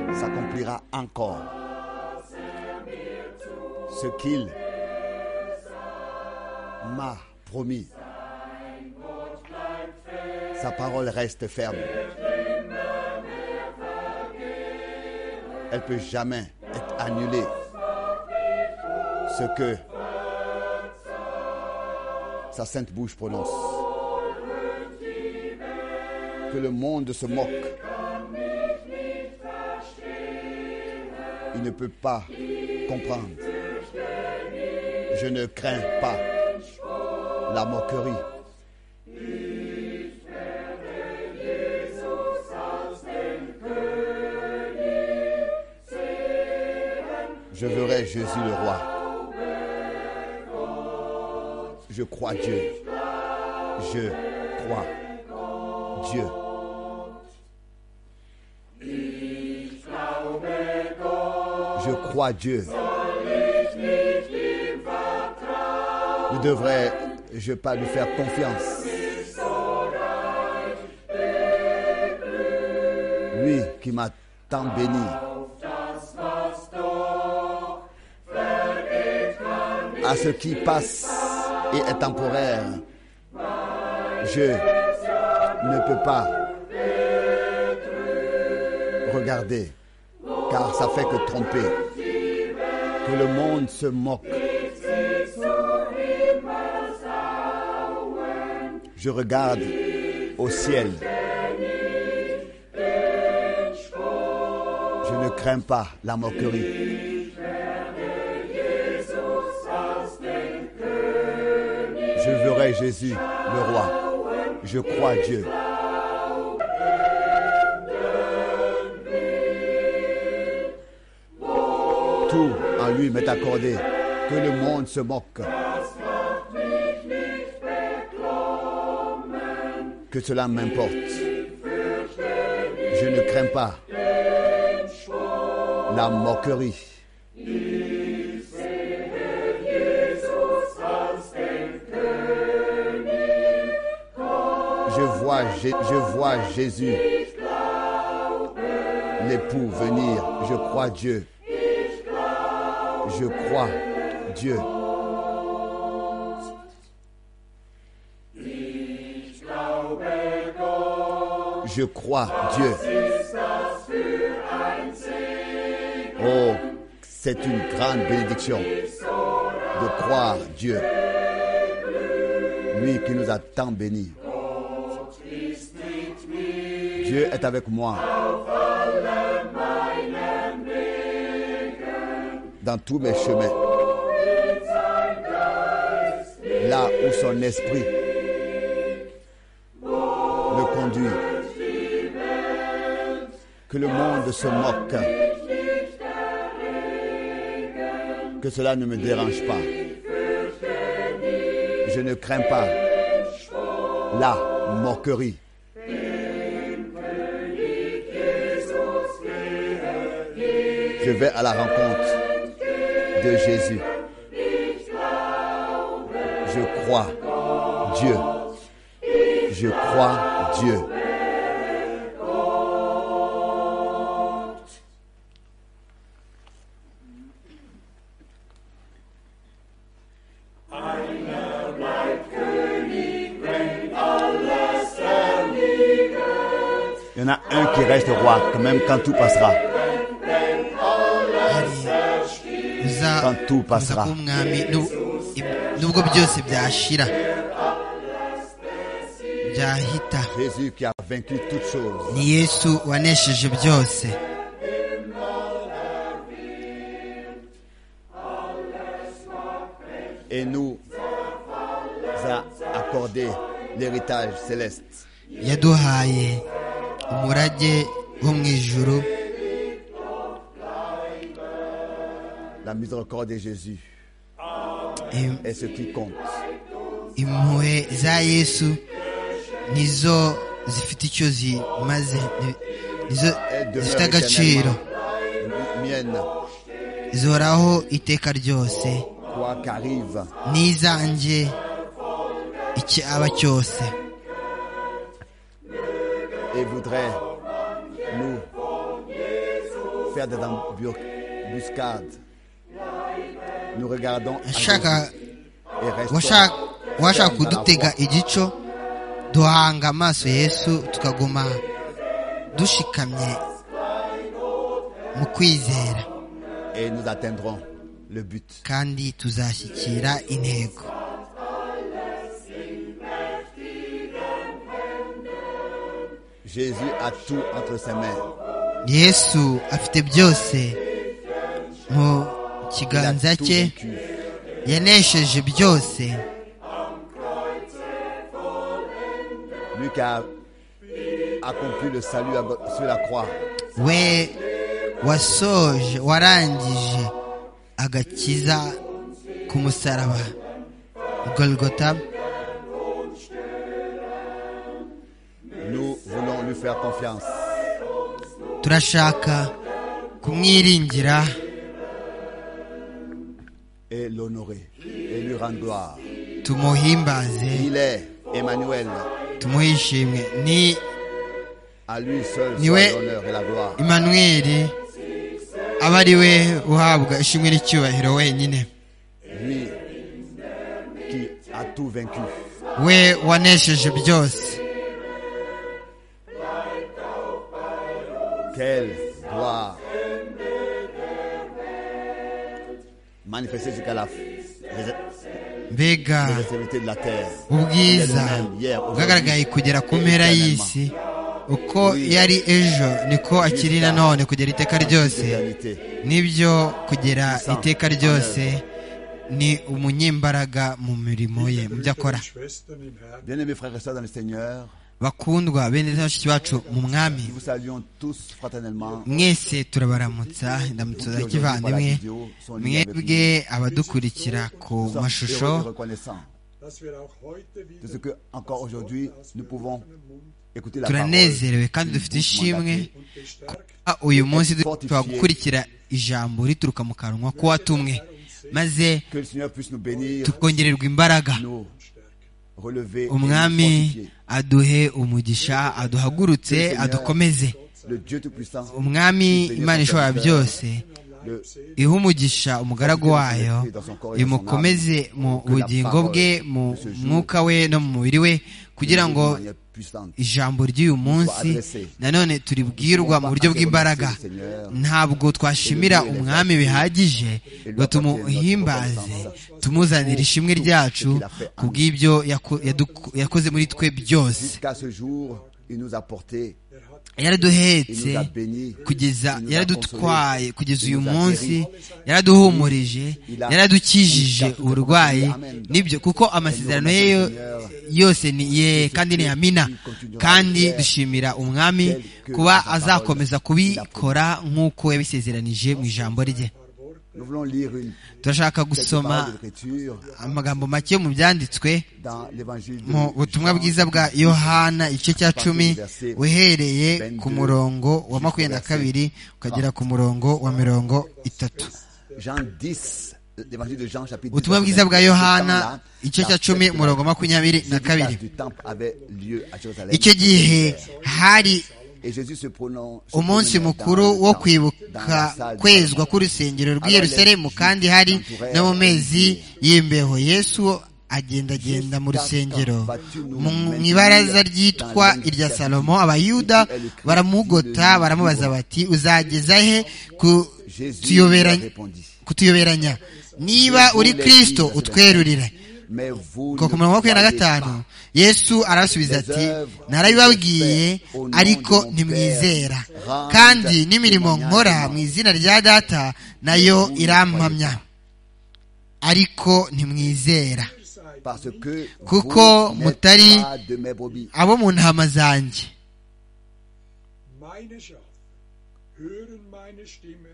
accomplira encore ce qu'il m'a promis. Sa parole reste ferme. Elle peut jamais être annulée. Ce que sa sainte bouche prononce. Que le monde se moque. Il ne peut pas comprendre. Je ne crains pas la moquerie. Je verrai Jésus le roi. Je crois Dieu. Je crois Dieu. Je crois Dieu. Ne devrais-je pas lui faire confiance Lui qui m'a tant béni. À ce qui passe et est temporaire, je ne peux pas regarder, car ça fait que tromper. Que le monde se moque. Je regarde au ciel. Je ne crains pas la moquerie. Je verrai Jésus, le roi. Je crois Dieu. Tout en lui m'est accordé. Que le monde se moque. que cela m'importe. Je ne crains pas la moquerie. Je vois, Jé- je vois Jésus, l'époux venir. Je crois Dieu. Je crois Dieu. Je crois Dieu. Oh, c'est une grande bénédiction de croire Dieu. Lui qui nous a tant bénis. Dieu est avec moi. Dans tous mes chemins. Là où son esprit le conduit. Que le monde se moque. Que cela ne me dérange pas. Je ne crains pas la moquerie. Je vais à la rencontre de Jésus. Je crois Dieu. Je crois Dieu. Il y en a un qui reste roi, quand même quand tout passera. uza Quand tout passera. kuba umwami nu- i- nubwo byose byashira byahita Jésus qui a vaincu toutes choses. ni yesu wanesheje byose et nous a accordé l'héritage céleste. yaduhaye umurage wo mu ijuru La miséricorde de Jésus im- est ce qui compte. impuhwe za yesu nizo zifite icyo zimaze ni- nizo Elle zifite demeure agaciro éternellement mienne, zihoraho iteka ryose quoi qu'arrive. n'izanjye icyaba cyose et voudrait nous faire des embuscades. Nous regardons à Shaka. Jésus et Washa- restons washaka kudutega igico duhanga amaso yesu tukaguma dushikamye mu kwizera et nous atteindrons le but. kandi tuzashyikira intego Jésus a tout entre ses mains. yesu afite byose mu Il a kiganza tout cye vaincu. yanesheje byose Lui qui a accompli le salut à- sur la croix. we wasoje warangije agakiza ku musaraba golgota Nous voulons lui faire confiance. turashaka kumwiringira et l'honorer et lui rendre gloire. tumuhimbaze Il est Emmanuel. tumuhe ishimwe ni À lui seul Niwe. soit l'honneur et la gloire. imanueli aba ari we uhabwa ishimwe n'icyubahiro wenyine Lui qui a tout vaincu. we wanesheje byose Quelle gloire. Manifesté jusqu'à la mbega l'extrémité de la terre. Il est le ubwiza même hier, bwagaragaye aujourd'hui, kugera ku mpera y'isi uko yari ejo niko akiri na none kugera iteka ryose éternité. nibyo kugera iteka ryose ni umunyimbaraga mu mirimo ye mu byo akora Schwestern im Herrn, Bien-aimés frères et sœurs dans le Seigneur, bakundwa bene data bashiki bacu mu mwami nous vous saluons tous fraternellement. mwese turabaramutsa indamutso za kivandimwe mwebwe abadukurikira ku Nous sommes mashusho heureux et reconnaissants dass wir auch heute wieder de ce que encore aujourd'hui nous pouvons écouter la parole. turanezerewe kandi dufite ishimwe und gestärkt Ah, uyu munsi dushobora gukurikira ijambo rituruka mu kanwa k'uwatumwe maze Que le Seigneur puisse nous bénir, tukongererwa imbaraga nous relever, et nous umwami fortifier. aduhe umugisha aduhagurutse adukomeze le Dieu Tout-Puissant, umwami imana ishobora byose le ihe umugisha umugaragu wayo imukomeze mu bugingo bwe mu mwuka we no mu mubiri we kugira ngo d'une manière puissante. ijambo ry'uyu munsi nanone turibwirwa mu buryo bw'imbaraga ntabwo twashimira umwami bihagije ngo tumuhimbaze tumuzanire ishimwe ryacu ku bw'ibyo yako- yaduko- yakoze muri twe byose Jusqu'à ce jour, il nous a portés, il yaraduhetse nous a bénis, kugeza il nous a yaradutwaye consolés, kugeza il uyu nous a munsi guéris. yaraduhumurije yaradukijije uburwayi nibyo kuko amasezerano ye yo- yose ni ye kandi ni amina kandi dushimira umwami kuba azakomeza kubikora nk'uko yabisezeranije mu ijambo rye Nous voulons lire une turashaka quelques gusoma paroles de l'Écriture amagambo make mu byanditswe dans l'évangile de mu Luc, butumwa bwiza bwa yohana igice cya cumi uhereye ku murongo wa makumyabiri na kabiri ukagera ku murongo wa mirongo itatu Jean 10, l'évangile de Jean chapitre 10. ubutumwa bwiza bwa yohana igice cya cumi umurongo makumyabiri na kabiri du temple avait lieu à Jérusalem. icyo gihe hari Et Jésus se pronon- se umunsi promenait mukuru dans le wo temple, dans kwibuka la salle du kwezwa temple. k'urusengero rw'i yerusalemu kandi hari no mu mezi y'imbeho yesu agendagenda mu rusengero mu ibaraza ryitwa irya salomo abayuda baramugota baramubaza bati uzageza he ku- Jésus tuyobera- lui répondit, kutuyoberanya niba uri kristo utwerurire Mais vous ngo ku ne murongo wa makumyabiri na croyez gatanu pas. yesu arabasubiza ati narabibabwiye ariko ntimwizera kandi n'imirimo nkora mu izina rya data nayo irampamya ariko ntimwizera Parce que Kuko vous n'êtes mutari- pas de mes brebis. abo mu ntama zanjye meine Schafe hören meine Stimme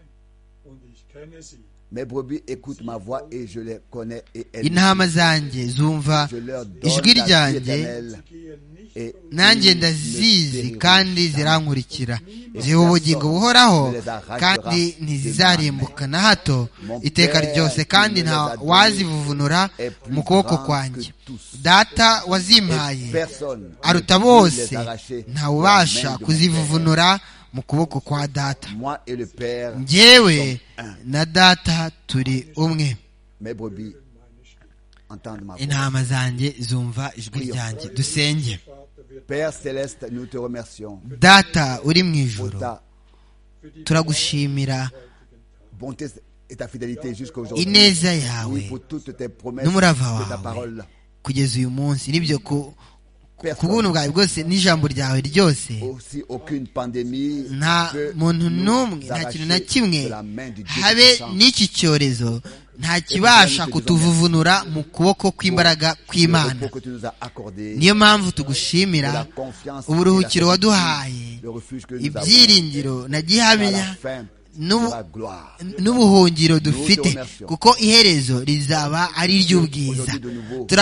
und ich kenne sie. Mes brebis écoutent ma voix et je les connais et elles intama zanjye zumva je leur donne ijwi la vie ryanjye éternelle Gehen nicht et nanjye ils ne ndazizi périront kandi jamais. zirankurikira ziha ubugingo buhoraho kandi ntizizarimbuka na hato iteka ryose kandi nta wazivuvunura mu kuboko kwanjye data wazimpaye aruta bose ntawubasha kuzivuvunura mu kuboko kwa data Moi et le Père, njyewe na data turi umwe mes brebis entendent ma voix. intama zanjye zumva ijwi ryanjye dusenge Vater, wir Père céleste, nous te remercions data uri mu pour ijoro ta für die turagushimira bonté et ta fidélité jusqu'à aujourd'hui. ineza yawe Oui, pour toutes tes promesses n'umurava de ta wawe parole. kugeza uyu munsi n'ibyo ku Personne. ku bw'ubuntu bwawe bwose n'ijambo ryawe ryose Aussi, aucune pandémie nta peut muntu nous n'umwe nta arracher kintu na kimwe de la main du Dieu habe Tout-Puissant. n'iki cyorezo nta kibasha kutuvuvunura mu kuboko kw'imbaraga Le kw'imana repos que tu nous as accordé, niyo mpamvu de la tugushimira confiance, uburuhukiro et la waduhaye le refuge que nous avons ibyiringiro na à la gihamya fin n'ubu- de la gloire. n'ubuhungiro dufite kuko iherezo rizaba ari iry'ubwiza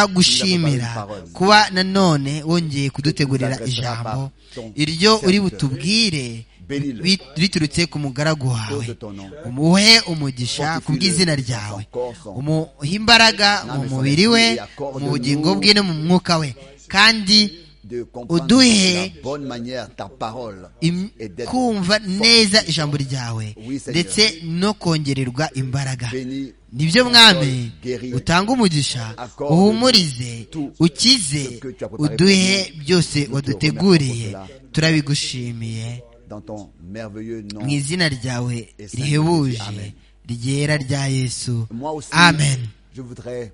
turagushimira kuba nanone wongeye kudutegurira ijambo iryo uri butubwire bi- riturutse ku mugaragu wawe umuhe umugisha ku bw'izina ryawe umuhe imbaraga mu mubiri we mu bugingo bwe no mu mwuka we kandi De comprendre Uduhe- de la bonne manière ta parole im- et d'être kumva neza ijambo ryawe Oui, Seigneur. ndetse no kongererwa imbaraga béni nibyo mwami utanga umugisha uhumurize ukize uduhe byose waduteguriye turabigushimiye dans ton merveilleux nom. mu izina ryawe rihebuje ryera rya yesu Moi aussi, amen je voudrais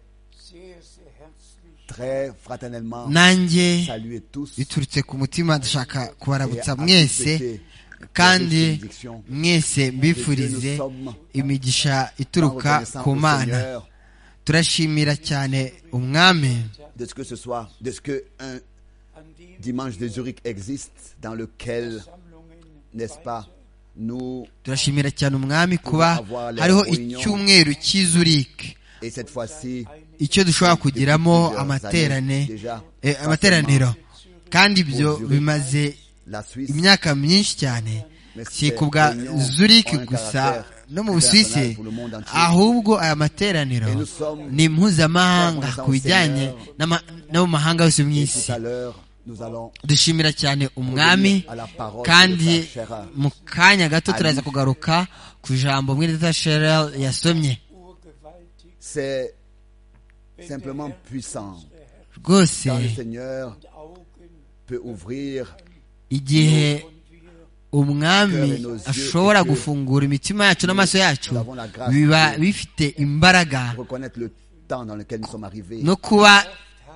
très fraternellement nanjye saluer tous biturutse ku mutima dushaka kubarabutsa et à mwese souhaiter kandi la bénédiction mwese mbifurize imigisha en ituruka reconnaissant ku au mana Seigneur turashimira cyane umwami de ce que ce soir, de ce que un dimanche de Zurich existe, dans lequel, n'est-ce pas, nous, turashimira cyane umwami kuba hariho icyumweru cy'izurike et cette fois-ci, icyo dushobora kugiramo plusieurs amaterane années déjà, eh, amateraniro kandi ibyo bimaze la Suisse, imyaka myinshi cyane si ku bwa zurike gusa no mu busuwisi ahubwo aya materaniro ni mpuzamahanga ku bijyanye n'ama- no mu mahanga yose mu et isi tout à l'heure, nous allons dushimira cyane umwami kandi mu kanya gato turaza kugaruka ku ijambo mwene data Cheryl yasomye Urgewaltig C'est simplement puissant. rwose Quand le Seigneur Augen peut ouvrir igihe umwami Nos yeux ashobora et que- gufungura imitima yacu n'amaso yacu Nous avons la grâce biba de- bifite imbaraga reconnaître le temps dans lequel nous sommes arrivés. no kuba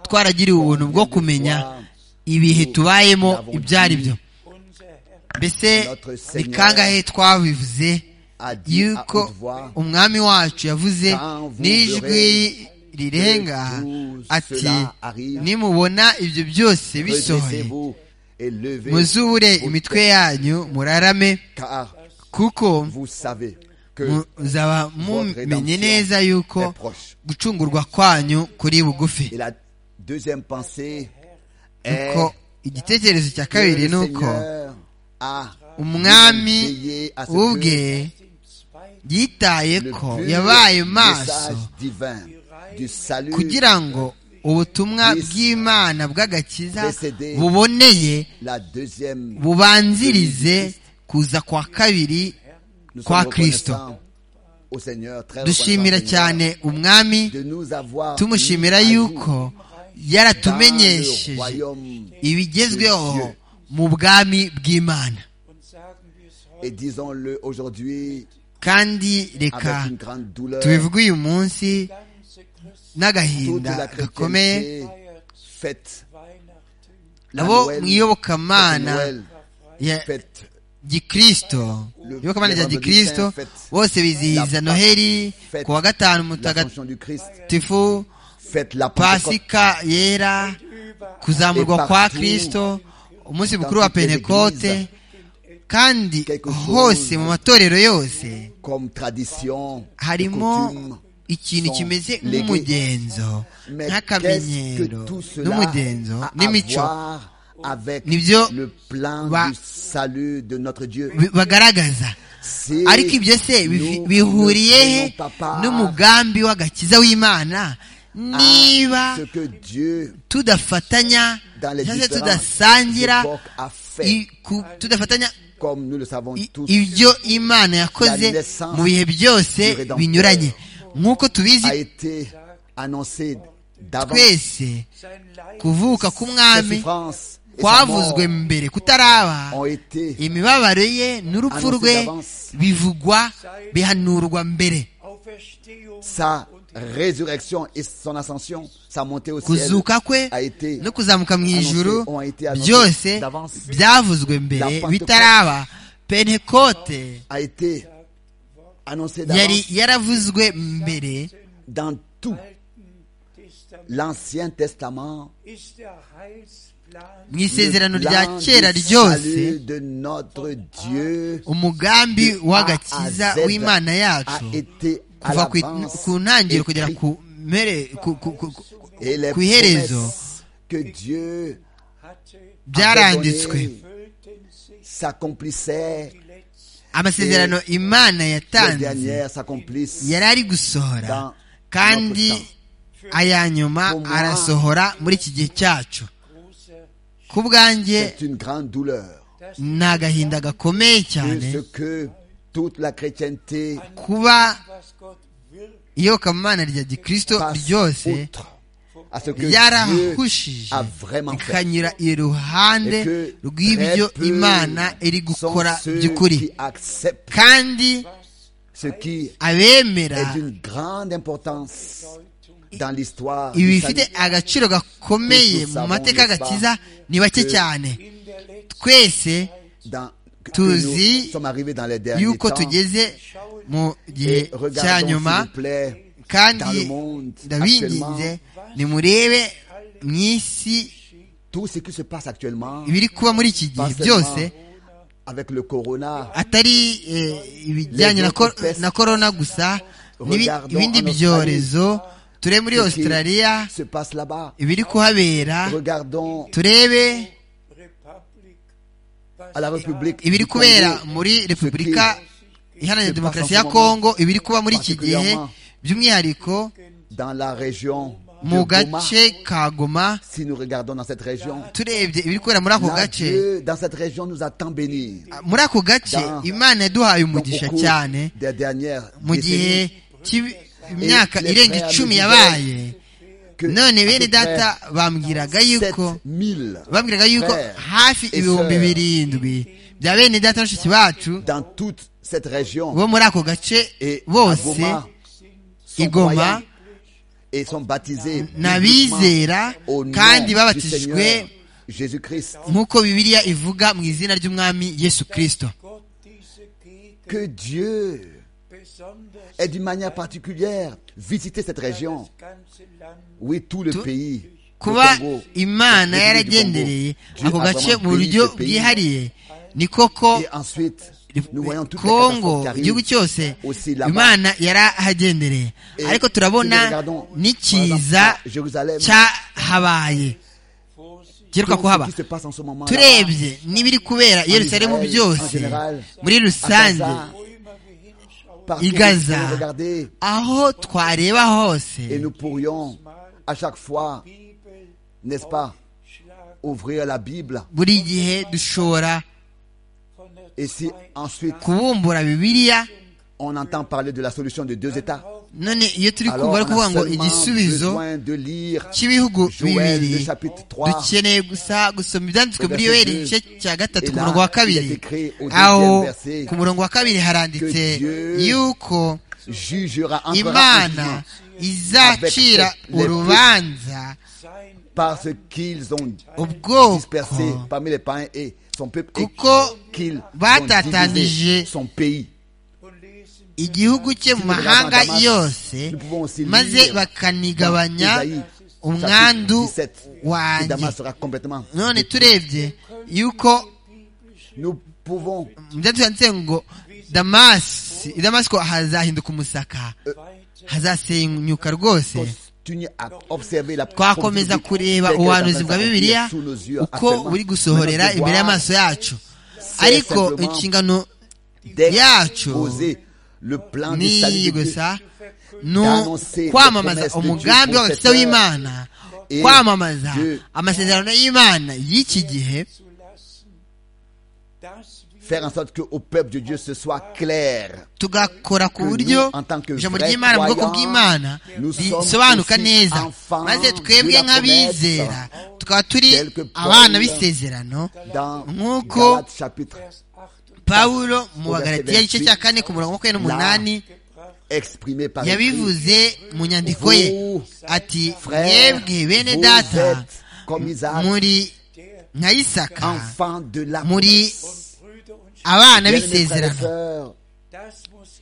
twaragiriwe ubuntu bwo kumenya ibihe tubayemo ibyo ari byo unser Herr mbese Notre ni Seigneur kangahe twabivuze a dit yuko à haute voix, umwami wacu yavuze Quand vous n'ijwi verrez rirenga tout ati cela arrive, nimubona ibyo byose bisohoye Redressez-vous et levez muzubure vos imitwe têtes, yanyu murarame car kuko vous savez que muzaba mumenye neza yuko gucungurwa kwanyu kuri et bugufi la deuxième pensée est nuko igitekerezo cya que le kabiri ni uko Seigneur a umwami veillé à ce que ubwe yitaye le ko pur yabaye maso message divin du salut kugira ngo ubutumwa bw'imana bw'agakiza Précédé buboneye la deuxième bubanzirize kuza kwa kabiri Nous sommes kwa kristo reconnaissants au Seigneur, très dushimira reconnaissants, cyane Seigneur, umwami de nous avoir tumushimira mis à yuko jour yaratumenyesheje dans le royaume ibigezweho mu bwami bw'imana und sagen wir es heute et disons-le aujourd'hui kandi reka avec une grande douleur tubivuge uyu munsi ganze Christ n'agahinda toute la gakomeye chrétienté fête Weihnachten la abo Noël, mu iyobokamana fête Noël, ya fête gikristo iyobokamana rya gikristo bose bizihiza noheli ku wa gatanu mutagatifu l'ascension du Christ fête la Pentecôte pasika yera kuzamurwa kwa kristo umunsi mukuru wa pentekote kandi hose mu matorero yose comme tradition harimo coutume ikintu sont kimeze léguées. nk'umugenzo mais qu'est-ce nk'akamenyero que tout cela n'umugenzo a à n'imico voir avec Nibyo le plan ba- du salut de notre Dieu bi- bagaragaza Si ariko ibyo se nous bifi- ne bihuriye he prenons pas part n'umugambi w'agakiza w'imana à niba ce que Dieu tudafatanya dans les cyangwa se différentes tudasangira époques a fait i- ku- tudafatanya comme nous le savons I- tous, ibyo imana yakoze mu bihe byose binyuranye nk'uko tubizi a été annoncé d'avance. twese kuvuka Ses k'umwami souffrances et sa mort kwavuzwe mbere kutaraba ont été imibabaro ye n'urupfu rwe bivugwa bihanurwa mbere sa résurrection et son ascension, sa montée au ciel. kuzuka kwe no kuzamuka mu ijuru byose byavuzwe mbere bitaraba pentekote a été annoncé yari d'avance yaravuzwe mbere dans tout l'Ancien Testament. mu isezerano Le rya plan kera du ryose salut de notre Dieu umugambi de A à w'agakiza Z w'imana a yacu été à kuva ku- l'avance ku ntangiriro kugera écrit. ku mpere ku- ku- ku- ku- Et les ku iherezo promesses que Dieu byaranditswe s'accomplissait, amasezerano imana les yatanze dernières s'accomplissent. yari ari gusohora dans kandi notre temps. aya nyuma Pour moi, arasohora muri iki gihe cyacu ku bwanjye C'est une grande douleur. ni agahinda gakomeye Que cyane ce que toute la chrétienté kuba iyobokamana rya gikristo passe ryose outre à ce que Dieu ryarahushije a vraiment fait. ikanyura iruhande Et que rw'ibyo très peu imana iri gukora sont ceux by'ukuri qui acceptent kandi ce qui abemera est d'une grande importance dans l'histoire ibi du bifite salut. agaciro gakomeye mu mateka y'agakiza ni bake cyane twese dans, que, que tuzi nous sommes arrivés dans les derniers yuko temps. tugeze mu gihe Et cya regardons, s'il nyuma vous plaît, dans kandi le monde, ndabinginze actuellement, nimurebe mu isi tout ce qui se passe actuellement ibiri kuba muri iki gihe pas byose seulement avec le corona, atari eh, ibijyanye na ko- na korona gusa n'ibi- Regardons ibindi en Australie. byorezo turebe muri ce qui australia se passe là-bas. ibiri kuhabera Regardons turebe à la République ibiri du kubera Congo, muri repubulika iharanira se demokarasi passe en ya ce kongo moment, ibiri kuba muri iki gihe particulièrement by'umwihariko dans la région de mu Goma. gace ka goma Si nous regardons dans cette région, turebye ibiri kubera muri ako là, gace Dieu, dans cette région, nous a tant bénis. muri ako gace Dans- imana yaduhaye Dans umugisha beaucoup cyane des dernières mu gihe décennies, cy'ibi- imyaka les irenga frères icumi de yabaye que none bene à peu près data bambwiraga yuko 7000 bambwiraga yuko frères hafi et ibihumbi sœurs birindwi bya bene data bashiki bacu dans toute cette région bo muri ako gace et à bose Goma sont i Goma, croyants et sont baptisés ni bibliquement abizera au nom kandi du babatijwe Seigneur Jésus-Christ. nk'uko bibiliya ivuga mu izina ry'umwami yesu kirisito Que Dieu ait d'une manière particulière visité cette région. Oui, tout le pays. le kuba Congo, imana le pays du Congo. yaragendereye Dieu ako a gace mu vraiment béni buryo ce pays. bwihariye ni koko Et ensuite, nous voyons toutes les catastrophes kongo qui igihugu arrivent cyose aussi là-bas. imana yarahagendereye Et ariko si nous turabona regardons, n'ikiza par exemple, à Jérusalem, cyahabaye giheruka tout kuhaba ce qui se passe en ce moment turebye n'ibiri kubera i yerusalemu Israel, en byose général, muri rusange partout I Gaza. où nous regarder, aho twareba et hose nous pourrions à chaque fois, n'est-ce pas, ouvrir la Bible. buri gihe dushobora Et si ensuite kubumbura bibiliya on entend parler de la solution de deux États, none iyo turi alors kumva ari kuvuga on a ngo seulement igisubizo besoin de lire cy'ibihugu Joël le bibiri chapitre 3 dukeneye gusa gusoma ibyanditswe muri yoheri igice cya gatatu ku Et là, murongo wa kabiri il est écrit au deuxième aho verset ku murongo wa kabiri haranditse que Dieu yuko jugera encore en jugement imana izacira Avec les- les- urubanza parce qu'ils ont ubwoko dispersé parmi les païens et son peuple et Kuko qu'ils ont batatanije divisé son pays. igihugu cye mu mahanga yose maze bakanigabanya umwandu Et wanjye Damas sera complètement. none turebye yuko Nous pouvons mu byo byanditse ngo damasi i damasiko hazahinduka umusaka hazasenyuka rwose continuer à observer la twakomeza kureba ubuhanuzi bwa bibiliya uko buri gusohorera imbere y'amaso yacu ariko inshingano yacu le plan du salut ni de Dieu. gusa ni kwamamaza umugambi w'abakristo w'imana kwamamaza amasezerano y'imana y'iki gihe faire en sorte que au peuple de Dieu ce soit clair. tugakora ku buryo en tant que ijambo vrais ry'imana mu bwoko croyants, bw'imana nous sommes risobanuka aussi neza enfants maze twebwe de la nk'abizera tukaba turi Quelque abana Paul b'isezerano Dans Nk'uko Galates chapitre pawulo mu Mu bagaratiya verset igice cya kane ku murongo wa makumyabiri n'umunani exprimé par Christ. yabivuze mu nyandiko ye Vous, ati frères, mwebwe bene vous data êtes comme Isaac, muri nka isaka enfants de la muri abana b'isezerano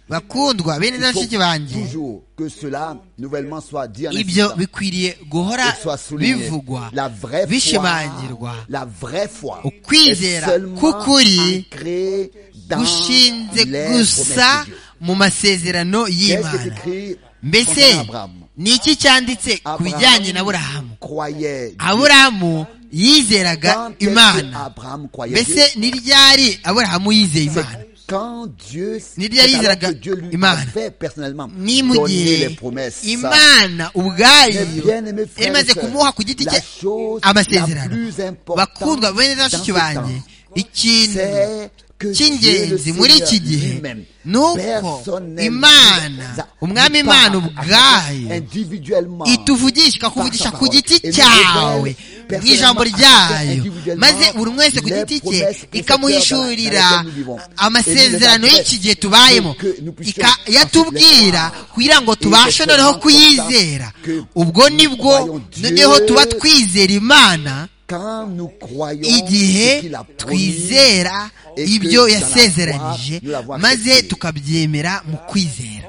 bakundwa bene Il dashiki faut banjye toujours que cela nouvellement soit dit en ibyo insistant bikwiriye guhora et soit souligné. bivugwa La vraie foi, bishimangirwa la vraie foi Ukwizera est seulement k'ukuri ancrée dans gushinze les gusa promesses de Dieu. mu masezerano Qu'est-ce qui y'imana s'écrit concernant mbese Abraham ni iki cyanditse ku bijyanye na aburahamu croyait Dieu. aburahamu yizeraga Quand est-ce que imana Abraham croyait Dieu? mbese ni ryari aburahamu yizeye C'est imana quand Dieu, Ni c'est alors ryari que Dieu lui Imana. avait personnellement ni mu donné gihe les promesses. imana Mais ubwayo bien aimé frère, imaze kumuha ku giti la cye chose la amasezerano plus importante bakundwa dans bene ce dashiki banjye temps, ikintu c'est que Dieu, le cy'ingenzi muri iki Seigneur gihe lui-même, ni uko personnellement, nous imana a- umwami nous parle imana à chacun ubwayo individuellement ituvugisha ikakuvugisha Par sa ku parole. giti Et nous cyawe révèle mu ijambo personnellement à chacun ryayo individuellement maze buri umwe wese ku les giti cye promesses que ikamuhishurira Seigneur dans laquelle nous vivons. amasezerano Et nous les y'iki gihe tubayemo que nous puissions ika- yatubwira ensuite les croire. kugira ngo Et tubashe c'est noneho tellement kuyizera important que ubwo nous nibwo croyons Dieu. noneho tuba twizera imana quand nous croyons ce igihe qu'il a promis, twizera et ibyo que yasezeranije nous l'avons maze accepté. tukabyemera mu kwizera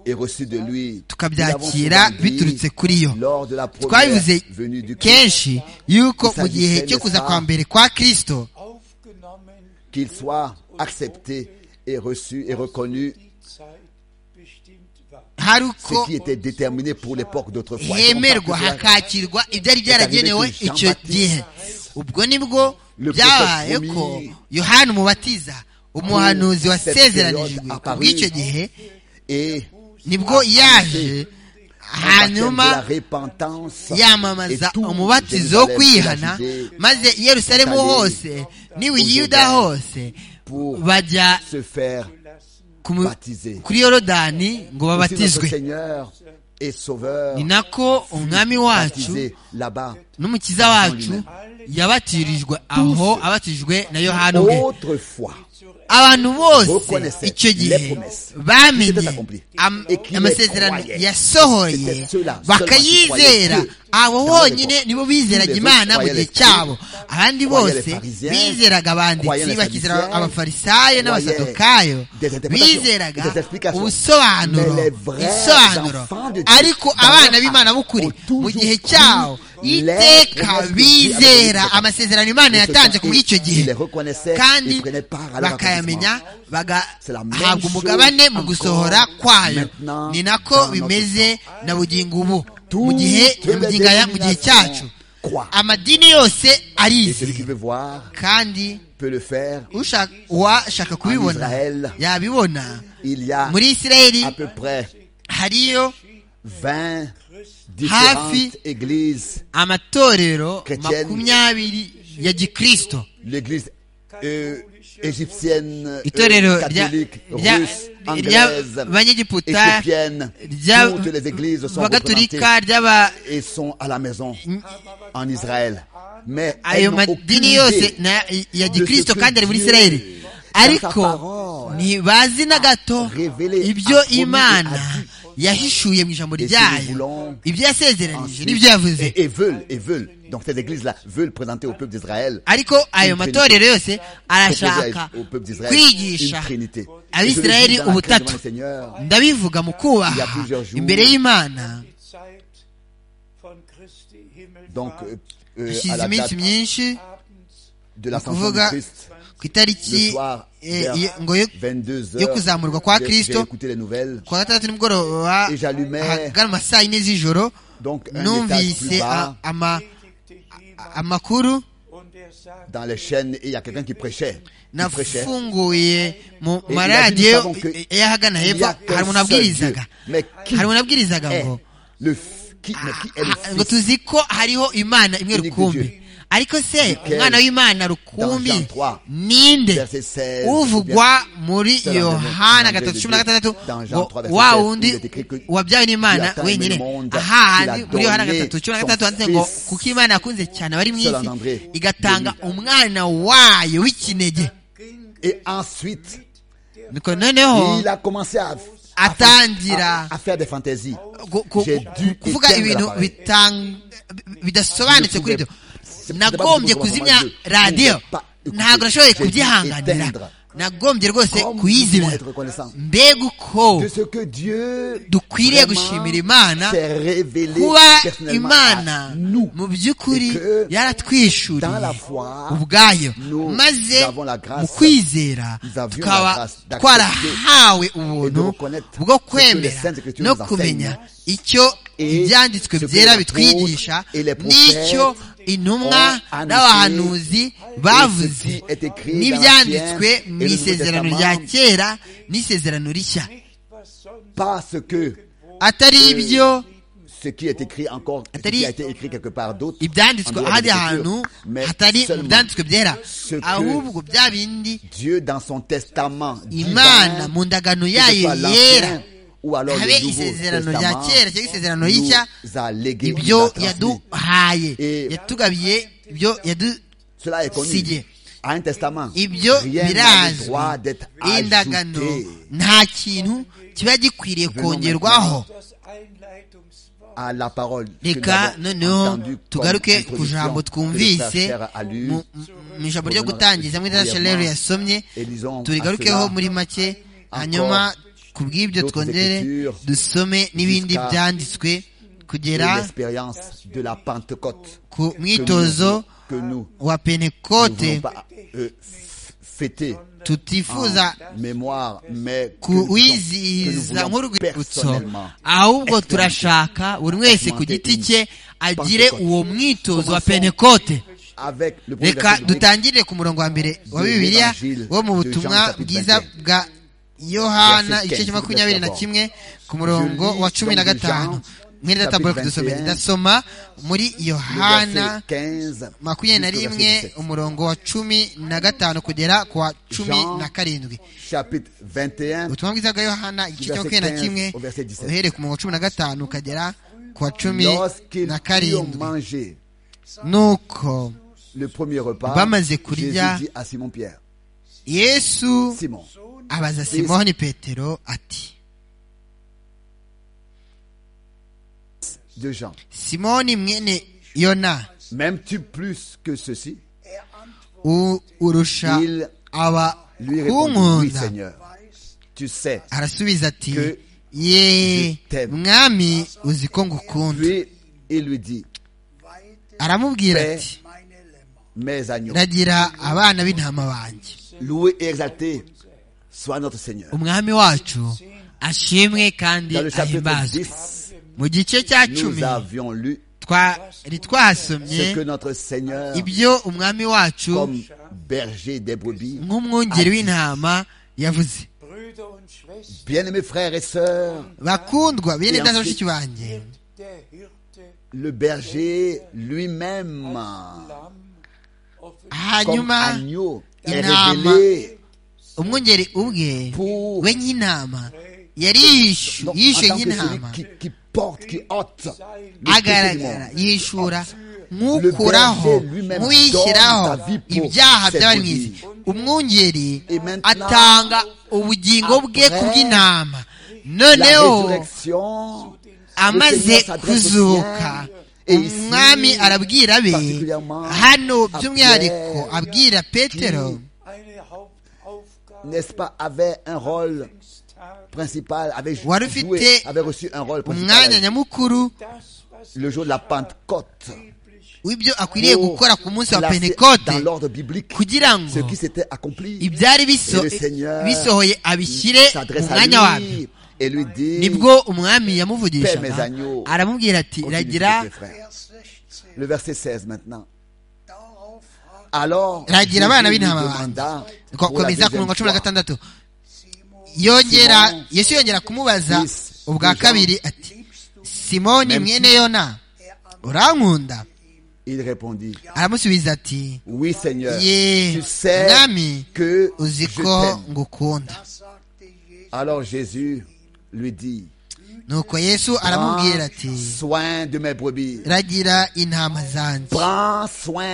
et reçu de lui. tukabyakira biturutse kuri yo Lors de la première twabivuze venue du Christ, kenshi yuko mu gihe cyo kuza kwa mbere kwa kristo aufgenommen qu'il soit accepté et reçu et reconnu die Zeit bestimmt war. hari ce uko qui était déterminé pour l'époque d'autrefois. Et c'est pour hemerwa ça que c'est- hakakirwa ibyari byaragenewe Jean icyo Baptiste. gihe ubwo nibwo Le byabaye ko prophète promis. yohana umubatiza umuhanuzi wasezeranijwe cette ku période bw'icyo apparue. gihe Et nibwo yaje hanyuma hanyuma yamamaza yamamaza umubatizo wo kwihana maze i yerusalemu hose n'iwe yuda hose bajya se faire ku mu- baptiser. kuri yorodani ngo notre babatizwe Seigneur et Sauveur ni nako umwami wacu baptisé là-bas. n'umukiza wacu yabatirijwe aho abatijwe na yohana ubwe Autrefois, abantu bose Reconnaissez icyo les gihe promesses qui bamenye étaient accomplies am- et qui les amasezerano croyaient. C'était yasohoye ceux-là, bakayizera seulement qui croyaient que abo dans bonyine les nibo Tous bizeraga les imana autres mu gihe croyaient les cyabo abandi croyaient les bose Parisiens, bizeraga croyaient abanditsi les bakizera Sadducéens, abafarisayo n'abasadukayo des interprétations, bizeraga des explications. ubusobanuro Mais les vrais ibisobanuro enfants de Dieu, ariko dans abana leur b'imana âme, b'ukuri ont toujours mu gihe cru cyabo les iteka promesses que Dieu bizera avait faites. amasezerano imana De ce yatanze temps, ku bw'icyo ils gihe les reconnaissaient et kandi prenaient part à leur bakayamenya C'est la même bagahabwa chose umugabane mu encore gusohora kwayo maintenant ni dans nako notre bimeze na bugingo ubu Toutes mu gihe les mu gihe- mu gihe cyacu croient. amadini yose Et celui qui arizera veut voir kandi peut le faire. ushaka- uwashaka kubibona Israel, yabibona Il y a muri isirayeli à peu près hariyo 20 différentes églises. amatorero Chrétienne. makumyabiri ya gikristo L'église euh, égyptienne, itorero euh, rya- catholique, rya- russe, anglaise, ry'abanyegiputa éthiopienne. rya- Toutes les églises sont représentées bagaturika ry'aba et sont à la maison en Israël. Mais elles ayo n'ont aucune madini idée yose na- ya de ce gikristo que kandi ari muri Dieu, isirayeli dans ariko sa parole, ntibazi na gato révélé, a ibyo promis, imana a dit. yahishuye mu ijambo Et si nous ryayo voulons ibyo yasezeranije ensuite- n'ibyo yavuze et, et veulent, et veulent. Donc ces églises-là veulent présenter au peuple d'Israël ariko ayo Une matorero yose proposer arashaka à- au peuple d'Israël une kwigisha trinité. Abisirayeli Et celui qui est dans la crainte devant ubutatu. le Seigneur, ndabivuga mu Il y a kubaha plusieurs jours. imbere y'imana Die Zeit von Christi Himmelfahrt donc euh, euh, à hashize la date iminsi myinshi abends de l'ascension du kuvuga Christ, ku itariki le soir, eh, vers ye- ngo yo 22 yo kuzamurwa kwa heures, j'ai- j'ai Kristo. écouté les nouvelles. kuwa gatandatu nimugoroba Et j'allumais ahagana mu ma saa yine z'ijoro Donc un étage plus numvise bas, a- ama- predigte a- jemand amakuru und er sagte, dans les chaînes, et il y a quelqu'un qui prêchait. Qui prêchait. nafunguye mu Et nous maradiyo savons que y'ahagana Il n'y hepfo a hari umuntu qu'un seul Dieu. abwirizaga Mais qui hari umuntu abwirizaga est ngo le f- qui, mais qui est le ngo Fils tuzi ko hariho imana imwe Unique de rukumbi Dieu. ariko se umwana w'imana rukumbi trois, ninde verset 16. uvugwa muri Selon yohana le nom gatatu de cumi na Dieu. gatandatu Dans Jean ngo 3, verset wa 16, wundi il est écrit que wabyawe n'imana Dieu a aimé wenyine le monde, ahahandi il a muri yohana donné gatatu cumi na son gatandatu handitse ngo fils. kuko imana yakunze cyane abari mu Selon isi André, igatanga umwana wayo w'ikinege Et ensuite, Nuko noneho il a commencé à, atangira à, à faire des fantaisies. gu- gu- J'ai dû kuvuga éteindre ibintu l'appareil. bitang- bidasobanutse kuri ibyo C'est- c'est nagombye pas possible kuzimya comment je- radiyo je n'ai pas écouté. ntabwo nashoboye J'ai dû kubyihanganira éteindre. nagombye rwose Comme nous devons kuyizimya être reconnaissants mbega uko de ce que Dieu dukwiriye vraiment gushimira imana s'est révélé kuba personnellement à imana nous. mu by'ukuri Et que dans yaratwishuriye la foi, ubwayo nous maze avons la grâce, mu kwizera nous avions la tukaba grâce d'accepter twarahawe et de ubuntu reconnaître bwo ce que les kwemera saintes écritures no nous enseignent. kumenya icyo Et ibyanditswe ce que byera les bitwigisha apôtres et les prophètes n'icyo intumwa ont annoncé, n'abahanuzi bavuze est écrit dans n'ibyanditswe l'Ancien et mu le Nouveau isezerano Testament. rya kera n'isezerano rishya parce que atari ibyo ce qui est écrit encore, ce Atari- qui a été écrit quelque part d'autre, en ibyanditswe dehors de ahandi l'Écriture, hantu mais hatari mu seulement byanditswe byera ce que ahubwo bya bindi Dieu dans son testament imana divin, mu ndagano que ce yayo yera soit l'ancien ou alors habe le isezerano rya nouveau kera cyangwa isezerano y'ishya testament, nous a légué, nous a ibyo transmis. yaduhaye Et- yatugabiye ibyo yadu Cela est Signé. connu. À un testament, ibyo rien n'a le birazwi droit d'être indagano ajouté nta kintu kiba gikwiriye kongerwaho Das Einleitungswort à la parole. que nous reka avons noneho entendue comme tugaruke introduction ku jambo que le frère twumvise Cher a lu. mu- mu ijambo ryo gutangiza muri dasharero yasomye Elisons turigarukeho à cela muri make hanyuma ku bw'ibyo d'autres twongere écritures dusome n'ibindi jusqu'à- byanditswe Et kugera l'expérience de la Pentecôte ku que mwitozo que nous wa ne voulons penekote pas euh, f- fêter tutifuza en mémoire, mais que nous, kuwizihiza voulons- que nous voulons nk'urwibutso personnellement ahubwo turashaka buri wese ku giti cye agire uwo mwitozo wa penekote avec le premier reka verset biblique dutangire ku murongo wa mbere wa bibiliya wo mu butumwa bwiza bwa yohana igice cya makumyabiri na kimwe ku murongo wa cumi na gatanu mwene databora kudusomera ndasoma muri le yohana verset 15 makumyabiri na jusqu'au verset rimwe 17. umurongo wa cumi na gatanu kugera ku wa cumi na karindwi chapitre 21 ubutumwa bwiza bwa yohana igice cya makumyabiri na kimwe uhereye ku murongo wa cumi na gatanu ukagera ku wa cumi lorsqu'ils na eurent karindwi mangé nuko le premier repas Bamaze Jésus kurya, dit à Simon Pierre yesu Simon abaza simoni petero ati de Jean simoni mwene yona m'aimes-tu plus que ceci u- urusha Il- aba lui répondit oui kunkunda Seigneur tu sais arasubiza ati Que ye je t'aime. mwami uzi ko ngukunda puis il lui dit aramubwira Paix. ati mes agneaux ragira abana b'intama banjye loué et exalté soit notre Seigneur umwami wacu ashimwe kandi dans le chapitre ahimbazwe 10 mu gice cya cumi nous avions lu twari ce que twasomye notre Seigneur ibyo umwami wacu comme berger des brebis nk'umwungeri w'intama yavuze Brüder und Schwestern bien-aimés frères et sœurs bakundwa bene Et data bashiki ensuite- banjye der Hirte le berger lui-même Lamm offen comme hanyuma agneau est Inama. révélé umwungeri ubwe pour we nk'intama yari yishu- Donc, en yishe tant que nk'intama celui qui, qui porte, qui ôte le péché du agaragara monde. yishura nk'ukuraho Le berger lui-même nk'uyishyiraho donne sa vie pour ibyaha ses by'abari mu brebis. isi umwungeri Et maintenant, atanga ubugingo bwe ku après bw'intama La noneho résurrection, le amaze Seigneur s'adresse aux kuzuka siens, et ici, umwami arabwira abe particulièrement, hano à by'umwihariko Pierre, abwira petero eine Hauptaufgabe n'est-ce pas, avait un rôle Dienstag, principal, avait Wari joué, ufite avait reçu un rôle umwanya principal nyamukuru das, was le jour de la Pentecôte. w'ibyo akwiriye Pour gukora ku munsi wa placer pentekote dans l'ordre biblique kugira ce ngo qui s'était accompli. ibyari biso- Et le Seigneur bisohoye abishyire mu s'adresse mwanya à wabyo lui et lui dit, nibwo umwami Paix, yamuvugishaga mes agneaux. aramubwira ati Continue, ragira tes frères. Vers 16. le verset 16 maintenant. Darauf fragte Alors, Ragira Jésus abana lui b'intama demanda ko- pour la komeza ku deuxième murongo wa cumi na fois, gatandatu yongera Simon, yesu yongera kumubaza Yes, ubwa Jean. kabiri ati simoni mwene yona urankunda Il répondit, aramusubiza ati oui Seigneur, ye tu sais mwami que uzi je ko t'aime. ngukunda Alors Jésus lui dit, nuko yesu aramubwira ati prends soin de mes brebis. ragira intama zanjye Prends soin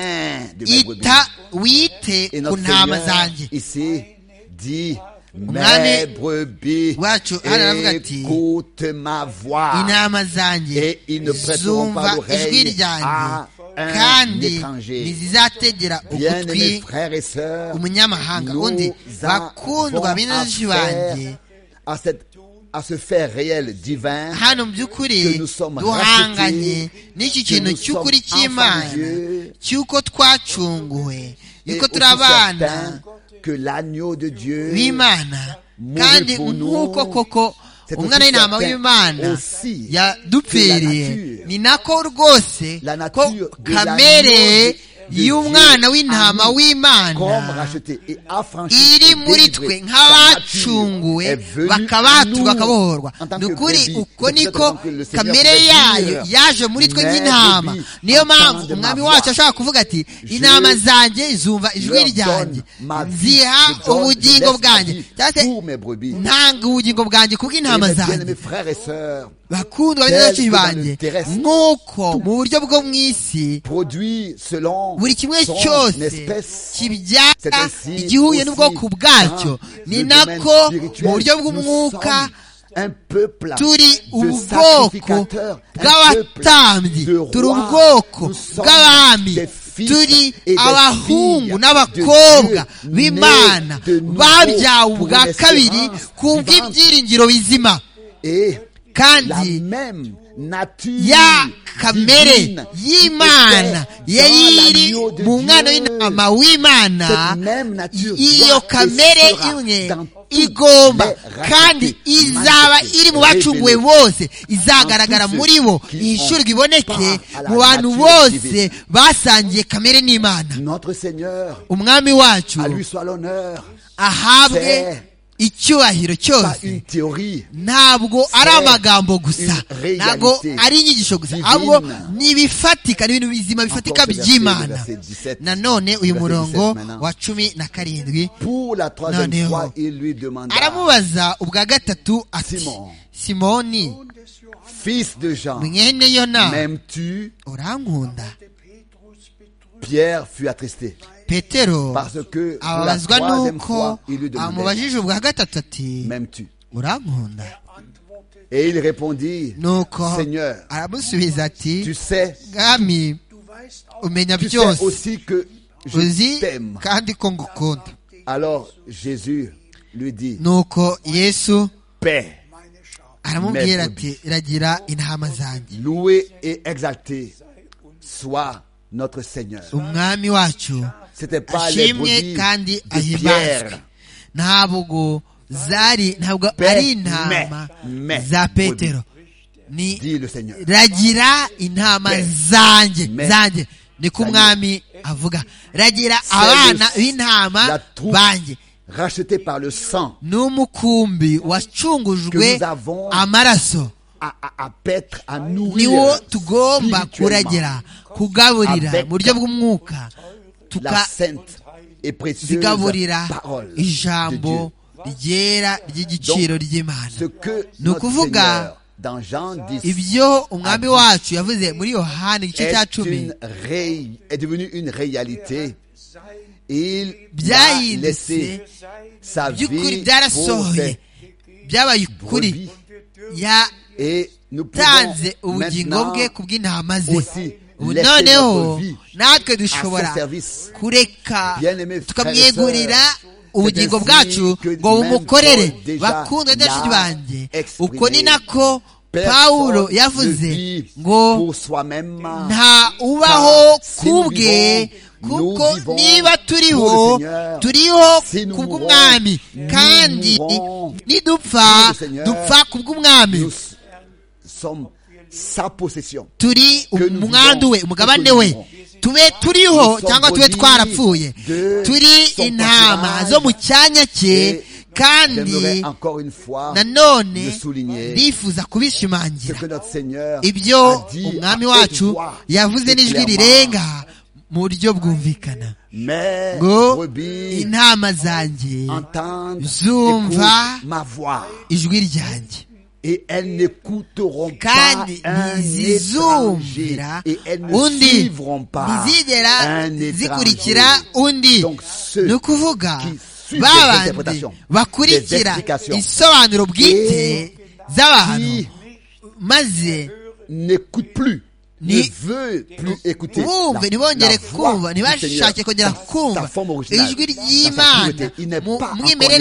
de mes brebis. ita wite Et ku notre ntama Seigneur zanjye ici dit, mes Umwami brebis wacu aravuga ati, écoute ma voix. intama zanjye et ils ne prêteront zumva pas ijwi l'oreille ryanjye à un kandi étranger. ntizizategera ugutwi Bien-aimés frères et sœurs, umunyamahanga undi nous avons bakundwa benshi banjye affaire à, cette, à ce fait réel divin hano mu by'ukuri que nous sommes duhanganye rachetés, n'iki que kintu nous cy'ukuri sommes enfants cy'imana de Dieu, cy'uko twacunguwe et yuko aussi turi abana certain que l'agneau de Dieu b'imana Muri kandi pour nous, nk'uko koko c'est umwana aussi w'intama certain w'imana aussi yadupfiriye que la nature- ni nako rwose La ko nature de kamere l'agneau de Dieu y'umwana w'intama en nous, comme w'imana racheté et affranchi iri et muri twe délivré, sa nature est nk'abacunguwe venue à nous bakabaturwa bakabohorwa en tant ni que ukuri brebis. uko C'est niko peut-être que le Seigneur kamere pouvait yayo dire, yaje muri twe Mais nk'intama brebis, niyo mpamvu entendez ma umwami voix. wacu ashobora kuvuga ati Je intama zanjye zumva ijwi leur ryanjye donne ma vie, nziha je donne- je ubugingo laisse ma bwanjye vie cyangwa se pour mes brebis. ntanga ubugingo bwanjye kubw'intama Et mes zanjye bien-aimés frères et sœurs, bakundwa Tel benshi que dans banjye le terrestre, nk'uko mu buryo bwo mu isi produit selon buri kimwe son cyose espèce. C'est kibyara ainsi igihuye aussi n'ubwoko bwacyo dans ni le nako domaine mu spirituel, buryo nous bw'umwuka sommes un peuple turi de ubwoko sacrificateurs, un peuple bw'abatambyi de rois. turi ubwoko Nous sommes bw'abami des fils turi et des abahungu filles n'abakobwa de Dieu, b'imana nés de nouveau babyawe pour ubwa une kabiri espérance ku vivante. bw'ibyiringiro bizima et la kandi même nature ya kamere divine y'imana était dans yayiri l'agneau de mu mwana Dieu. w'intama w'imana Cette même nature iyo doit kamere et sera imwe dans toutes igomba les races kandi izaba manifestées, iri mu bacunguwe révélées. bose izagaragara En tous muri bo ceux qui ihishurwa ont iboneke part à la mu bantu nature bose divine. basangiye kamere n'imana Notre Seigneur, umwami wacu à lui soit l'honneur, ahabwe c'est icyubahiro pas cyose une théorie, ntabwo ari amagambo gusa une ntabwo réalité ari inyigisho gusa divine. ahubwo ni ibifatika ni ibintu bizima bifatika Encore ce verset, le by'imana verset 17. nanone uyu Le verset murongo 17 maintenant. wa cumi na karindwi Pour la troisième Noneho. fois, il lui demanda, aramubaza ubwa gatatu ati Simon. simoni Und des Johannes fils de Jean, mwene yona m'aimes-tu? urankunda hatte Petrus betrübt, Pierre fut attristé petero parce que pour la ababazwa troisième n'uko fois, il lui demandait, amubajije ubwa gatatu ati m'aimes-tu? urankunda antwortete, Et il répondit, nuko Seigneur, aramusubiza tu ati sais, mwami du weißt auch, umenya tu sais byose aussi que je uzi t'aime. kandi ko ngukunda Alors Jésus lui dit, nuko yesu paix, aramubwira Mets ati ragira intama zanjye loué et exalté soit notre Seigneur. umwami wacu C'était pas les ashimwe brebis kandi de ahimbazwe Pierre. ntabwo zari ntabwo Pe- ari intama me- me- za petero ni dit le Seigneur. ragira intama Pe- zanjye me- zanjye niko umwami avuga ragira le- abana b'intama la troupe banjye Racheté par le sang n'umukumbi wacungujwe Que nous avons- amaraso à, à, à paître, à niwo nourrir tugomba spirituellement kuragira kugaburira Avec- mu buryo bw'umwuka la tuka sainte et précieuse zigaburira parole de ijambo Dieu. ryera ry'igiciro Ce ry'imana que Ni notre ukuvuga, Seigneur, dans Jean 10, ibyo umwami wacu yavuze muri yohani igice cya est, cumi une ré- est devenu une réalité. Il a byahindutse laissé sa by'ukuri vie pour byarasohoye des byabaye ukuri brebis. Et nous yatanze pouvons ubugingo maintenant bwe ku bw'intama ze aussi Ubu laisser noneho notre vie natwe dushobora à son service. kureka Bien-aimés frères et tukamwegurira sœurs, ubugingo c'est ainsi bwacu que ngo même bumukorere Paul déjà bakundwa n'abashuti l'a banjye exprimé. uko ni nako Personne pawulo ne yavuze vit ngo pour soi-même nta ubaho Car si nous kubwe vivons, nous kuko vivons niba pour turiho le Seigneur. turiho Si nous kubw'umwami mourons, kandi nous mourons nidupfa pour le Seigneur. dupfa kubw'umwami nous s- sommes sa possession. turi Que nous umwandu we vivons, umugabane que nous we vivons. tube turiho Nous sommes cyangwa tube body twarapfuye de turi son intama pâturage zo mu cyanya cye et kandi nanone ndifuza kubishimangira ibyo umwami wacu yavuze n'ijwi rirenga mu buryo bwumvikana ngo intama zanjye zumva ijwi ryanjye et elles n'écouteront pas kandi un étranger ntizizumvira et elles ne undi suivront pas ntizigera un étranger. zikurikira undi Donc ceux ni ukuvuga qui suivent ba les bandi interprétations, les bakurikira explications, isobanuro bwite et z'abantu qui maze n'écoutent plus, Ni- ne veulent plus écouter la, bumve ntibongere la kumva voix du Seigneur ntibashake kongera dans sa kumva forme originale, ijwi dans sa pureté. ry'imana Il n'est mu pas encore mwimerere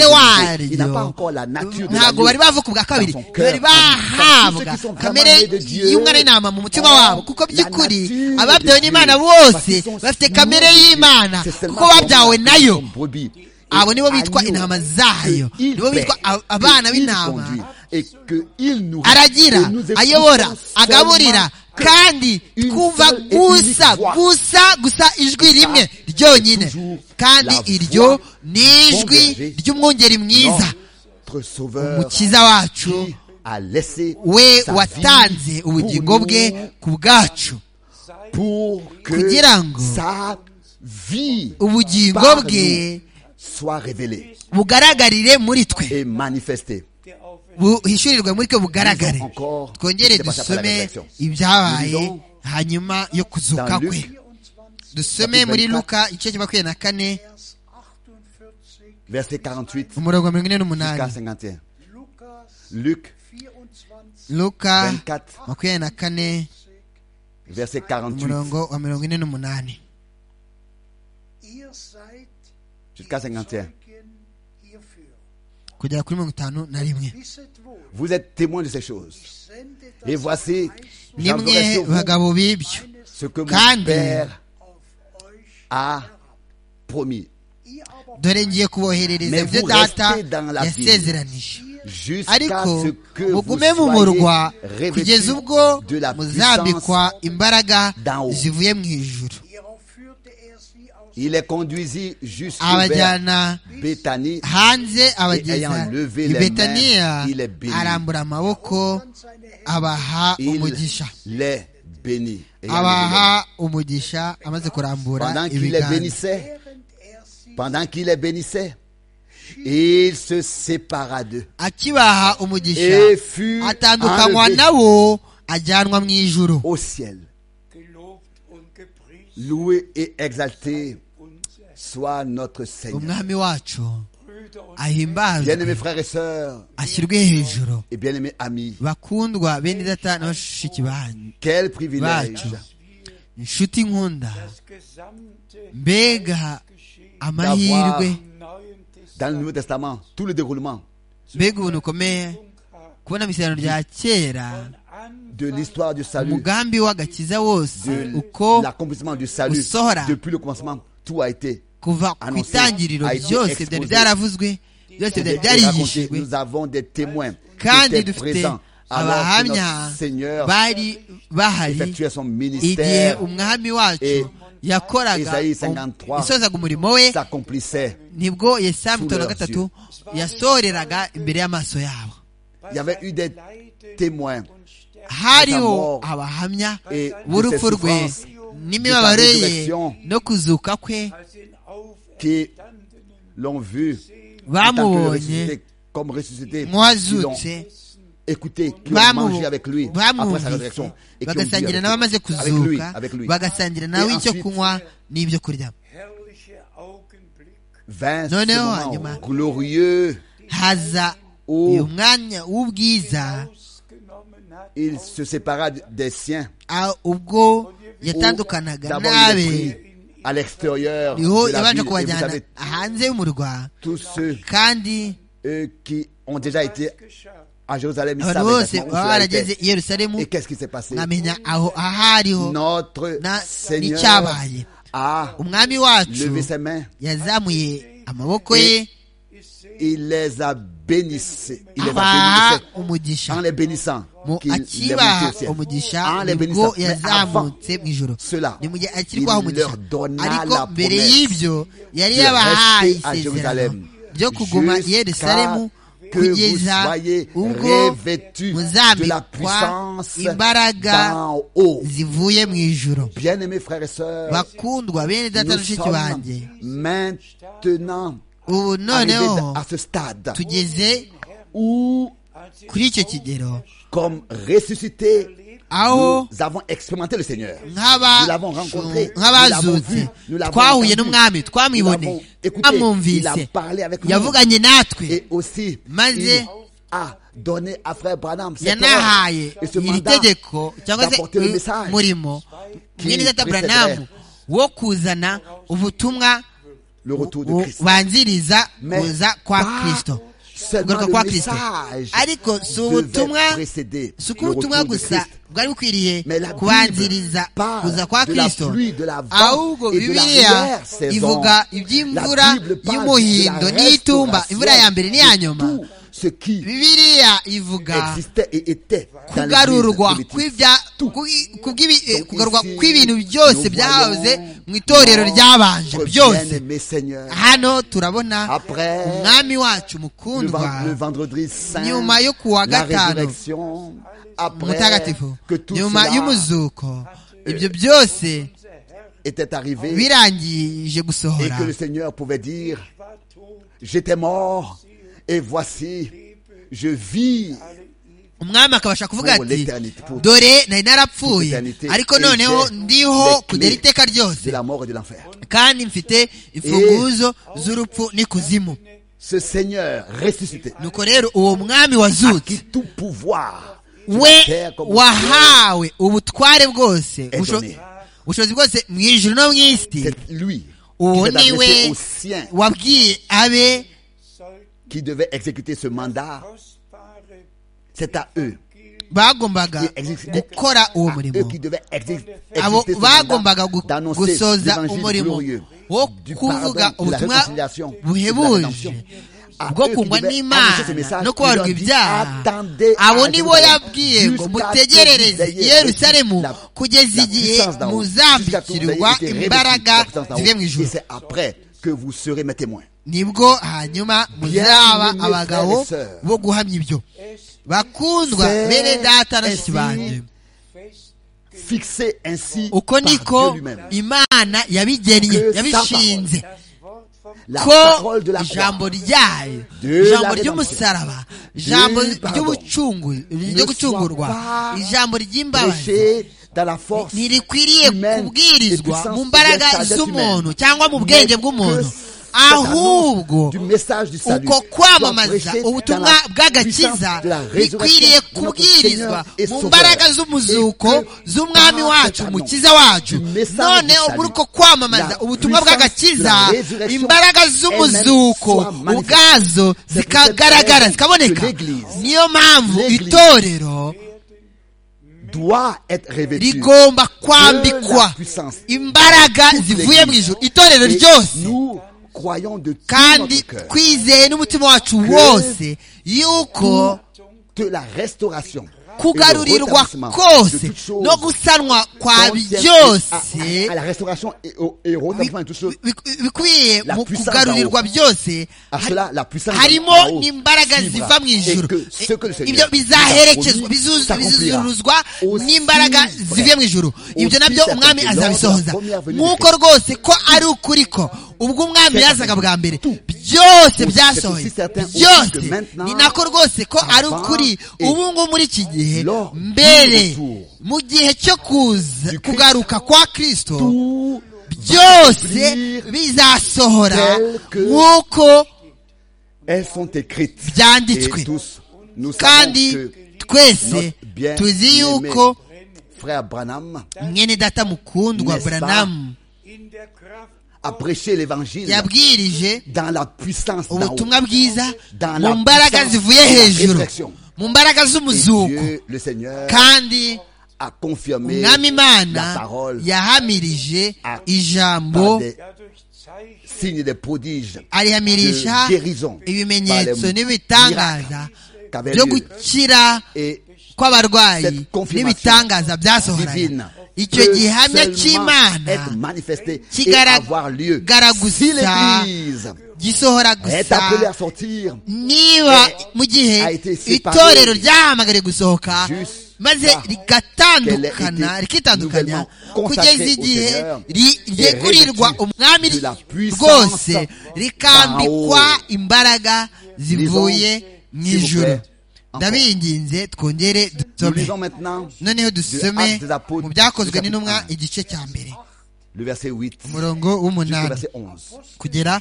l'identité, il n'a pas waryo encore la nature de ntabwo l'agneau bari bavuka ubwa kabiri dans son bari cœur, dans bahabwa ceux qui sont vraiment kamere nés de Dieu. y'umwana w'intama mu mutima Or, wabo kuko la by'ukuri nature ababyawe de n'imana Dieu, bose parce qu'ils sont bafite sous kamere Dieu. y'imana C'est seulement kuko babyawe comme nayo comme brebis. Et abo nibo bitwa agneau intama zayo que il nibo paie, bitwa a- que abana il b'intama conduit, et que il nourrit, aragira que nous écoutons ayobora agaburira seulement que kandi une twumva seule et gusa unique voix. gusa gusa ijwi rimwe c'est ryonyine toujours kandi la iryo voix ni bon ijwi berger. ry'umwungeri mwiza notre sauveur umukiza wacu qui a laissé we sa vie watanze ubugingo pour bwe nous, ku bwacu pour kugira que ngo sa vie ubugingo par bwe nous soit révélée bugaragarire muri twe et manifestée. buhishurirwe muri twe bugaragare Disons encore twongere ce qui s'est passé après la dusome résurrection. ibyabaye Disons hanyuma yo kuzuka dans Luc, kwe dusome chapitre muri 24, luka igice cya makumyabiri na kane Verset 48 umurongo wa mirongo ine jusqu'à n'umunani 51. Luc luka 24, makumyabiri na kane verset 48 umurongo wa mirongo ine n'umunani jusqu'à 51. kugera kuri mirongo itanu na rimwe Vous êtes témoins de ces choses. Et voici, j'enverrai nimwe sur vous bagabo b'ibyo ce que Kandi- mon Père a promis. dore ngiye kuboherereza Mais ibyo vous data restez dans la ville. yasezeranije Jusqu'à ariko ce que vous mugume mu murwa soyez kugeza revêtus ubwo de la puissance muzambikwa imbaraga d'en haut. zivuye mu ijuru Il les conduisit jusqu'à abajyana Béthanie. hanze abageza ayant levé i les betaniya mains, il est béni. arambura amaboko abaha Il umugisha les bénit. Et il les abaha umugisha amaze bénit. Pendant kurambura qu'il les ibiganza bénissait, pendant qu'il les bénissait, il se sépara d'eux akibaha umugisha et fut atandukanywa enlevé nabo ajyanwa mu ijuru au ciel. Gelobt und gepriesen Loué et exalté unser soit notre Seigneur. umwami wacu Brüder und ahimbazwe Bien-aimés frères et sœurs ashyirwe hejuru et bien-aimés amis, bakundwa bene data na bashiki banyu quel privilège bacu inshuti nkunda das gesamte mbega amahirwe Neuen Testament dans le Nouveau Testament, tout le déroulement mbega ubuntu bukomeye kubona mu isezerano rya kera an de l'histoire du salut, umugambi w'agakiza wose de uko l'accomplissement du salut, Usora. depuis le commencement, tout a été kuva ku annoncé, itangiriro a été byose exposé. byari byaravuzwe byose byari raconté. byarigishijwe Nous avons des témoins qui kandi étaient dufite présents alors que abahamya notre Seigneur bari bahari effectuait son igihe ministère, umwami wacu Et- yakoraga Isaïe 53 isozaga umurimo we s'accomplissait. nibwo yesaya mirongo itanu na Sous leurs gatatu yasoreraga imbere y'amaso yabo Il y avait eu des témoins hariho Mort. abahamya et de ces b'urupfu rwe souffrances n'imibabaro de sa ye résurrection no kuzuka kwe als den qui Auferstandenen l'ont vu en tant que le bamubonye ressuscité, comme ressuscité, qui l'ont nk'uwazutse écouté, qui ont mangé avec lui après sa bamwumvise résurrection et qui ont bu bagasangira nawe avec lui, amaze avec lui, kuzuka avec lui. bagasangira nawe Et icyo ensuite, kunywa n'ibyo kurya herrliche Augenblick Vint Non, ce non, moment Agema. glorieux haza Oh. uyu mwanya w'ubwiza ausgenommen hat il se sépara des siens. ah, ubwo Où yatandukanaga D'abord, il nabe les prit à l'extérieur de niho la yabanje ville. Et vous kubajyana savez, hanze y'umurwa tous ceux kandi eux, qui ont déjà été geschafft. à Jérusalem, ils abantu savaient bose exactement où baba cela barageze était. i yerusalemu Et qu'est-ce qui s'est passé mwamenya aho aho ariho Notre na- Seigneur n'icyabaye a umwami wacu levé ses mains, yazamuye amaboko ye il les a bénissés. Il les a abaha bénissés. umugisha en les bénissant, mu qu'il les akibaha montait au umugisha ciel. En les nibwo bénissant, mais avant yazamutse mu ijoro cela, ni mu gihe il akirwaho umugisha leur donna ariko la mbere promesse y'ibyo yari de yabahaye rester à isezerano Jerusalem byo kuguma i yerusalemu kugeza ubwo muzambikwa imbaraga zivuye mu ijoro bakundwa bene data n'ushiki banjye ubu noneho tugeze kuri icyo kigero comme ressuscité. aho Nous avons expérimenté le Seigneur. Nous l'avons rencontré. Nous l'avons nk'abazutse vu. Nous l'avons twahuye entendu. n'umwami Nous l'avons twamwibone écouté. Il a twamwumvise parlé avec nous. yavuganye natwe Et aussi, Maze- il a donné à frère Branham cette yanahaye et ce iri mandat tegeko cyangwa se d'apporter le uyu message murimo qui mwene data précéderait buranamu wo kuzana ubutumwa le retour de Christ. bubanziriza Mais kuza kwa pas kristo seulement kugaruka le kwa kristo message ariko si devait ubutumwa précéder si uko le ubutumwa retour de gusa Christ. bwari bukwiriye Mais la Bible kubanziriza parle kuza kwa de la kristo pluie, de la vente ahubwo et de la bibiliya arrière-saison. ivuga La iby'imvura Bible parle de y'umuhindo la n'iyitumba restauration imvura ya mbere n'iya nyuma Tout ce qui bibiliya ivuga existait et était dans kugarurwa l'Église primitive. kw'ibya Tout. kubi- kubw'ibi- eh, Donc kugarurwa ici, kw'ibintu byose nous byahoze voyons mu itorero notre ryabanje byose bien-aimé Seigneur. hano turabona Après, umwami wacu Le, ven- le mukundwa vendredi saint, nyuma yo ku wa la gatanu, résurrection, après mutagatifu que tout nyuma cela y'umuzuko ibyo byose était arrivé birangije et gusohora que le Seigneur pouvait dire, j'étais mort et voici, je vis umwami akabasha kuvuga Pour ati l'éternité, pour- dore nari narapfuye l'éternité, ariko et noneho j'ai ndiho les kugera clés iteka de ryose la mort et de l'enfer. kandi mfite imfunguzo z'urupfu n'ikuzimu Ce Seigneur ressuscité, nuko rero uwo mwami qui wazutse tout pouvoir sur la we terre comme au ciel, wahawe ubutware bwose Et ubusho- donné. ubushobozi bwose mu ijuru no mu isi c'est lui uwo qui s'est ni adressé we aux siens wabwiye abe qui devaient exécuter ce mandat. Kostbare C'est à eux. bagombaga Qui exécutaient- gukora uwo à eux murimo qui devaient exé- abo exécuter ce bagombaga mandat gu- d'annoncer gusoza l'évangile umurimo glorieux wo du kuvuga pardon, de la ubutumwa réconciliation, de la buhebuje rédemption. À bwo eux qui kungwa devaient annoncer ce n'imana message, no il leur kubarwa dit, ibyaha attendez abo à ni bo Jérusalem, yabwiye ngo jusqu'à mutegerereze que vous ayez yerusalemu la- kugeza la igihe puissance d'en haut, jusqu'à que vous ayez muzambikirirwa été revêtus de la imbaraga puissance d'en haut. zivuye mu Et ijuru c'est après que vous serez mes témoins. nibwo hanyuma muzaba Bien-aimés abagabo frères et sœurs. bo guhamya ibyo bakundwa C'est bene data na bashiki ainsi banjye Fixé ainsi uko par Dieu niko lui-même. imana yabigennye Que sa yabishinze La ko parole de la croix ijambo ryayo De la ijambo rédemption. ry'umusaraba ijambo Du pardon. ry'ubucungu ryo soit gucungurwa pas ijambo ry'imbabazi prêché dans la force ntirikwiriye humaine et kubwirizwa puissance mu mbaraga de la sagesse z'umuntu humaine. cyangwa mu bwenge Mais bw'umuntu que cette ahubwo annonce du message du salut uko kwamamaza soit prêchée ubutumwa dans la bw'agakiza puissance de la bikwiriye résurrection de notre kubwirizwa Seigneur et mu Sauveur. mbaraga z'umuzuko Et que z'umwami par wacu cet annonce, umukiza wacu du message none du salut, muri uko kwamamaza la ubutumwa puissance bw'agakiza de la résurrection imbaraga z'umuzuko elle-même soit manifeste. ubwazo C'est pour zikagaragara cette raison zikaboneka que l'Église- niyo mpamvu l'Église itorero doit être revêtu rigomba de la kwambikwa puissance. imbaraga Toute zivuye mu l'Église. ijuru itorero Et ryose nous croyons de tout kandi notre cœur twizeye n'umutima wacu wose yuko de la restauration et le kugarurirwa rétablissement de kose toutes choses no gusanwa kwa contient byose à, à la restauration et au, et au rétablissement de toutes choses. bi- bikwiye La mu puissance kugarurirwa byose À ha- cela, la puissance d'en harimo haut n'imbaraga suivra. ziva mu Et ijuru que ce que le I- Seigneur ibyo nous a bizaherekezwa promis bizuz- s'accomplira. bizuzuruzwa Aussi, n'imbaraga frère, zivuye mu ijuru ibyo aussi nabyo s'accomplit umwami lors de la azabisohoza première venue de nk'uko Christ. rwose ko ari ukuri ko ubwo umwami yazaga bwa mbere Tout. byose Aussi, byasohoye c'est aussi certain aussi byose que maintenant, ni nako rwose ko ari avant ukuri et ubu ngubu muri iki gihe lors du mbere retour mu gihe cyo kuza du Christ, kugaruka kwa kristo Tout byose s'accomplir bizasohora tel que- nk'uko Elles sont écrites. byanditswe Et tous, nous savons kandi que twese notre bien tuzi yuko frère Branham mwene data mukundwa N'est-ce pas? buranamu in der Kraft a prêché l'évangile yabwirije dans la puissance d'en haut. ubutumwa bwiza Dans mu la mbaraga puissance zivuye de la hejuru résurrection. mu mbaraga Et z'umuzuko Dieu, le Seigneur, kandi a confirmé umwami la imana parole yahamirije Ah. par ijambo des ja durch Zeichen signes des prodiges arihamirisha de guérison ibimenyetso par les n'ibitangaza miracles qu'avait byo lieu. gukira et kw'abarwayi Cette confirmation n'ibitangaza byasohoraga divine icyo gihamya cy'imana kigaragara gusa gisohora gusa niba mu gihe itorero ryahamagare gusohoka maze rigatandukana rikitandukanya kugeza igihe ryegurirwa umwami rwose rikambikwa imbaraga zivuye mu ijoro ndabinginze twongere dusome noneho dusome mu byakozwe n'intumwa igice cya mbere umurongo w'umunani kugera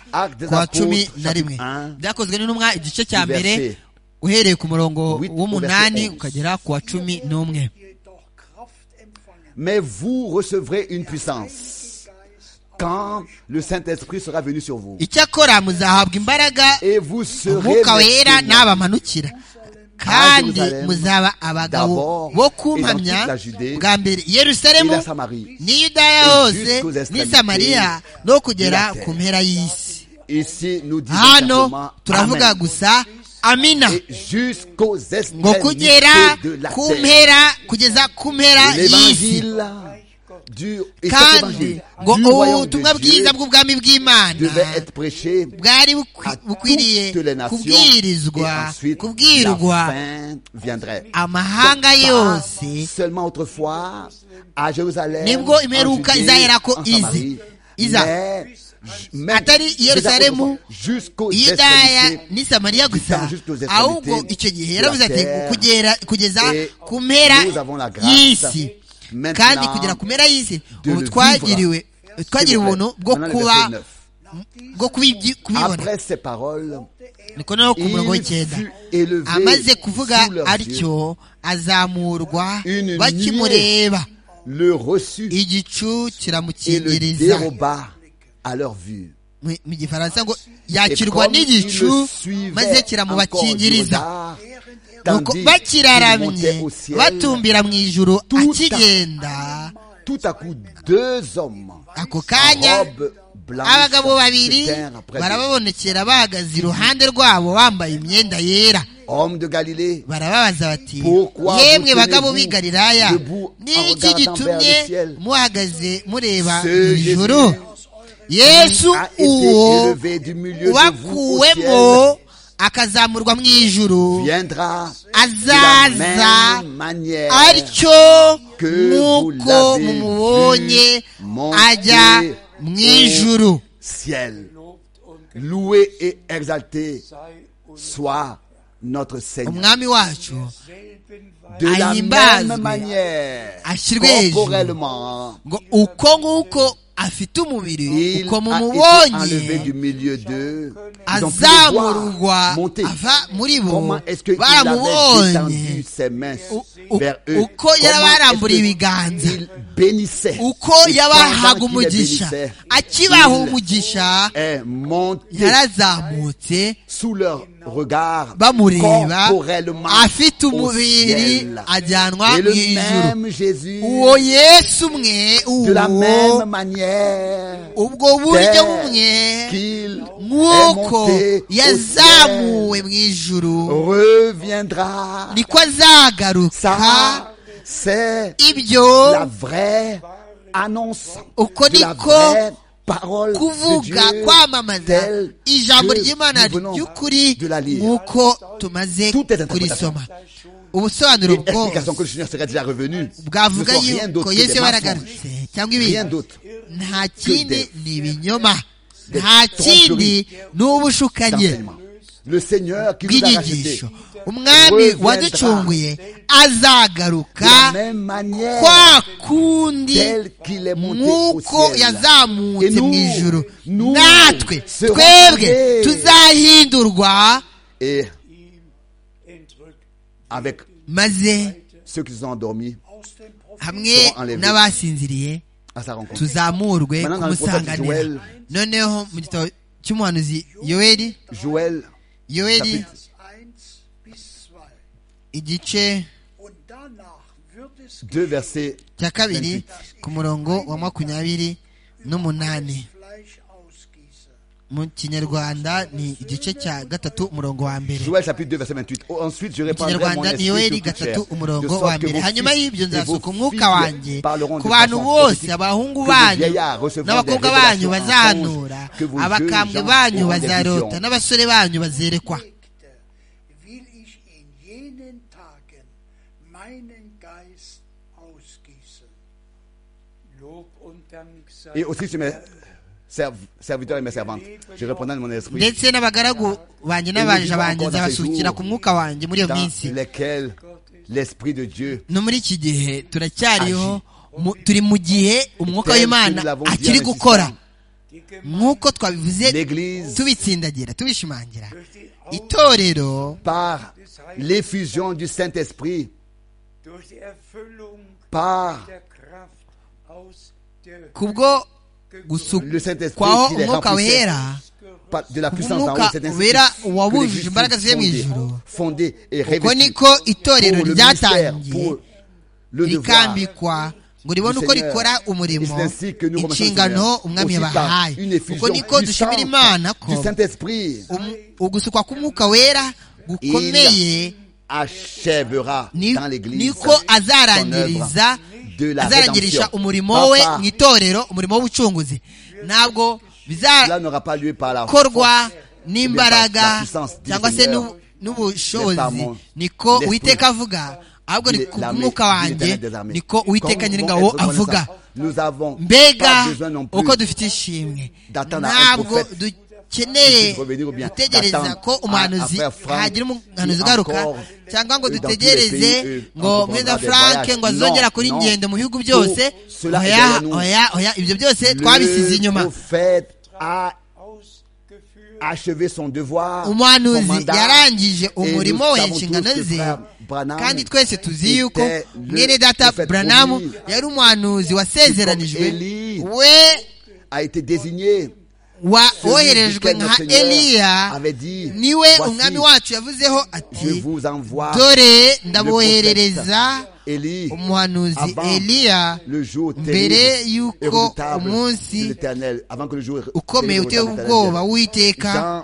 kwa cumi na rimwe byakozwe n'intumwa igice cya mbere uhereye ku murongo w'umunani ukagera ku wa cumi n'umwe Mais vous recevrez une puissance quand le Saint-Esprit sera venu sur vous. Icyakora muzahabwa imbaraga Et vous serez umwuka wera mes témoins. n'abamanukira kandi muzaba abagabo bo kumpamya bwa mbere i yerusalemu n'i yudaya hose n'i samariya no kugera ku mpera y'isi Ici, nous disons hano simplement turavuga Amen. gusa amina Et jusqu'aux ngo kugera extrémités de la ku terre. mpera kugeza ku mpera y'isi L'évangile du et cet kandi évangile ngo du royaume de ubutumwa Dieu bwiza bw'ubwami devait bw'imana être prêché bwari bukwi- à bukwiriye toutes les nations et kubwirizwa ensuite la kubwirwa fin viendrait. amahanga Pas yose seulement autrefois à Jérusalem, Nibwo en imperuka Judée, izahera ko en ize. Samarie, Iza. mais j- même Atari i Yerusalemu, jusqu'aux yudaya extrémités n'i samariya gusa jusqu'aux extrémités ahubwo icyo gihe yaravuze ati de la terre. kugera kugeza Et ku mpera nous avons la grâce y'isi maintenant kandi kugera ku mpera y'isi de ubu le twagiriwe twagiriwe S'il vous plaît. ubuntu bwo Maintenant, le kuba verset neuf. bwo kubi- kubibona Après ces paroles, niko noneho ku murongo il w'icyenda fut élevé amaze kuvuga sous leurs yeux. atyo azamurwa Une bakimureba Le reçut igicu et le kiramukingiriza déroba à leur vue. mu mu gifaransa ngo Et yakirwa comme il n'igicu le suivait maze encore du kiramubakingiriza regard, nuko tandis qu'il bakiraramye montait au ciel, batumbira mu ijuru Tuta. akigenda Tout à coup, deux hommes ako en kanya robe blanche abagabo babiri se tinrent près de lui. barababonekera bahagaze iruhande rwabo bambaye imyenda yera Hommes de Galilée, barababaza bati Pourquoi yemwe vous bagabo tenez-vous b'i galilaya debout en ni iki regardant gitumye vers le ciel? muhagaze mureba Ce mu ijuru yesu a été uwo élevé du milieu de vous au ciel, wakuwemo akazamurwa mu ijuru viendra de la azaza même manière atyo que nk'uko vous l'avez mumubonye vu monter ajya mu ijuru ciel. Lobt und Loué et exalté sei uns soit notre Seigneur. umwami wacu selben De la Ahimbazwe. même manière, Ashyirwe hejuru. corporellement, ngo uko nguko afite umubiri il uko a été mumubonye enlevé du milieu d'eux. Ils ont pu le azamurwa voir monter. ava muri bo Comment est-ce qu'il avait baramubonye étendu ses mains U- u- vers eux uko yarabarambuye Comment est-ce ibiganza. qu'il bénissait uko Et yabahaga pendant qu'il les umugisha bénissait, akibaha il umugisha est monté yarazamutse sous leur regard bamureba corporellement afite au umubiri ciel. ajyanwa mu Et le ijuru même Jésus, uwo yesu umwe de la même uwo manière, ubwo buryo bumwe qu'il est nk'uko monté au yazamuwe ciel, mu ijuru reviendra. niko azagaruka Ça, c'est ibyo la vraie annonce Uko de la niko vraie parole de Dieu kuvuga kwamamaza telle ijambo que ry'imana nous venons ry'ukuri de la lire. nk'uko tumaze Toutes les kurisoma ubusobanuro Une bwo explication que le Seigneur serait déjà revenu. Ne bwavuga sont rien d'autre yuko que yesu des yaba mensonges. yaragarutse cyangwa Rien ibindi d'autre. nta kindi des- ni ibinyoma des nta kindi ni ubushukanyi d'enseignement. Le Seigneur qui nous a rachetés. bw'inyigisho umwami Reviendra. waducunguye De azagaruka la même manière, kwa kundi tel qu'il est monté au nk'uko ciel. Et yazamutse nous, mu ijuru nous natwe serons twebwe créés. tuzahindurwa Et ihm entrückt avec maze ceux qui sont endormis aus dem Profil hamwe Seront enlevés. n'abasinziriye à sa rencontre. tuzamurwe Maintenant, dans le kumusanganira prophète noneho mu gitabo cy'umuhanuzi yoweri Joël, yoweri chapitre eins bis zwei. igice Und danach wird es 2, verset cya kabiri ku murongo wa makumyabiri n'umunani Fleisch ausgieße. mu kinyarwanda ni igice cya gatatu umurongo wa mbere Joël chapitre 2 verset 28. Oh, ensuite je mu répandrai mon kinyarwanda ni esprit yoweri sur toute gatatu chair, de umurongo wa sorte que mbere vos hanyuma fils y'ibyo et vos nzasuka umwuka filles wanjye parleront de ku bantu façon bose prophétique, abahungu que vos banyu vieillards recevront n'abakobwa des banyu révélations en bazanura songe, que vos jeunes abakambwe gens banyu auront des bazarota visions. n'abasore banyu bazerekwa will ich in jenen Tagen meinen Geist ausgießen. Lob und Dank sei Et aussi, je mes serv- serviteurs et mes servantes, je répandrai mon esprit ndetse n'abagaragu banjye n'abaja banjye nzabasukira ku mwuka wanjye muri iyo dans minsi lesquels l'esprit de Dieu no muri iki gihe turacyariho mu- turi mu gihe umwuka w'imana akiri gukora die nk'uko twabivuze L'Église- tubitsindagira tubishimangira durch die itorero par l'effusion du Saint-Esprit, durch die Erfüllung par der Kraft aus der kubwo le Saint-Esprit gusukwaho qui les umwuka remplissait wera par- de la puissance en haut, Umwuka cet esprit wera que les uwabujije justes imbaraga zivuye mu fondées, ijuru. fondées et uko revêtues niko itorero pour le ministère, ryatangiye pour le devoir. rikambikwa ngo ribone uko Seigneur. rikora umurimo Et c'est ainsi que nous remercions le inshingano Seigneur. umwami Aussi par yabahaye une effusion uko niko dushimira puissante imana ko du Saint-Esprit, umu- ugusukwa k'umwuka wera gukomeye il achèvera ni- dans l'Église niko son œuvre azarangiriza de la azarangirisha rédemption. umurimo we Papa, mu itorero umurimo w'ubucunguzi ntabwo cela bizakorwa n'aura pas lieu par la force, la n'imbaraga puissance du cyangwa se Seigneur, n'u- n'ubushobozi mon niko esprit. uwiteka avuga ahubwo ni Il est ku l'armée, mwuka il est wanjye l'éternel des armées. niko uwiteka Comme nous nyiringabo devons être avuga reconnaissants, nous avons pas mbega besoin non plus uko dufite ishimwe d'attendre à un ntabwo prophète dukeneye puisse revenir ou bien gutegereza d'attendre ko umuhanuzi à- à frère Frank hagira umuhanuzi qui ugaruka encore cyangwa ngo dans tous les pays, dutegereze eux, ngo encore mwenda dans des frank voyages. ngo Non, azongera kuri non. ingendo mu bihugu Tout byose cela oya est derrière nous. oya oya ibyo byose twabisize Le inyuma prophète a ausgeführt achevé son devoir, son umuhanuzi mandat, yarangije et nous umurimo we savons inshingano tous que ze frère Branham kandi twese tuzi yuko était le mwene data prophète buranamu promis. yari umuhanuzi wasezeranijwe Comme Élie. we a été désigné wa Celui woherejwe duquel nka notre Seigneur eliya avait dit, niwe Voici, umwami wacu yavuzeho je ati vous envoie dore le ndaboherereza prophète Élie umuhanuzi avant eliya le jour terrible mbere et y'uko redoutable de umunsi l'éternel avant que le jour ukomeye terrible uteye de l'Éternel ubwoba w'uwiteka Jean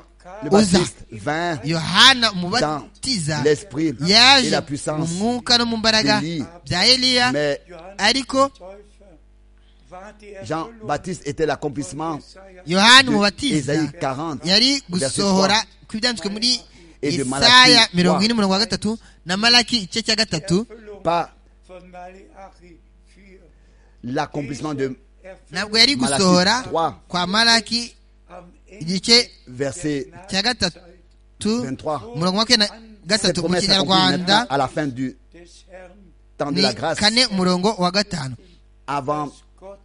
le uza. Baptiste vint yohana dans umubatiza l'esprit et yaje la mu puissance mwuka no mu mbaraga d'Eli. bya eliya mais ariko Täufer war die Jean Erfüllung Baptiste était l'accomplissement Jesaja yohana de umubatiza Ésaïe 40 yari verset gusohora 3. ku ibyanditswe muri Et de Yesaya Malaki mirongo ine trois. umurongo wa gatatu na malaki igice cya gatatu Erfüllung par von Malachi 4 l'accomplissement de erfüllt ntabwo yari Malaki gusohora trois. kwa malaki am Ende igice verset cya gatatu 23. umurongo wa kane na cette gatatu mu promesse s'accomplit maintenant kinyarwanda à la fin du des Herrn, temps de ni la grâce kane umurongo wa gatanu avant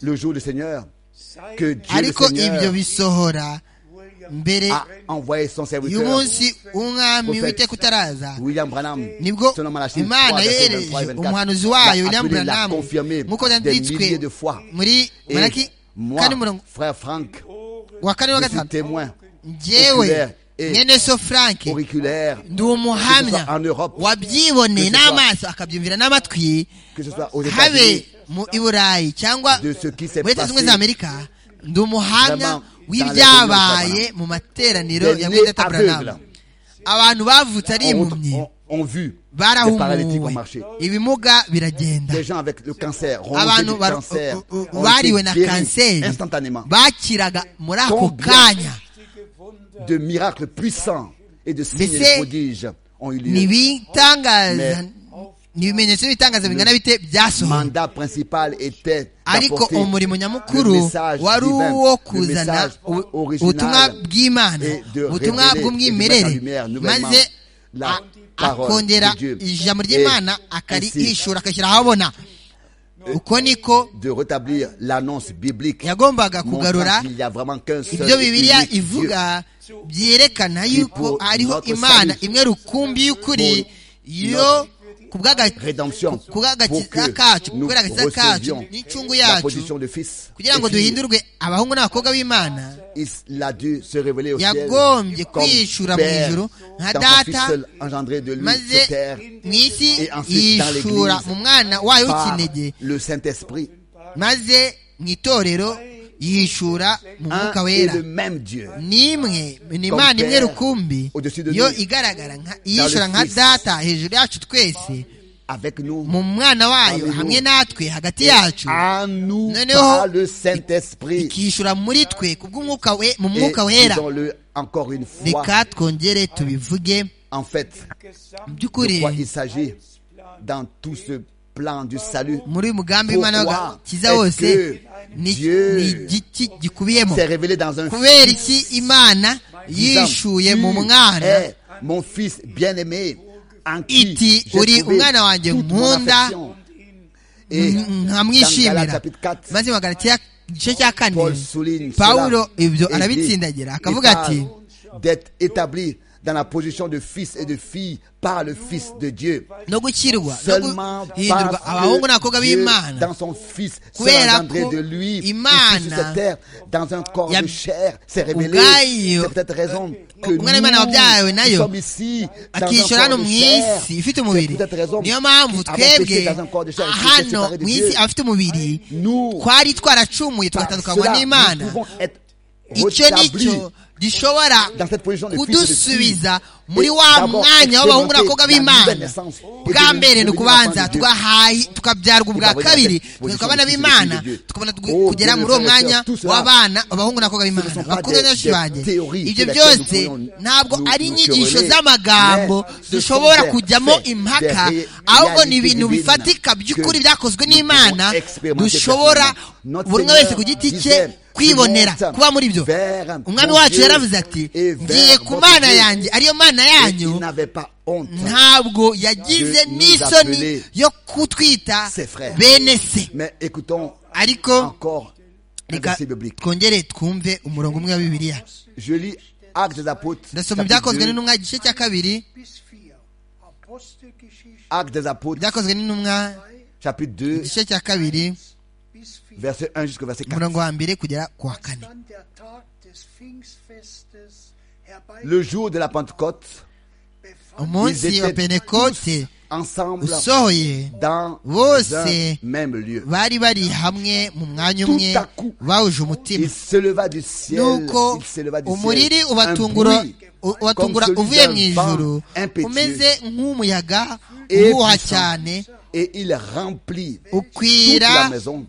le jour du Seigneur sei que Dieu le ariko ibyo Seigneur bisohora William mbere a envoyé son serviteur y'umunsi w'umwami Prophète. witeka utaraza William Branham nibwo selon Malachie imana 3, verset yohereje 23 et 24, umuhanuzi wayo l'a william appelé, l'a branham confirmé nk'uko des byanditswe milliers de fois muri Et malaki moi kane umurongo frère Franck wa kane wa je suis gatanu témoin njyewe oculaire et mwene so frank auriculaire ndi umuhamya en Europe, wabyiboneye que ce soit- n'amaso akabyumvira n'amatwi que ce soit aux États-Unis habe mu i burayi cyangwa de ce qui s'est muri leta zunze passé za amerika ndi umuhamya vraiment dans w'ibyabaye les mu materaniro Des ya nés mwedata aveugles. buranamu abantu bavutse ari ont, impumyi ont- ont vu des paralytiques ont barahumuwe marché ibimuga biragenda des gens avec le cancer rongés abantu du bar- cancer u- u- ont bariwe été na guéris kanseri instantanément bakiraga muri ako Combien kanya de miracles puissants et de signes et c'est- de prodiges ont eu ni lieu ibitangaza Mais- ni ibimenyetso n'ibitangaza bingana bite byasohoye mandat principal était ariko d'apporter umurimo le nyamukuru message wari divin, uwo le kuzana message u- original ubutumwa bw'imana et de ubutumwa révéler et de bw'umwimerere mettre en lumière nouvellement maze la a- parole akongera de Dieu. ijambo Et ry'imana akarihishura akashyira ahabona uko niko de rétablir l'annonce biblique yagombaga montrant kugarura qu'il n'y a vraiment qu'un seul ibyo et bibiliya unique Dieu. ivuga byerekana yuko pour hariho notre imana salut, imwe rukumbi y'ukuri yo ku Rédemption, pour bw'agakiza que kacu nous kubera agakiza kacu recevions n'incungu la yacu position de fils. kugira ngo Et fille, duhindurwe abahungu n'abakobwa b'imana il a dû se révéler au ciel yagombye comme kwishura mu père ijuru nka dans son fils data seul engendré de lui maze sur terre mu isi Et ensuite dans yishura l'Église, mu mwana wayo par w'ikinege le Saint-Esprit. maze mu itorero yihishura mu mwuka un et wera le même Dieu. nimwe ni imana imwe rukumbi Au-dessus de nous. yo igaragara nka yishura nka Fils. data hejuru yacu twese Avec nous, mu mwana wayo Parmi hamwe nous. natwe hagati yacu à nous Noneho, par le Saint-Esprit. ikishyura muri twe kubw'umwuka we mu Et mwuka wera disons-le encore une fois. reka twongere tubivuge En fait, mu de by'ukuri quoi il s'agit dans tout ce plan du salut. muri uyu mugambi w'imana w'agakiza Pourquoi wose est-ce que ni Dieu ni igiti gikubiyemo C'est révélé dans un kubera iki imana disant, yishuye Tu mu mwana es mon fils bien-aimé, en qui iti j'ai uri trouvé umwana wanjye toute mon nkunda, affection. Et dans Galates nkamwishimira chapitre 4, maze mu Magalatiya igice cya kane Paul souligne pawulo cela ibyo et dit, arabitsindagira akavuga il ati parle d'être établi dans la position de fils et de fille par le Fils de Dieu. no gukirwa no Seulement guhindurwa parce abahungu n'abakobwa que Dieu, b'imana dans son Fils, Kubera s'est engendré ko de lui, ici sur Imana cette terre, dans un corps yab- de chair, s'est révélé. ubwayo, C'est peut-être raison que nous, umwana w'Imana wabyawe nayo, nous sommes ici, dans un akishyura hano corps de mu chair. isi ifite C'est umubiri peut-être raison niyo mpamvu qu'avant péché, twebwe dans un corps de chair, il était hano séparé de mu Dieu. isi abafite umubiri Nous, twari twaracumuye par tugatandukanywa cela, n'imana nous pouvons être icyo rétablis nicyo gishobora dans cette position de fils et de kudusubiza fille. muri Et wa d'abord, mwanya w'abahungu n'abakobwa expérimenter la nouvelle b'imana naissance et bwa devenir- mbere ni devenir ukubanza enfant de Dieu. tugahayi tukabyarwa ubwa Tukavuga kabiri ati, tugatwa abana position b'imana de Dieu. tukabona twe- Oh, kugera muri uwo bien, mwanya tout cela, w'abana abahungu n'abakobwa ce b'imana sont pas bakunda des- benshi des banjye théories ibyo sur lesquelles byose nous pourrions ntabwo nous- ari nous inyigisho quereller, z'amagambo mais ce sont dushobora des kujyamo faits, impaka des ré- ahubwo ni réalités ibintu divines bifatika by'ukuri que byakozwe nous n'imana pouvons expérimenter dushobora personnellement. buri umwe Notre wese ku Seigneur giti cye disait, kwibonera "Monte kuba muri byo vers umwami mon wacu Dieu yaravuze ati et vers ngiye ku votre mana Dieu." yanjye ariyo mana Et yanyu il n'avait pas honte. ntabwo yagize de nous n'isoni appeler yo kutwita ses frères. bene se Mais écoutons ariko encore un reka verset biblique. twongere twumve umurongo umwe wa bibiliya Je lis Actes des Apôtres. ndasoma chapitre ibyakozwe 2, n'intumwa igice cya kabiri bis 4. Apostelgeschichte Actes des Apôtres, byakozwe n'intumwa chapitre 2, igice cya kabiri bis 4. verset 1 jusqu'au verset 4. umurongo wa mbere kugera ku wa kane Dann der Tag des Pfingstfestes herbei Le jour de la Pentecôte, befand ils umunsi wa étaient tous penekote ensemble usohoye dans Bose un même lieu. bari bari hamwe mu mwanya Tout umwe à coup, bahuje umutima Il se leva du ciel. nuko Il se leva du umuriri ciel. Un ubatungura bruit u- ubatungura comme celui uvuye d'un mu ijuru vent impétueux umeze nk'umuyaga et uhuha puissant. cyane Et il remplit toute la ukwira maison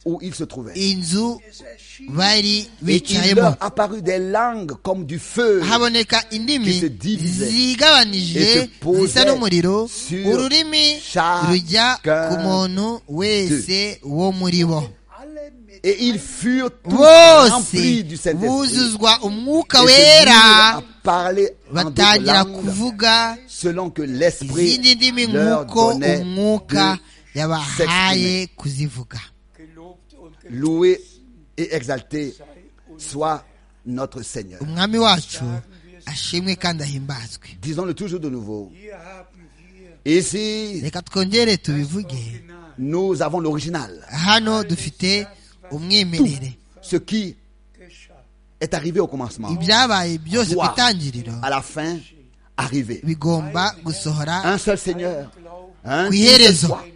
où il se trouvait. inzu es erschien bari Et il bicayemo leur apparut des langues comme du feu. haboneka indimi qui se divisait et zigabanije se posait zisa n'umuriro sur ururimi chacun rujya ku muntu wese wo muri bo alle mit Et ils furent tous remplis bose du Saint-Esprit. buzuzwa umwuka Et se mirent wera à parler en d'autres batangira langues kuvuga selon que l'Esprit izindi ndimi leur nk'uko donnait umwuka de yabahaye kuzivuga Gelobt und louer gelobt et exalter soit notre Seigneur. umwami wacu ashimwe kandi ahimbazwe Disons-le toujours de nouveau. Hier haben wir Ici, reka twongere tubivuge Original. nous avons l'original. hano dufite umwimerere Ce qui geschah. est arrivé au commencement ibyabaye byose ku doit, itangiriro à la fin, arriver. bigomba gusohora Un seul Seigneur. Un ku seul iherezo foi.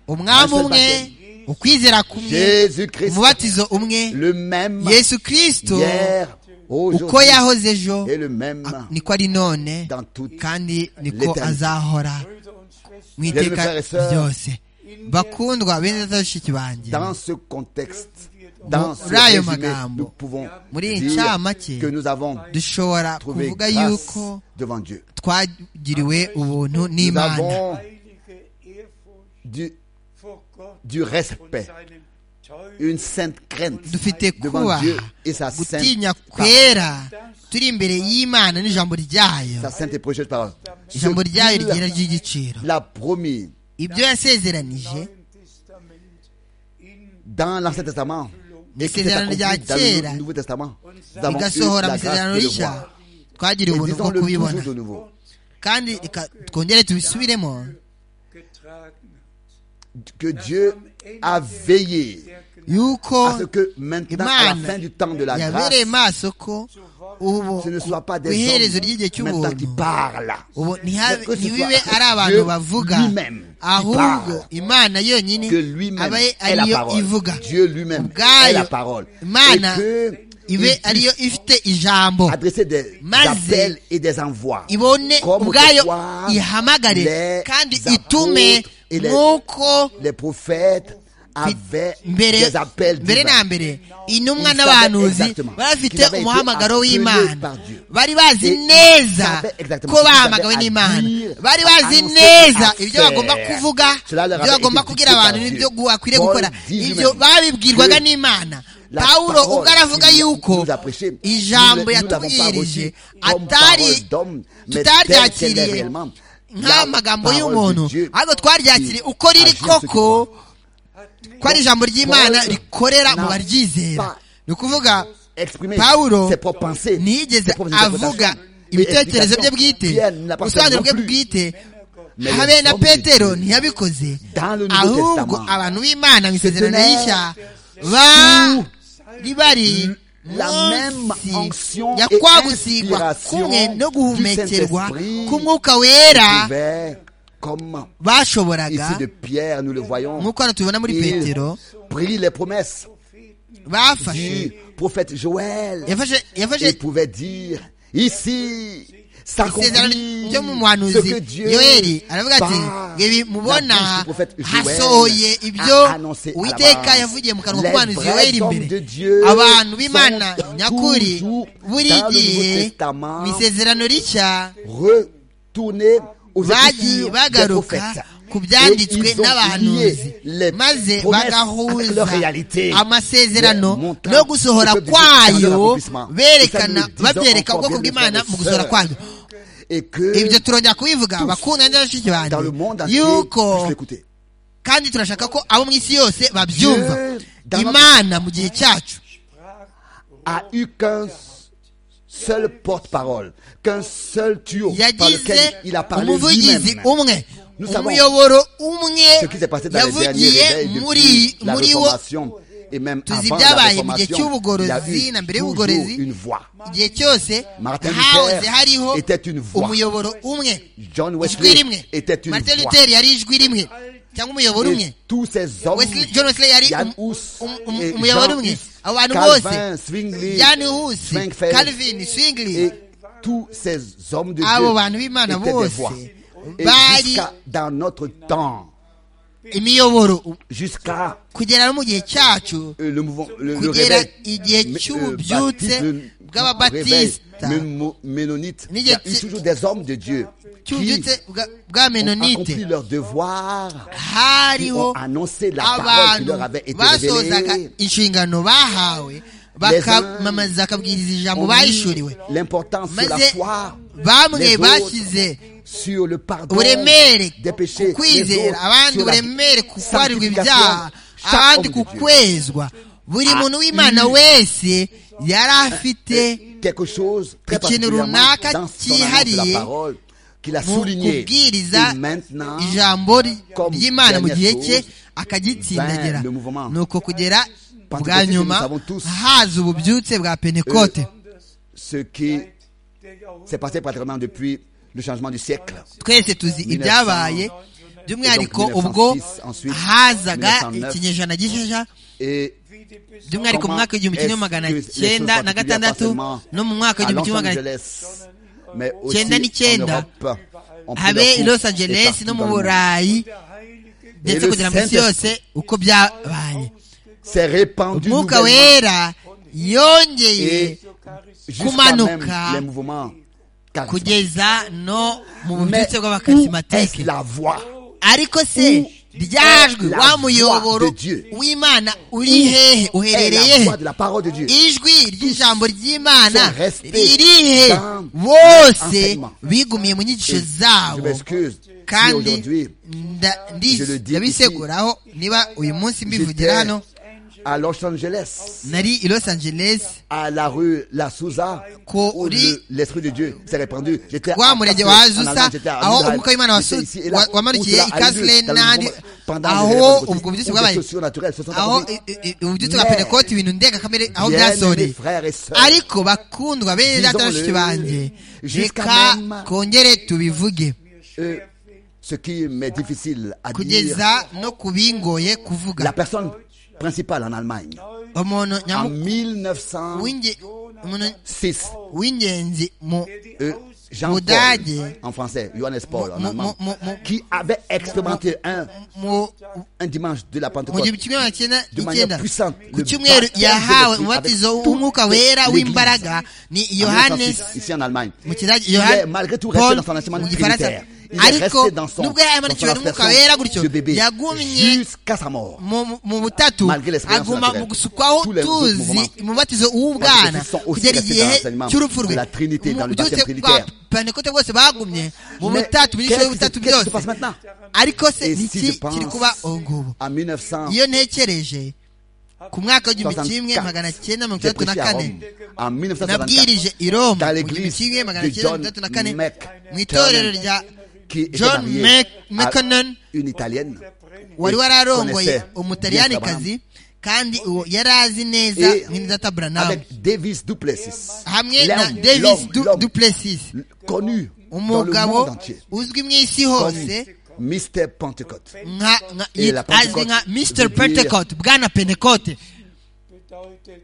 umwami umwe ukwizera kumwe Jésus-Christ. umubatizo umwe Le même yesu kirisito hier, uko aujourd'hui yahoze ejo et le même niko ari none dans toute kandi niko l'éternité. azahora Brüder und Schwestern, mu iteka Bien-aimés frères et sœurs, ryose bakundwa bene data bashiki banjye dans ce contexte, dans ce Muri ayo résumé, magambo, nous pouvons muri iyi dire ncamake que nous avons dushobora trouvé kuvuga grâce yuko devant Dieu. twagiriwe ubuntu Nous n'imana avons heilige Ehrfurcht du, vor Gott du und respect, seinem une Teufel. sainte crainte dufite devant Dieu kubaha et sa sainte, gutinya parole, kwera turi imbere y'imana n'ijambo ryayo sa sainte et précieuse parole. Ce ijambo ryayo rigera qu'il ry'igiciro l'a promis ibyo yasezeranije Neuen Testament in dans l'Ancien Testament et qui s'est Isezerano accompli rya dans le kera. Nouveau Testament. Nous avons eu rigasohora la mu grâce isezerano de le rishya voir. twagiriwe Et ubuntu bwo disons-le kubibona toujours de nouveau. kandi reka twongere tubisubiremo getragen hat. que Dieu a veillé yuko à ce que maintenant, à la fin imana du temps de la yabereye grâce, maso ko ubu ce ne soit pas ku des iherezo ry'igihe hommes maintenant qui cy'ubuntu parlent, ubu ntihabe- que ce ntibibe soit ari abantu Dieu bavuga lui-même qui ahubwo parle. imana yonyine que lui-même aba ari est la ariyo parole. ivuga Dieu lui-même est ubwayo la parole. Et imana que ibe il puisse ariyo ifite ijambo adresser des Maze appels et des envois. ibone Comme ubwayo autrefois, ihamagare les kandi apôtres itume et les- nk'uko Les prophètes avaient mbere des appels mbere divins. na mbere intumwa Ils n'abahanuzi savaient exactement bari qu'ils bafite avaient été umuhamagaro appelés w'imana par Dieu. bari bazi Et ils neza savaient exactement ko ce qu'ils bahamagawe avaient à n'imana dire, bari à bazi annoncer, neza à ibyo faire. bagomba kuvuga Cela leur ibyo avait bagomba été kubwira dicté abantu par n'ibyo Dieu. gu- bakwiriye Paul gukora dit ibyo lui-même babibwirwaga que n'imana la pawulo parole ubwo aravuga qu'il nous- yuko nous a prêchée, ijambo nous ne- nous l'avons pas yatubwirije reçue comme parole atari d'homme, mais telle qu'elle est tutaryakiriye réellement. La nk'amagambo parole de y'umuntu Dieu ahubwo twaryakiriye qui uko riri agit en ce qui koko ko ari ijambo ry'imana Paul rikorera mu n'a baryizera pas ni ukuvuga exprimer pawulo ses propres pensées, ntiyigeze ses propres avuga interprétations. ibitekerezo bye Mais bwite explication, Pierre ubusobanuro bwe n'a pas bwite Mais habe les na hommes de petero Dieu, ntiyabikoze dans le Nouveau ahubwo Testament, abantu b'imana mu isezerano tenaient rishya bari bari la même munsi onction ya et kwa gusigwa inspiration kumwe no du guhumekerwa Saint-Esprit k'umwuka wera pouvaient, comme bashoboraga ici de Pierre, nous le voyons, nk'uko hano tubibona muri il petero prit les promesses bafashe du prophète Joël yafashe yafashe et pouvait dire ici isezerano s'accomplit ryo mu ce muhanuzi que Dieu yoeli aravuga ati par ibi la bouche mubona du prophète Joël hasohoye ibyo a annoncé à la uwiteka base. yavugiye mu kanwa Les k'umuhanuzi vrais yoeli hommes imbere de Dieu abantu sont b'imana nyakuri toujours buri dans le gihe Nouveau Testament. mu isezerano rishya retourner aux bagiye écritures des bagaruka prophètes ku Et byanditswe ils ont n'abahanuzi lié les maze promesses avec bagahuza leur réalité. amasezerano Les montants no gusohora au peuple de Dieu dans leur kwayo accomplissement. berekana Et ça, nous le disons babyereka encore, ubwoko bien, mes bw'imana frères et mu gusohora sœurs. kwayo et que ibyo turongera kubivuga abakunda neza bashiki banjye dans le monde entier, puissent yuko l'écouter. kandi turashaka ko abo mu isi yose babyumva Dieu, dans notre- imana mu gihe cyacu a eu qu'un seul porte-parole, qu'un seul tuyau par yagize lequel il a parlé umuvugizi lui-même. umwe Nous savons umuyoboro umwe Ce qui s'est passé dans les derniers yavugiye réveils muri depuis la muri wo réformation et même Tuzi avant la ibyabaye mu gihe réformation, il y a cy'ubugorozi na eu mbere toujours y'ubugorozi. une voix. igihe cyose Martin hahoze Luther hariho était une voix. umuyoboro umwe John ijwi Wesley rimwe était une martin voix. luther yari ijwi rimwe cyangwa umuyoboro umwe Et tous ces hommes, Wesley- john wesley yari Jan um- Hus, um- um- et umuyoboro Jean umwe Hus, abo bantu bose Calvin, Zwingli, jan hus Schwenkfeld, calvin swingley et tous ces hommes de abo bantu b'imana Dieu étaient des bose voix. Et bari jusqu'à dans notre temps, imiyoboro u- jusqu'à kugera no mu gihe cyacu Euh, le mouvement le, le kugera réveil igihe mais, euh, cy'ububyutse baptiste, le- bw'ababatisita réveil mémo- ménonite il y a eu N'igihe- toujours des hommes de Dieu qui cy'ububyutse bwa- bwa ont menonite accompli leur devoir qui ont hariho annoncé la parole qui abantu leur avait été basozaga révélée inshingano bahawe bakamamaza bakabwiriza ijambo ont bayishuriwe mis l'importance sur la maze foi bamwe les bashyize autres sur le pardon uburemere des ku péchés les kwizera autres abandi sur la uburemere ku kwarirwa sanctification. ibyaha Chaque abandi ku homme de Dieu kwezwa buri a muntu w'imana eu wese yari afite Et quelque chose très ikintu particulièrement runaka dans son annonce de cyihariye la parole qu'il a mu souligné. kubwiriza Et maintenant, ijambo ry- comme ry'imana mu dernière gihe cye chose, akagitsindagira vint le mouvement. ni uko kugera bwa Pentecôte, nyuma nous savons tous. haza ububyutse bwa pentekote ce qui s'est passé pratiquement depuis le changement du siècle. twese tuzi ibyabaye by'umwihariko donc 1906, ubwo ensuite hazaga 1909. ikinyejana gishesha Et by'umwihariko mu mwaka w'igihumbi kimwe magana Est-ce que les cyenda choses na gatandatu particulières, no mu mwaka à w'igihumbi Los kimwe magana Angeles, mais aussi Cyenda n'icyenda, en Europe, on prit habe i leur los cours et angeles no partout dans mu le monde. burayi ndetse le kugera mu isi Saint-Esprit- yose uko byabaye C'est répandu umwuka nouvellement. wera yongeye et jusqu'à même kumanuka les mouvements charismatiques. kugeza no mu Mais bubyutse où est bw'abakaritsimatike la voix ariko se ryajwi la wa voix muyoboro de Dieu? w'imana uri hehe est uherereye la he voix de la parole de Dieu ijwi ry'ijambo ry'imana son respect ririhe dans bose enseignement. bigumiye mu nyigisho Et Je zabo m'excuse si kandi aujourd'hui nda- je le ndi- dis ndabiseguraho niba uyu munsi mbivugira j'étais hano à Los Angeles, nari i los angeles à la rue La Souza, où kuri le- l'Esprit de Dieu s'est répandu. J'étais à wa murenge wa Athens, en azusa Allemagne, j'étais à aho Israël, umwuka w'imana wasu- j'étais ici et là, wa- wamarukiye où- où- i kasle dans le n'ahandi mouvement, pendant les aho réformes ubwo baptistes, bubyutse où bwabaye des surnaturels se sont aho apparus. i- i- i- ububyutse bwa Yeah. pentekote ibintu ndengakamere aho Bien-aimés byasoreye frères et sœurs, ariko bakundwa beza Disons-le. bashiki banjye Jusqu'à reka même- kongere tubivuge euh, ce qui m'est difficile à dire, kugeza no kubingoye kuvuga la personne principale en Allemagne, umuntu en nyamu- 1906, w'inge- umuntu w'ingenzi mu euh, Jean Paul, Budage. en français, Johannes Paul, en mu- allemand, mu- mu- qui avait expérimenté un, mu- un dimanche de la mu Pentecôte gihumbi kimwe magana cyenda de manière icyenda puissante. ku Le cyumweru baptême de yahawe l'Esprit avec umubatizo toute w'umwuka wera l'Église. w'imbaraga ni En yohanes 1906, ici en Allemagne. mu kidage Il est yohani malgré tout resté paul dans son enseignement mu gifaransa trinitaire. Il est ariko resté dans son, nubwo yari dans son amurikiwe n'umwuka aspersion wera gutyo de bébé yagumye jusqu'à sa mort. mu- mu- mu butatu Malgré l'expérience aguma naturelle. mu gusukwaho Tous les autres tuzi mouvements. umubatizo w'ubwana Parce que sont aussi kugera restés igihe dans l'enseignement cy'urupfu rwe de la Trinité, Mu dans le byutse baptême bwa trinitaire. pentekote bose bagumye mu Mais butatu mu gice qu'est-ce y'ubutatu qui se- qu'est-ce qui se byose passe maintenant ariko se Et si niki je pense kiri kuba ubu ngubu en 1900, iyo ntekereje ku mwaka w'igihumbi kimwe 64, magana cyenda mirongo j'ai itandatu na prêché à kane Rome. En 1964, nabwirije i roma dans mu gihumbi l'église kimwe magana de cyenda John mirongo itandatu na kane mu itorero McTernan, rya qui était John marié Mc- à McKinnon, une italienne. wari Et wararongoye connaissait umutaliyani Abraham. kandi uwo yari azi neza Et nk'inzata buranamu avec Davis Duplessis. hamwe na L'homme, davis l'homme, Du- l'homme duplessis connu dans le monde umugabo entier uzwi mu isi comme hose Mr. Pentecôte. nka nka- Et la azwi nka Pentecôte mr veut dire- pentecote bwana pentecote bedeutet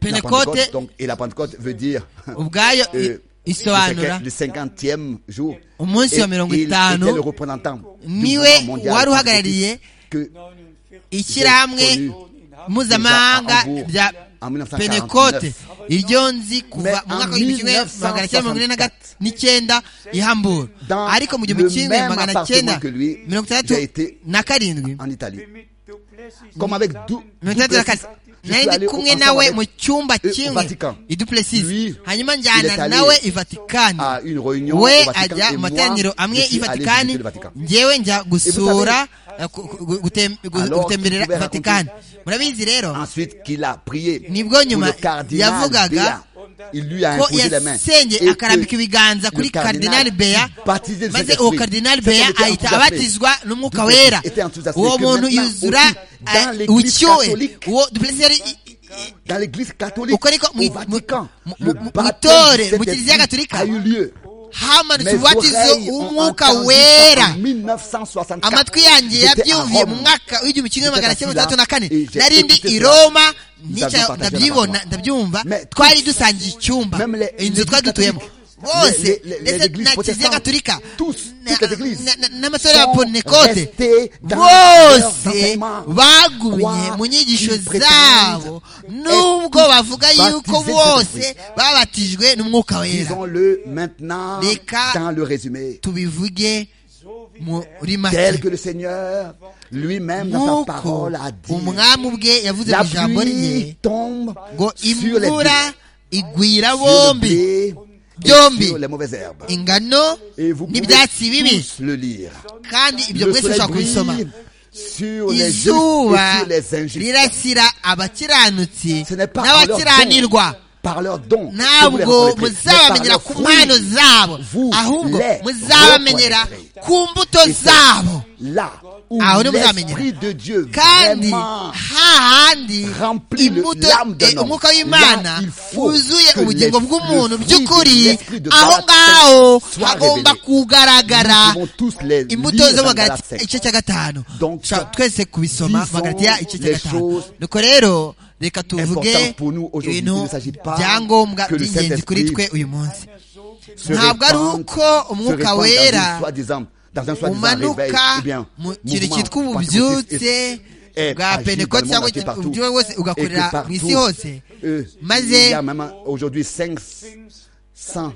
La Pentecôte, pentecote donc, et la Pentecôte veut dire ubwayo i- euh, isobanura le 50e jour. Umunsi Et wa mirongo il était itanu, le représentant du niwe mouvement mondial wari uhagarariye que 49 ishyirahamwe mpuzamahanga Déjà à rya Hambourg, en 1949. pentecote iryo nzi kuva mu Mais mwaka en w'igihumbi kimwe magana cyenda mirongo ine na gat- 1964, n'icyenda i hamburg dans ariko mu gihumbi le kimwe même magana appartement cyenda que lui, mirongo itandatu j'ai été na karindwi en Italie. mit Duplessis Comme avec Du- mirongo itandatu na Duplessis, kane je nari suis allé ndi au- kumwe ensemble nawe avec mu cyumba eux au kimwe Vatican. i duplessis Lui, hanyuma il est njyana allé nawe i vatikani à une réunion au we Vatican ajya et mu moi, materaniro amwe je i suis allé vatikani visiter le Vatican. njyewe njya gusura eh, ku- ku- gu- gutem- gu- Alors, gutemberera tu pouvais vatikani murabizi rero Ensuite, qu'il a prié Nibwo pour nyuma le cardinal yavugaga Béat. Il lui a ko imposé les mains. Et yasengeye akarambika que ibiganza le kuri cardinal kardinali beya baptisé maze de Saint-Esprit. uwo kardinali Cet homme beya ahita était enthousiasmé. abatizwa n'umwuka Duplessis wera était enthousiasmé uwo que muntu maintenant yuzura aussi dans eh, l'Église ubucyowe catholique, uwo duplessis yari i- i- dans l'église catholique, uko ariko mu- au Vatican, mu- mu- le mu- baptême mu- mu de kiliziya Saint-Esprit gatolika a eu lieu. hamanutse Mes ububatizo oreilles ont w'umwuka entendu wera ça en 1964. amatwi yanjye J'étais à yabyumviye mu Rome. mwaka w'igihumbi kimwe magana cyenda mirongo itandatu na kane Et j'ai nari ndi écouté i cela. roma Nous nica- avions partagé ndabyibona l'appartement. ndabyumva Mais twari dusangiye icyumba Même les- inzu les twari dutuyemo catholiques, bose les- les- les ndetse églises na kiliziya protestantes, gatolika tous, na- toutes les églises na- na- n'amasore ya sont pentekote restés dans leurs bose enseignements. bagumye Quoi mu nyigisho qu'ils prétendent zabo n'ubwo être bavuga yuko baptisés bose d'Esprit. babatijwe n'umwuka wera Disons-le maintenant Les cas- dans le résumé. tubivuge muri Tel make que le Seigneur lui-même dans sa nk'uko parole a dit. umwami ubwe yavuze mu La ijambo pluie rye tombe ngo sur les imvura blés, igwira sur le bombi blé et byombi sur les mauvaises herbes. ingano Et vous pouvez n'ibyatsi bibi tous le lire. kandi ibyo Le mwese soleil ushobora kubisoma brille sur les justes izuba et sur les injustes. rirasira abakiranutsi Ce n'est pas par leur n'abakiranirwa don, par leur don, que vous les ntabwo reconnaîtrez, mais muzabamenyera par leurs ku mpano fruits. zabo Vous ahubwo les muzabamenyera reconnaîtrez. ku mbuto Et c'est zabo Là où Ah, on nous l'Esprit de Dieu kandi vraiment hahandi remplit le- imbuto l'âme d'un eh, homme. umwuka w'imana Là, il faut wuzuye que ubugingo les- bw'umuntu le fruit by'ukuri de l'esprit de aho Galate ngaho soit hagomba révélé. kugaragara Nous pouvons tous les imbuto lire zo mu dans Galati- Galate. igice cya gatanu Donc, Shaka twese kubisoma disons magaratiya igice cya les gatanu choses nuko rero reka tuvuge importantes pour nous aujourd'hui. Il ibintu ne s'agit pas byangombwa que le by'ingenzi kuri Saint-Esprit twe uyu munsi se ntabwo ari répandre- uko se umwuka répandre dans une wera soi-disant- dans un soi-disant réveil, umanuka eh bien, mu kintu mouvement cyitwa pentecôtiste ububyutse est bwa agi dans le pentekote monde cyangwa entier partout. uburyo bwose ugakorera Et que mu isi partout, hose euh, maze il y a même aujourd'hui 500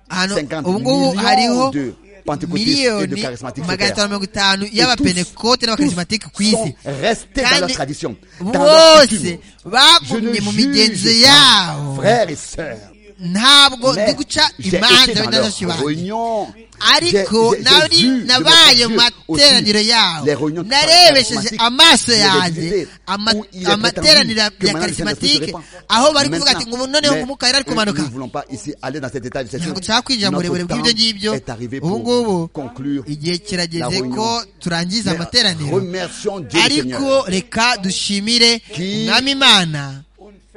ahantu 50 ubu ngubu millions hariho de pentecôtistes et de miliyoni charismatiques sur magana terre. atanu mirongo itanu Et y'abapentekote n'abakarismatike ku tous isi sont restés dans leur tradition, dans leur bose coutume. Je ne bagumye mu migenzo juge pas, yabo frères et sœurs, ntabwo ndi guca j'ai été imanza dans n'indazoki leurs banjye réunions. ariko J'ai- j'ai- j'ai nari vu de nabaye mon mu Dieu aussi materaniro yawe les réunions qui narebesheje parlent amaso charismatique, les yanjye visités, ama- où il est amateraniro prétendu que ya maintenant les sénateurs se karisimatike répandent. aho bari kuvuga ati Maintenant, ngo ubu noneho mais, nk'umukara ari euh, kumanuka nous ne voulons pas ici aller dans cet état de cette ntabwo chose. dushaka kwinjira mu Notre burebure bw'ibyo temps ngibyo est arrivé ubu pour ngubu conclure. igihe kirageze La ko réunion. turangiza Mais amateraniro remercions Dieu le Seigneur. ariko reka dushimire Qui- umwami imana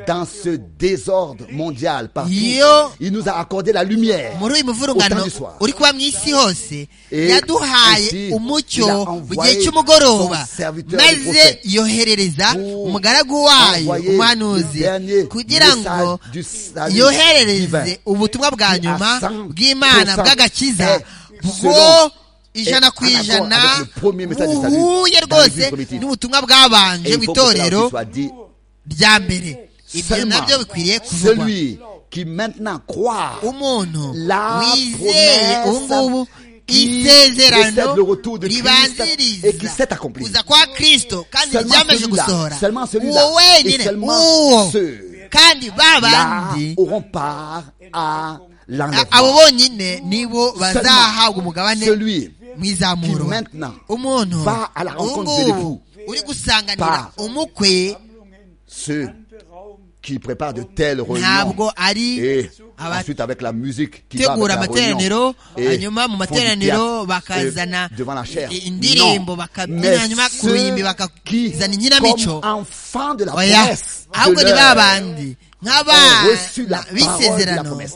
Dans ce désordre mondial, partout, Yo. il nous a accordé la lumière. muri uyu muvurungano Utanga iswa. uri kuba mu isi hose Et yaduhaye ainsi, umucyo il a mu envoyé gihe cy'umugoroba son serviteur, le maze prophète, yoherereza pour umugaragu wayo envoyer umuhanuzi le dernier kugira ngo message du salut divin, yoherereze ubutumwa bwa qui nyuma à 100% bw'imana bw'agakiza est bwo selon ijana ku en accord ijana avec le premier message du salut buhuye dans rwose l'Église primitive. n'ubutumwa bwabanje Et mu il faut que cela itorero aussi soit dit. rya mbere ibyo Seulement, nabyo bikwiriye kuvugwa Celui qui maintenant croit umuntu La wizeye promesse ubu ngubu qui isezerano précède le retour de Christ et qui ribanziriza s'est accompli. kuza kwa kristo kandi Seulement ryamaze celui-là, gusohora seulement celui-là, uwo et wenyine seulement uwo ceux kandi ba là bandi auront part à a- abo l'enlèvement. bonyine nibo bazahabwa umugabane celui mu izamuro qui maintenant umuntu va à la ubu rencontre de ngubu l'époux. uri gusanganira Par- umukwe Ceux qui préparent de telles réunions ntabwo ari et aba- ensuite avec la musique qui va gutegura avec la réunion amateraniro et hanyuma mu font du materaniro théâtre, bakazana euh, devant la chair. i- indirimbo Non. bakabyina Mais hanyuma ku ruhimbi ceux qui, bakazana inkinamico comme enfants de la oya promesse de ahubwo ni ba leur bandi ont reçu la nk'abana parole de la b'isezerano promesse.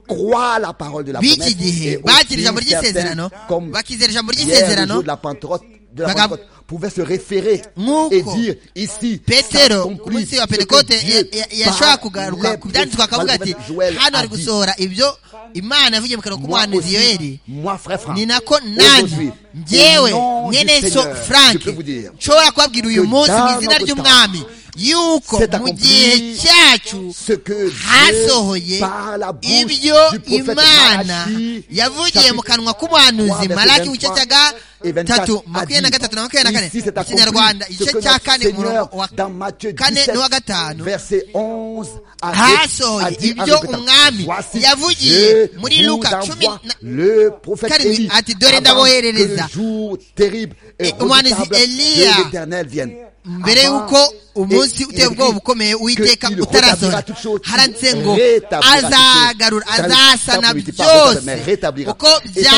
Croient la parole de la b'iki promesse. gihe Et bakira ijambo aussi certains, ry'isezerano comme bakizera ijambo hier, le jour ry'isezerano de la Pentecôte, de la Bagab- Pentecôte, pouvaient se référer Nk'uko et dire ici, petero ku s'accomplit munsi wa ce que pentekote Dieu ya- ya- yashobora par kugaruka les ku byanditswe akavuga prophètes. ati Joël hano ari a dit, gusohora ibyo imana yavugiye mu kanwa moi k'umuhanuzi yoheri aussi, moi frère Franck, ni nako nani aujourd'hui, njyewe au nom du mwene so Seigneur, frank je peux vous dire nshobora kubabwira uyu que munsi mu dans izina notre ry'umwami yuko s'est mu accompli gihe cyacu ce que Dieu, hasohoye par la bouche ibyo du prophète imana Malachi, yavugiye mu chapitre kanwa k'umuhanuzi trois, malaki mu verset gice cya 23, gatatu a makumyabiri na dit, gatatu na makumyabiri na kane ici s'est mu accompli kinyarwanda ce igice que cya notre kane ku Seigneur murongo wa dans Matthieu kane n'uwa gatanu 17 verset 11 à hasohoye 10, a dit en ibyo répétant, umwami Voici, yavugiye je muri vous Luka cumi envoie na- le prophète karindwi, Élie ati, dore avant que ndaboherereza. le jour terrible et Eh, umuhanuzi redoutable Eliya, de l'Éternel vienne mbere Avant- y'uko umunsi et- uteye il ubwoba écrit ukomeye uwiteka qu'il utarasohora rétablira toutes choses, haranditse ngo rétablira toutes choses. azagarura Ça ne azasana rétablit pas, byose mais rétablira. uko Et ça,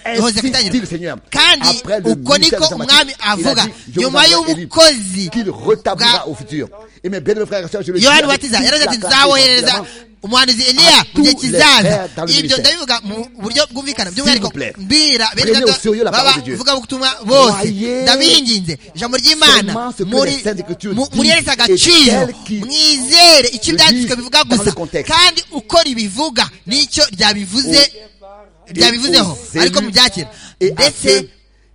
c'est byahoze ainsi dit le gutangira Seigneur. kandi Après le uko ministère niko des umwami Amatrices, il a avuga dit, Je vous nyuma envoie y'ubukozi Élie, qu'il bwa rétablira au futur et mes bien frères et sœurs je le dis yohani avec ubatiza toute yaravuze la ati clarté, nzawoherereza évidemment, umuhanuzi eliya mu gihe tous les kizaza frères dans le ibyo ministère. ndabivuga mu buryo bwumvikana by'umwihariko vous plaît, mbwira bene prenez au gato sérieux la baba parole de Dieu. vuga ubutumwa bose Croyez ndabinginze ijambo ry'imana seulement ce que muri les Saintes Écritures mu- disent muri yeretse et agaciro celles qui mwizere icyo le ibyanditswe disent bivuga dans gusa le contexte. kandi uko ribivuga n'icyo ryabivuze ryabivuzeho aux ariko élus mu byakera et à ndetse ceux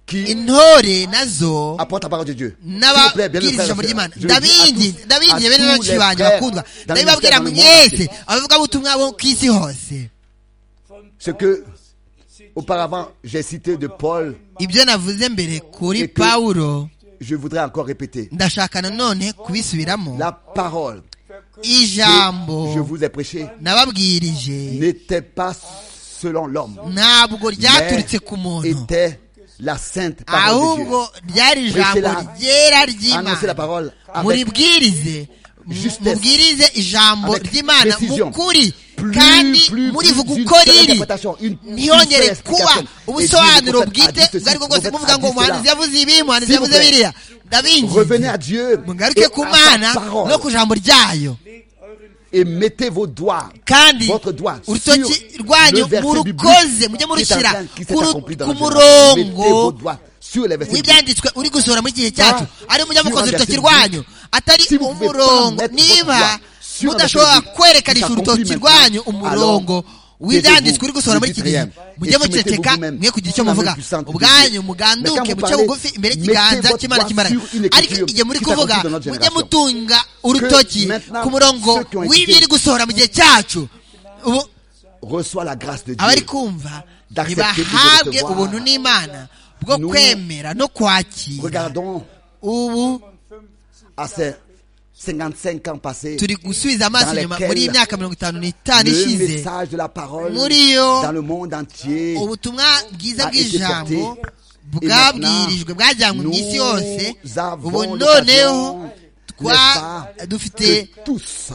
qui intore nazo apporte la parole de Dieu. S'il vous plaît, bien n'ababwiriza ijambo ry'imana ndabinginze ndabinginze bene benshi banjye bakundwa ndabibabwira mwese ce abavugabutumwa bo ku isi hose que auparavant j'ai cité de Paul, ibyo navuze mbere kuri Et que- pawulo je voudrais encore répéter. ndashaka nanone kubisubiramo La parole que je ijambo vous ai prêchée nababwirije n'était pas selon l'homme, ntabwo mais ryaturutse ku muntu était la sainte parole de Dieu. ahubwo ryari ijambo Prêchez-la. ryera Annoncez la ry'imana parole avec muribwirize Justesse. mubwirize ijambo Avec ry'imana précision. mukuri Plus, kandi plus, murivuga plus uko une seule riri interprétation, une- une ntihongere seule kuba explication. Et ubusobanuro Dieu, le prophète, bwite a dit ceci, ubwo aribwo bwose le prophète muvuga a ngo dit cela. umuhanuzi yavuze ibi umuhanuzi S'il vous yavuze plaît. biriya Revenez ndabingize à Dieu et mugaruke ku à mana sa no parole ku jambo ryayo et mettez vos doigts, kandi votre doigt sur urutoki le rwanyu verset murukoze biblique mujye qui est en murushyira train- qui s'est ku ru- accompli dans ku notre journal. Mettez vos murongo doigts sur les versets bibliques. w'ibyanditswe uri gusohora muri gihe cyacu ari mujya mukoza Sur un urutoki verset rwanyu atari Si vous pouvez umurongo pas mettre niba votre doigt sur un mudashobora verset kwerekanira biblique, urutoki ça rwanyu compliment umurongo alors, w'ibyanditswe taisez-vous, uri gusohora muri iki ne gihe dites rien. mujye Et muceceka soumettez-vous vous-même mwe kugira icyo sous la main muvuga puissante de ubwanyu Dieu. Mais muganduke quand vous muce parlez, bugufi imbere mettez y'ikiganza votre cy'imana doigt kimara sur une ariko écriture igihe muri qui kuvuga s'accomplit dans notre mujye génération. mutunga urutoki maintenant, ku murongo ceux qui ont été- w'ibiri gusohora mu gihe cyacu ubu Reçois la grâce de Dieu. abari kumva d'accepter ntibahabwe ibyo recevoir. ubuntu n'imana bwo Nous- kwemera no kwakira Regardons ubu à ces 55 ans passés, turi gusubiza amaso Dans inyuma lesquels muri iyi myaka mirongo itanu n'itanu le ishize message de la parole muri yo dans le monde entier ubutumwa bwiza a été bw'ijambo porté. Et bwabwirijwe bwajyanywe mu isi nous yose avons ubu l'occasion, noneho twa n'est-ce pas, dufite que tous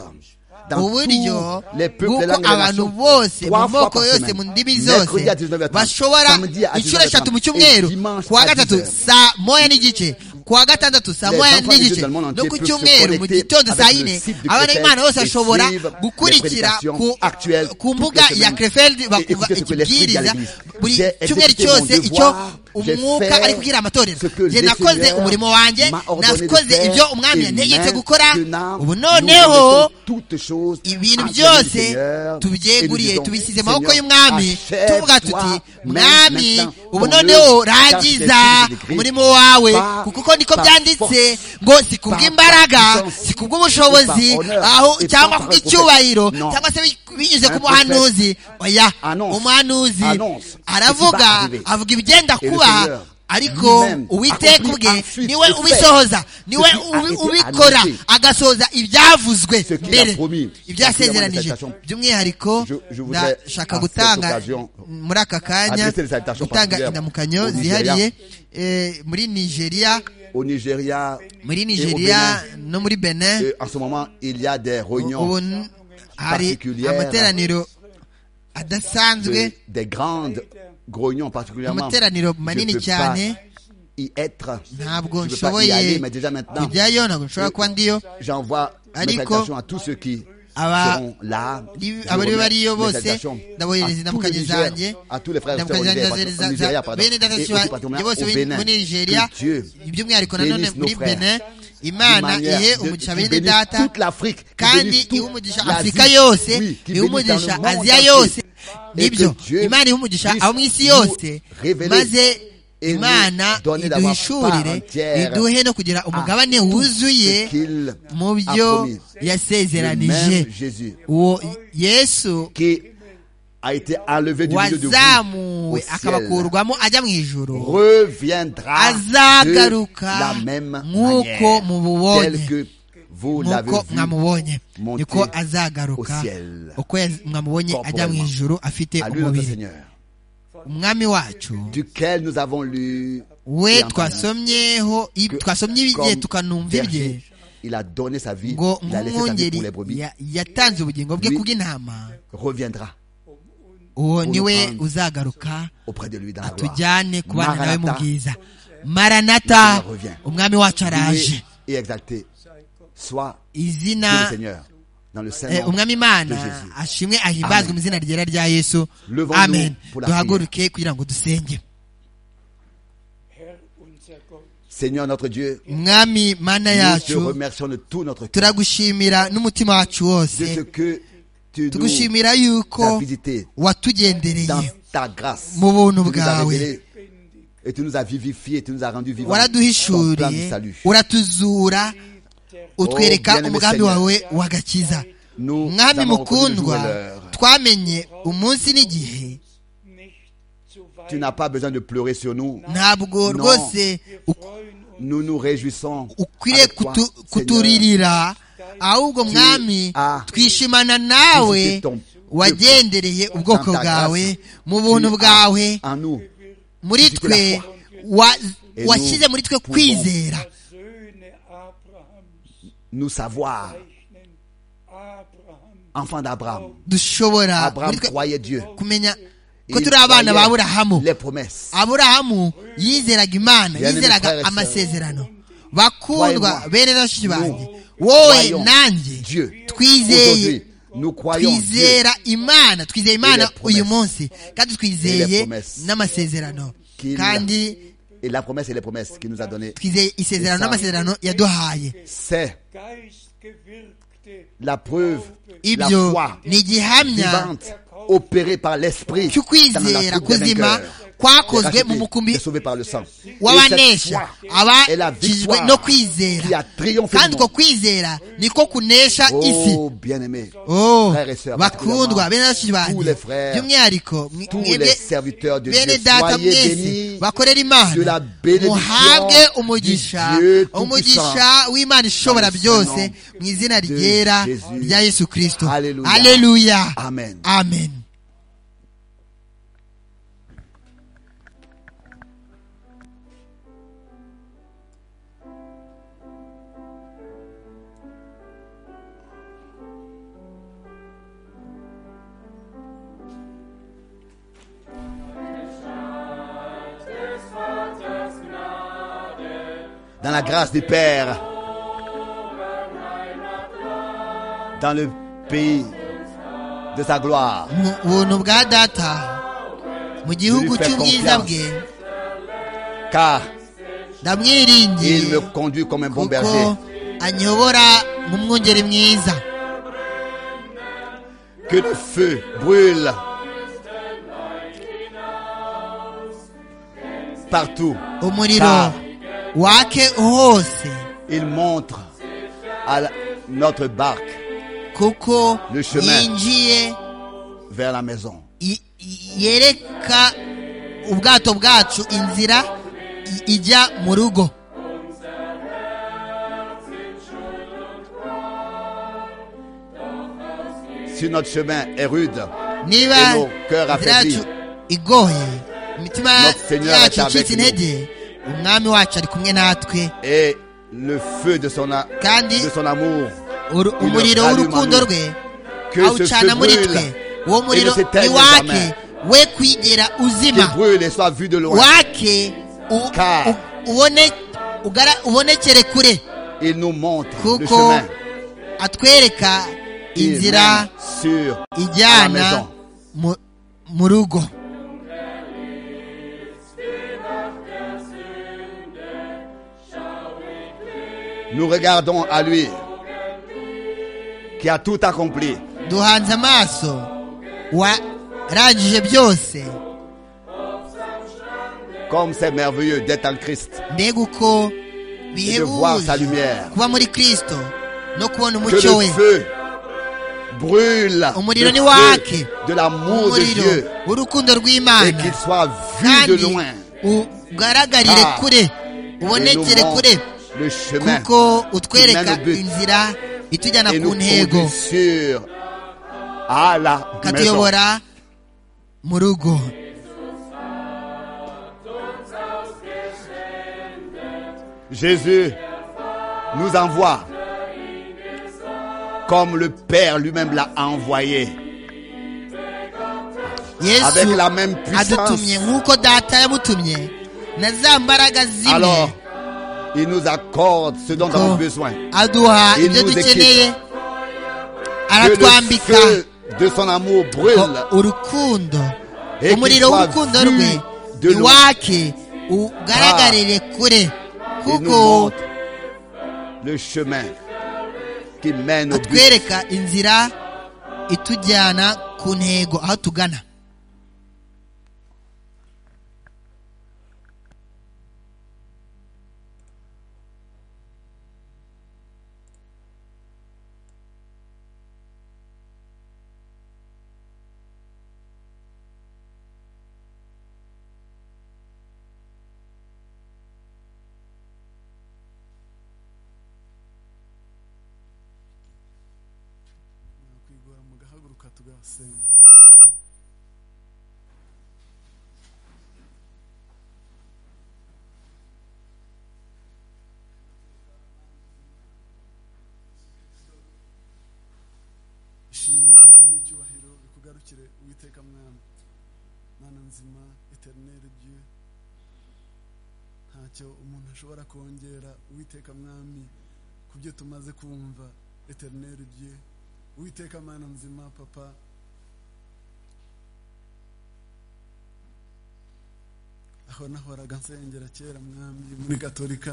dans uburyo tous les peuples bw'uko langues des abantu nations, bose mu trois fois moko par yose semaine, mu ndimi mercredi zose à 19h30, bashobora samedi à inshuro 19h30, eshatu mu et cyumweru dimanche kuwa à gatatu 10h. saa moya n'igice kuwa gatandatu saa Les moya enfants des n'igice Jeux du monde no entier ku peuvent se cyumweru mu connecter gitondo avec saa le yine site du abana b'imana bose Crefeld et bashobora suivre gukurikira les ku- prédications actuelles ku toutes mbuga les ya semaines. crefeld bakumva écoutez ce que l'Esprit dit à ikibwiriza l'Église. buri J'ai cyumweru exécuté cyose mon icyo devoir, j'ai umwuka fait ari kubwira amatorero ce que nge le nakoze Seigneur umurimo wanjye m'a ordonné de nakoze faire, ibyo umwami et yantegetse gukora maintenant, ubu nous noneho remettons toutes choses ibintu entre le byose Seigneur et nous tubyeguriye disons, tubisize amaboko Seigneur, y'umwami achève tuvuga tuti toi mwami maintenant ubu ton noneho œuvre, car rangiza c'est écrit, umurimo wawe par- kuko uko niko par byanditse force, ngo si kubw'imbaraga par puissance, si kubw'ubushobozi et par honneur, aho et cyangwa par kubw'icyubahiro non. cyangwa se binyuze ku Un muhanuzi oya annonce, umuhanuzi annonce ce qui aravuga va arriver. avuga ibigenda Et le kuba Seigneur ariko lui-même uwiteka accomplit ubwe ensuite niwe et fait ubisohoza niwe ce qui a ubi- été ubikora annoncé. agasohoza ibyavuzwe Ce qu'il a mbere promis. ibyasezeranije Particulièrement les salutations. by'umwihariko Je- je voudrais, ndashaka par cette gutanga occasion, muri aka kanya adresser les salutations gutanga particulières indamukanyo au Nigeria. zihariye eh, muri nigeria au Nigeria muri Bénin. nigeria no muri benin et en ce moment il y a des ubu réunions n- hari particulières. amateraniro de- adasanzwe des grandes grognons particulièrement Amateraniro manini peux pas cyane. y être ntabwo je peux pas y aller nshoboye mais déjà maintenant kujyayo ntabwo nshobora kuba ndiyo j'envoie mes Ariko, salutations à tous ceux qui aba- seront là Li- Je abari remets bariyo mes bose salutations à ndaboherereza tous les indamukanyo Nigériens, zanjye à tous les frères et sœurs indamukanyo au Nigeria, zanjye pardon, au Nigeria, za pardon, bene et aussi dataciwa particulièrement bose au muri- Bénin. muri nigeria Que Dieu by'umwihariko nanone bénisse nos muri frères. benin Imana imana ihe umugisha bene data toute l'Afrique kandi qui bénisse iha toute umugisha l'Asie, afurika yose oui, qui iha bénisse dans umugisha le monde aziya entier. yose Et nibyo que Dieu imana iha umugisha puisse abo mu isi nous yose révéler maze et nous imana donner d'avoir iduhishurire part entière iduhe no kugira umugabane tout wuzuye ce qu'il mu a byo promis. yasezeranije Le même Jésus uwo yesu qui a été enlevé du milieu de vous au wazamuwe ciel akabakurwamo ajya mu ijoro reviendra de azagaruka la même nk'uko manière mububonye tel que vous l'avez nk'uko vu mwamubonye monter niko azagaruka au ciel. uko yaz- mwamubonye ajya mu Corporellement. ijoro afite à lui notre umubiri Seigneur umwami wacu duquel nous avons lu et we entendu twasomyeho ib- que twasomye ibye comme tukanumva ibye berger, il a donné sa vie ngo il a laissé sa vie pour nk'umwungeri les brebis ya- yatanze ubugingo bwe Lui- kubw'intama reviendra uwo nous niwe prendre. uzagaruka auprès de lui dans la gloire atujyane kubana nawe mu Maranatha, bwiza maranata umwami wacu araje loué et exalté soit Dieu le izina Seigneur dans le eh, Saint-Nom umwami imana de Jésus. ashimwe ahimbazwe Amen. mu izina ryera rya yesu Levons-nous amen pour la duhaguruke kugira ngo dusenge Herr unser Gott, Seigneur notre Dieu umwami mana nous te yacu remercions de tout notre cœur turagushimira n'umutima wacu de ce wose que tu nous tugushimira as yuko visité dans watugendereye ta grâce mu buntu tu nous as bwawe révélé et tu nous as vivifié tu nous as rendu vivants ton plan de waraduhishuriye salut uratuzura utwereka bien-aimé umugambi Seigneur. wawe w'agakiza nous mwami avons reconnu le jour et mukundwa l'heure. twamenye umunsi n'igihe nicht zu weit. tu n'as pas besoin de pleurer sur nous ntabwo Non. rwose Wir uk- freuen uns nous nous réjouissons ukwiriye avec toi, kutu- Seigneur. kuturirira ahubwo mwami as twishimana nawe visité ton wagendereye ubwoko ta grâce. bwawe mu Tu buntu as bwawe en nous muri visité la twe foi. wa- Et washyize nous muri twe pouvons kwizera Söhne Abrahams nous savoir zeichnen Abraham enfants d'Abraham dushobora Abraham muri twe croyait Dieu kumenya ko Il turi abana ba croyait aburahamu les promesses aburahamu yizeraga imana Bien-aimé frère yizeraga et sœur. amasezerano bakundwa Croyez-moi. bene bashiki banjye Nous wowe croyons nanjye Dieu. twizeye aujourd'hui nous croyons Dieu twizera imana twizeye imana promesses. uyu munsi kandi Et les twizeye promesses. n'amasezerano Qu'il- kandi et la promesse et les promesses qu'il nous a données twizeye isezerano Et ça- n'amasezerano yaduhaye c'est geistgewirkte la preuve la ibyo foi ni igihamya vivante opérée par l'esprit dans la cy'ukwizera coupe des kuzima vainqueurs. kwakozwe mu mukumbi sauvé par le sang. w'abanesha abakijijwe no kwizera kandi uko kwizera niko kunesha isi Oh, bien-aimé, Oh, Frères et sœurs, bakundwa bene bashiki tous banjye les frères, by'umwihariko tous mwebwe les serviteurs de bene Dieu, data soyez mwese bénis. bakorera de la imana bénédiction muhabwe umugisha du Dieu Tout-Puissant. umugisha w'imana ishobora Dans le nom byose mu izina de ryera Jésus. rya yesu kirisito Alléluia. aleluya Amen. amen Dans la grâce du Père. Dans le pays de sa gloire. mu buntu bwa data mu gihugu Lui fais cy'ubwiza confiance. bwe Car ndamwiringiye il me conduit comme un bon berger. kuko anyobora nk'umwungeri mwiza Que le feu brûle partout. umuriro Ah. wake hose Il montre à la- notre barque kuko Le chemin. yinjiye vers la maison. i- i- yereka ubwato bwacu inzira i- ijya mu rugo Si notre chemin est rude, niba Et nos cœurs inzira yacu affaiblis. igoye imitima Notre Seigneur est yacu avec icitse nous. intege umwami wacu ari kumwe natwe et le feu de son, a- Kandi- de son amour, Uru- Il umuriro rallume en w'urukundo nous. rwe que ce feu awucana muri brûle twe uwo et ne muriro ni s'éteigne wake jamais, we kwigera qu'il uzima brûle et soit vu de loin. wake u- Car- u- ubone ugara- ubonekere kure Il nous montre le kuko chemin. atwereka Il inzira mène sur à la ijyana maison. mu- mu rugo Nous regardons à lui qui a tout accompli duhanze amaso warangije byose comme c'est merveilleux d'être en Christ. mbega uko voir sa bihebuje lumière. kuba muri kristo no kubona Que umucyo le we feu brûle Umuriro le ni feu wake. de l'amour de umuriro Dieu w'urukundo et rw'imana qu'il soit vu kandi de loin. ugaragarire Ah. kure Il nous ubonekere kure montre le chemin kuko qui utwereka mène au but. inzira itujyana et ku nous ntego conduit sur à la maison. katuyobora mu rugo Jésus nous envoie comme le Père lui-même l'a envoyé, avec yesu la même puissance. adutumye nk'uko data yamutumye na za mbaraga Alors, zimwe il nous accorde ce dont nous ko avons besoin. aduha Il ibyo nous dukeneye Que le aratwambika feu de son amour brûle ko urukundo Et umuriro qu'il soit w'urukundo vu rwe de loin. iwake ugaragarire kure et nous kuko montre le chemin qui mène au but. atwereka inzira itujyana ku ntego aho tugana kwigora mugahaguruka tugasenga ishimwe n'icyubahiro bikugarukire uwiteka mwana mana nzima eterineri dieu ntacyo umuntu ashobora kongera uwiteka mwami ku byo tumaze kumva eterineri dieu uwiteka mana nzima papa aho nahoraga nsengera kera mwami muri gatolika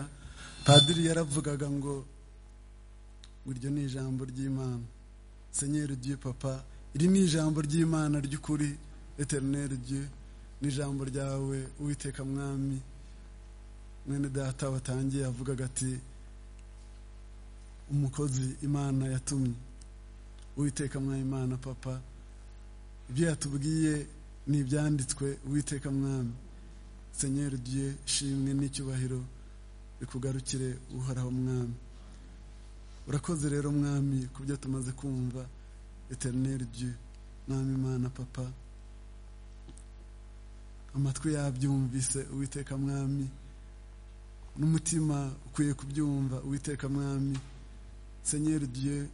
padiri yaravugaga ngo ngo iryo ni ijambo ry'imana senyeri dieu papa iri ni ijambo ry'imana ry'ukuri eterineri dieu n'ijambo ryawe uwiteka mwami mwene data watangiye avugaga ati umukozi imana yatumye uwiteka mwami imana papa ibyo yatubwiye ni ibyanditswe uwiteka mwami senyeri ugiye shimwe n'icyubahiro bikugarukire uhoraho mwami urakoze rero mwami ku byo tumaze kumva eterineri dieu mwami imana papa amatwi yabyumvise uwiteka mwami n'umutima ukwiye kubyumva uwiteka mwami senyeri dieu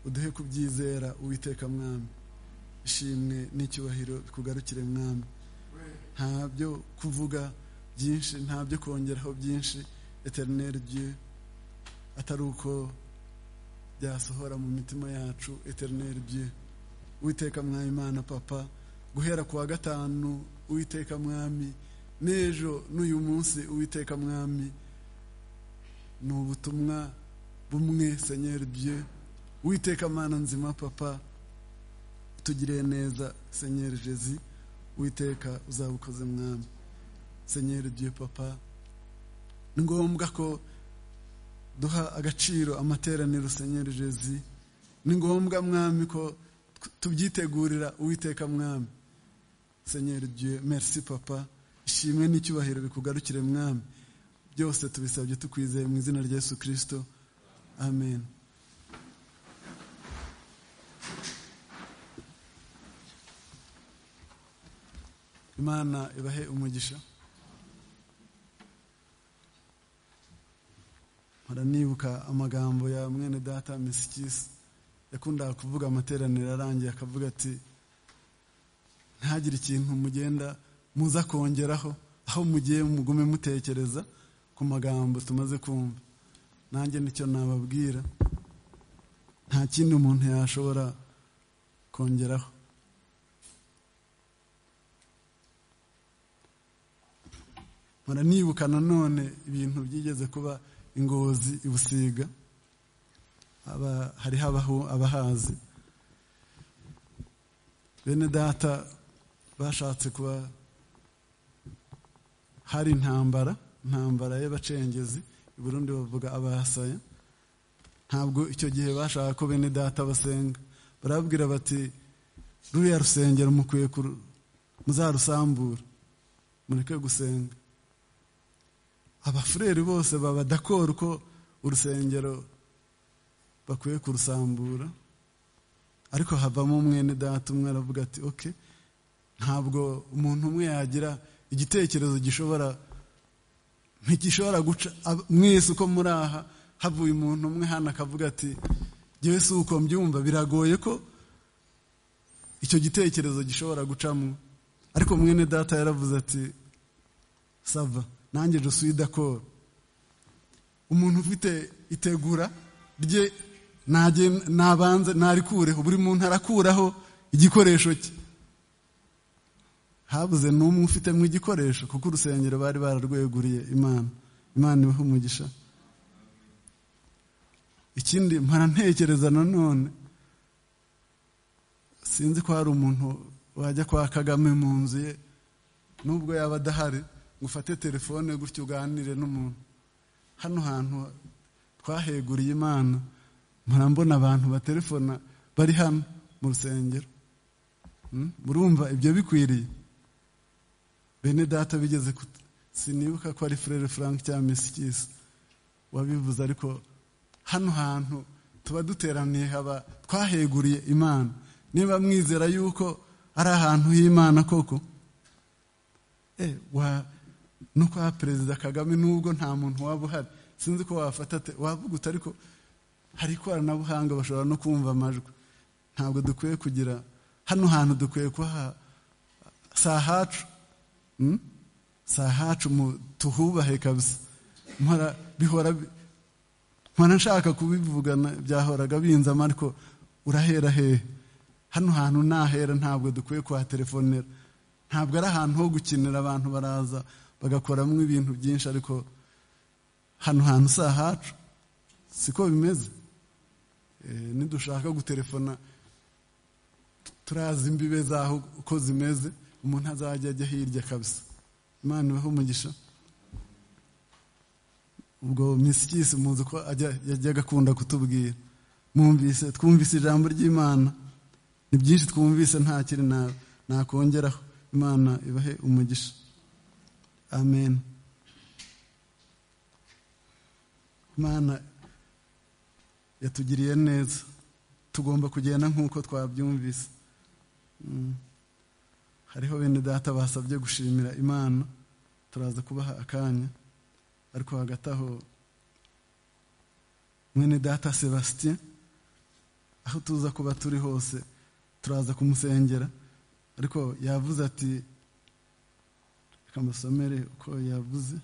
uduhe kubyizera uwiteka mwami ishimwe n'icyubahiro bikugarukire mwami ntabyo kuvuga byinshi ntabyo kongeraho byinshi eterineri dieu atari uko byasohora mu mitima yacu eterineri dieu uwiteka mwami imana papa guhera ku wa gatanu uwiteka mwami n'ejo n'uyu munsi uwiteka mwami ni ubutumwa bumwe senyeri dieu uwiteka mana nzima papa tugiriye neza senyeri jezi witeka uzabukoze mwami senyeri dieu papa ni ngombwa ko duha agaciro amateraniro senyeri jezi ni ngombwa mwami ko tubyitegurira uwiteka mwami senyeri dieu merci papa ishimwe n'icyubahiro bikugarukire mwami byose tubisabye tukwizeye mu izina rya yesu kirisito amen imana ibahe umugisha mpora nibuka amagambo ya mwene data misikisi yakundaga kuvuga amateraniro arangiye akavuga ati ntihagire ikintu mugenda muza kongeraho aho mugiye mugume mutekereza ku magambo tumaze kumva nanjye nicyo nababwira nta kindi umuntu yashobora kongeraho mpora nibuka nanone ibintu byigeze kuba ingozi i busiga hariho abahazi bene data bashatse kuba hari intambara intambara y'abacengezi i burundi bavuga abahasaya ntabwo icyo gihe bashaka ko bene data basenga barababwira bati ruriya rusengero mukwiye muzarusambura mureke gusenga abafureri bose baba dakora uko urusengero bakwiye kurusambura ariko havamo mwene data umwe aravuga ati oke ntabwo umuntu umwe yagira igitekerezo gishobora ntigishobora guca mwese uko muri aha havuye umuntu umwe hano akavuga ati ngewe si uko mbyumva biragoye ko icyo gitekerezo gishobora gucamo ariko mwene data yaravuze ati sava nanjye jesuwi dakoro umuntu ufite itegura rye nabanze narikureho buri muntu arakuraho igikoresho cye habuze n'umwe ufitemo igikoresho kuko urusengero bari bararweguriye imana imana ibaha umugisha ikindi mpara ntekereza nanone sinzi ko hari umuntu wajya kwa kagame mu nzu ye nubwo yaba adahari ngo ufate telefone gutyo uganire n'umuntu hano hantu twaheguriye imana mpora mbona abantu batelefona bari hano mu rusengero murumva ibyo bikwiriye bene data bigeze sinibuka ko ari furere frank cyangwa misikisi wabivuze ariko hano hantu tuba duteraniye haba twaheguriye imana niba mwizera yuko ari ahantu h'imana koko no kwa perezida kagame nubwo nta muntu waba uhari sinzi ko wafata wavuguta ariko hari ikoranabuhanga bashobora no kumva amajwi ntabwo dukwiye kugira hano hantu dukwiye kuha si ahacu si ahacu tuhubahe kabisa mpora bihora mpora nshaka kubivugana byahoraga binzamo ariko urahera hehe hano hantu nahera ntabwo dukwiye kuhatelefonera ntabwo ari ahantu ho gukinira abantu baraza bagakoramo ibintu byinshi ariko hano hantu si ahacu siko bimeze nidushaka gutelefona turazi imbibe zaho uko zimeze umuntu azajya ajya hirya kabisa imana ibaho umugisha ubwo misikisi muzi ko yajyaga akunda kutubwira mwumvise twumvise ijambo ry'imana ni byinshi twumvise nta kiri nakongeraho imana ibahe umugisha amen imana yatugiriye neza tugomba kugenda nk'uko twabyumvise hariho bene data basabye gushimira imana turaza kubaha akanya ariko hagati aho mwene data sebastien aho tuza kuba turi hose turaza kumusengera ariko yavuze ati reka musomere uko yavuze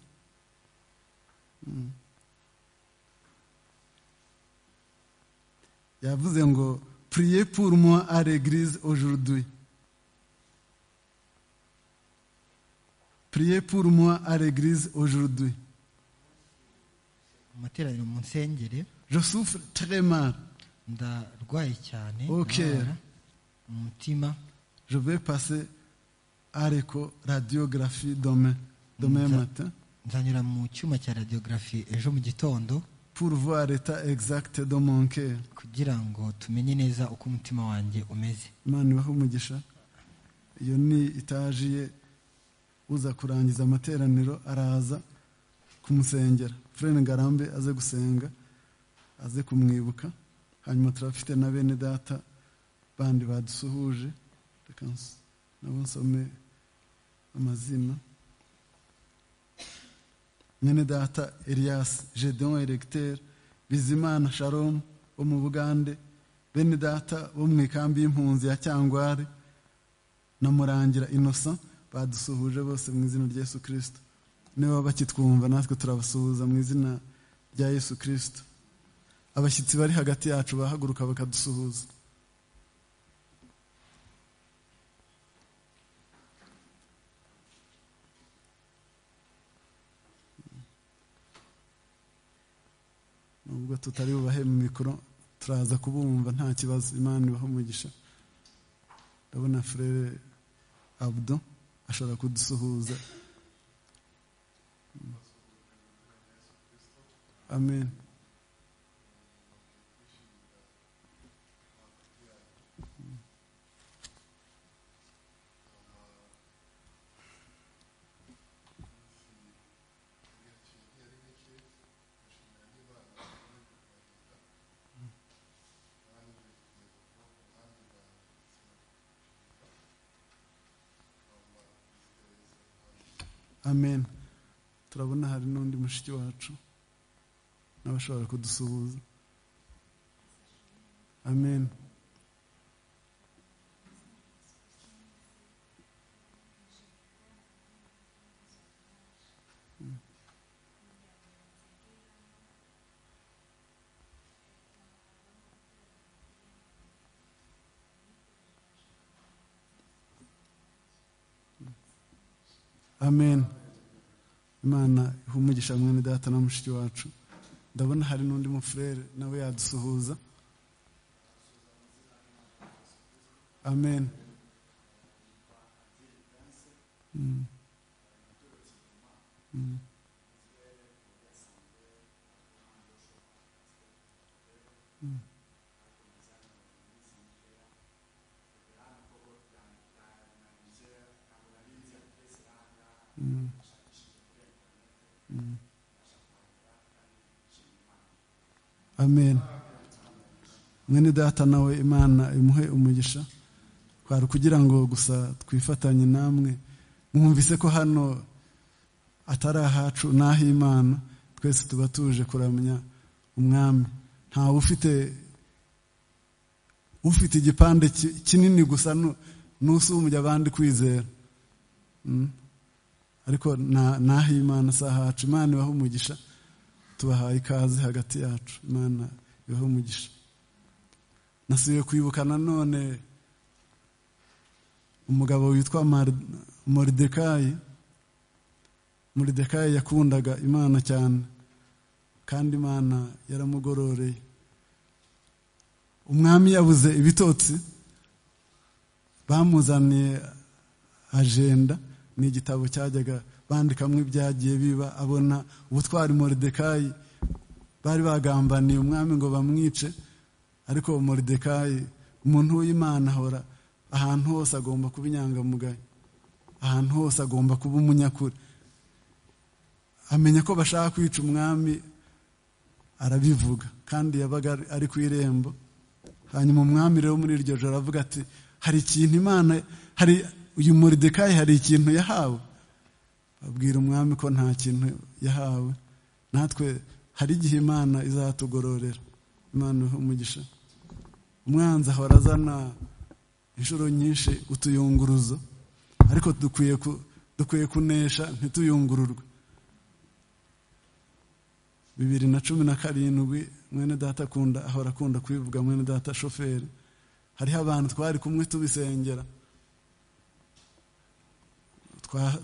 yavuze ngo priye pour moi à l'église aujourd'hui priye pour moi à l'église aujourd'hui amateraniro munsengere je souffre très mal ndarwaye cyane Ok. ndababara mu mutima je vais passer à l'éco radiographie demain demain Ça- matin nzanyura mu cyuma cya radiography ejo mu gitondo pour voir l'état exact de mon cœur kugira ngo tumenye neza uko umutima wanjye umeze imana ibahe umugisha iyo ni itaje ye uza kurangiza amateraniro araza kumusengera fureni ngarambe aze gusenga aze kumwibuka hanyuma turafite na bene data bandi badusuhuje reka ns- nabo nsome amazina mwene data elias jedon erecteur bizimana sharom wo mu bugande bene data bo mu ikambi y'impunzi ya cyangware na murangira innocent badusuhuje bose mu izina rya yesu kirisito niba bakitwumva natwe turabasuhuza mu izina rya yesu kirisito abashyitsi bari hagati yacu bahaguruka bakadusuhuza nubwo tutari bubahe mu mikoro turaza kubumva nta kibazo imana ibaho umugisha ndabona frere abdo ashobora kudusuhuza amen amen turabona hari n'undi mushiki wacu nawe ashobora kudusuhuza amen amen imana ihe umugisha mwene data na mushiki wacu ndabona hari n'undi mufurere nawe yadusuhuza amen Mm. Mm. Mm. Mm. Mm. amen mwene data nawe imana imuhe umugisha kwari kugira ngo gusa twifatanye namwe mwumvise ko hano atari ahacu n'ah'imana twese tuba tuje kuramya umwami ntawe ufite ufite igipande ki- kinini gusa nu- n'usumbya abandi kwizera Mm. ariko na- naho imana si ahacu imana ibaho umugisha tubahaye ikaze hagati yacu imana ibaho umugisha nasubiye kwibuka nanone umugabo witwa Mar- moridekayi moridekayi yakundaga imana cyane kandi imana yaramugororeye umwami yabuze ibitotsi bamuzaniye ajenda ni igitabo cyajyaga bandikamo ibyagiye biba abona ubutwari moridekayi bari bagambaniye umwami ngo bamwice ariko moridekayi umuntu w'imana ahora ahantu hose agomba kuba inyangamugayo ahantu hose agomba kuba umunyakuri amenya ko bashaka kwica umwami arabivuga kandi yabaga ari ku irembo hanyuma umwami rero muri iryo joro aravuga ati hari ikintu imana hari uyu moridekayi hari ikintu yahawe babwira umwami ko nta kintu yahawe natwe hari igihe imana izatugororera imana umugisha umwanzi ahora azana inshuro nyinshi utuyunguruzo ariko dukwiye kunesha ntituyungururwe bibiri na cumi na karindwi mwene data akunda ahora akunda kubivuga mwene data shoferi hariho abantu twari kumwe tubisengera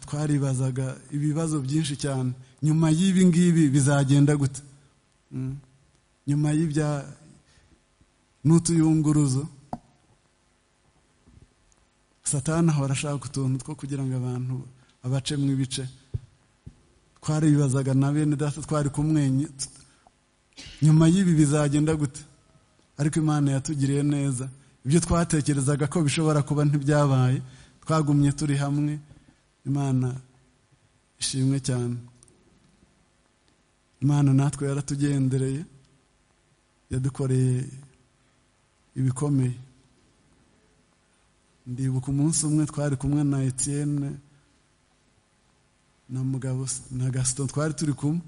twaribazaga ibibazo byinshi cyane nyuma y'ibi ngibi bizagenda gute nyuma y'ibya n'utuyunguruzo satana ahora ashaka utuntu two kugira ngo abantu abacemo ibice twaribibazaga na bene data twari kumwenye nyuma y'ibi bizagenda gute ariko imana yatugiriye neza ibyo twatekerezaga ko bishobora kuba ntibyabaye twagumye turi hamwe imana ishimwe cyane imana natwe yaratugendereye yadukoreye ibikomeye ndibuka umunsi umwe twari kumwe na etiyene na mugabo na gasito twari turi kumwe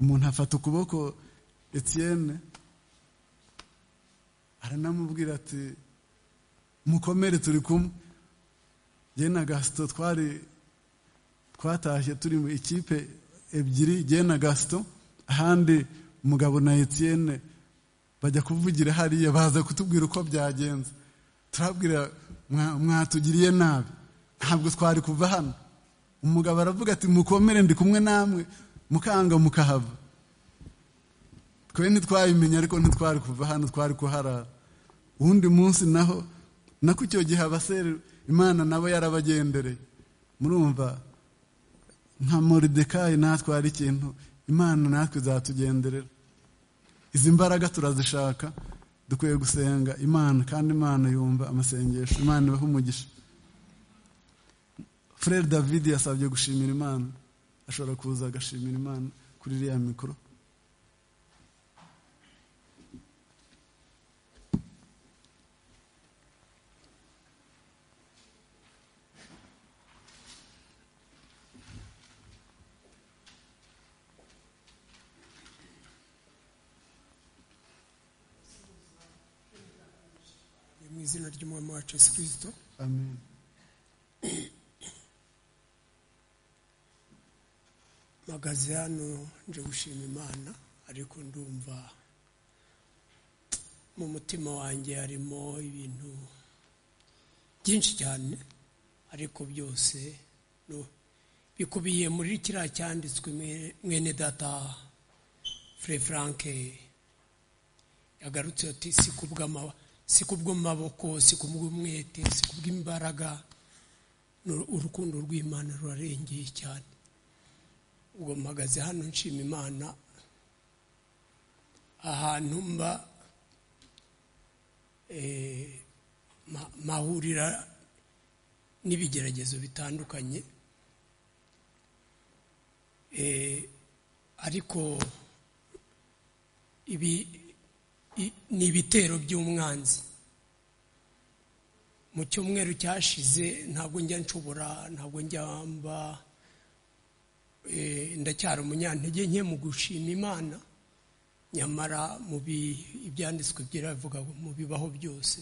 umuntu afata ukuboko etiyene aranamubwira ati mukomere turi kumwe jye na gasito twari twatashye turi mu ikipe ebyiri jye na gasito ahandi umugabo na etiyene bajya kuvugira hariya baza kutubwira uko byagenze turabwira mwatugiriye nabi ntabwo twari kuva hano umugabo aravuga ati mukomere ndi kumwe namwe mukanga mukahava twe ntitwabimenya ariko ntitwari kuva hano twari kuharara uwundi munsi naho nako icyo gihe abasere imana nabo yarabagendereye murumva nka moridekayi natwe hari ikintu imana natwe izatugenderera izi mbaraga turazishaka dukwiye gusenga imana kandi imana yumva amasengesho imana ibaha umugisha Frere david yasabye gushimira imana ashobora kuza agashimira imana kuri iriya mikoro mu izina ry'umwami wacu yesu kirisito amen mpagaze hano nje gushima imana ariko ndumva mu mutima wanjye harimo ibintu byinshi cyane ariko byose bikubiye muri kiriya cyanditswe mwene data fure frank yagarutse ati si kubw'amaboko si kubw'umwete si kubw'imbaraga urukundo rw'imana rurarengeye cyane ubwo mpagaze hano nshima imana ahantu mba mahurira n'ibigeragezo bitandukanye ariko ibi ni ibitero by'umwanzi mu cyumweru cyashize ntabwo njya nshobora ntabwo njya mba ndacyari umunyantege nke mu gushima imana nyamara mu ibyanditswe byiravuga mu bibaho byose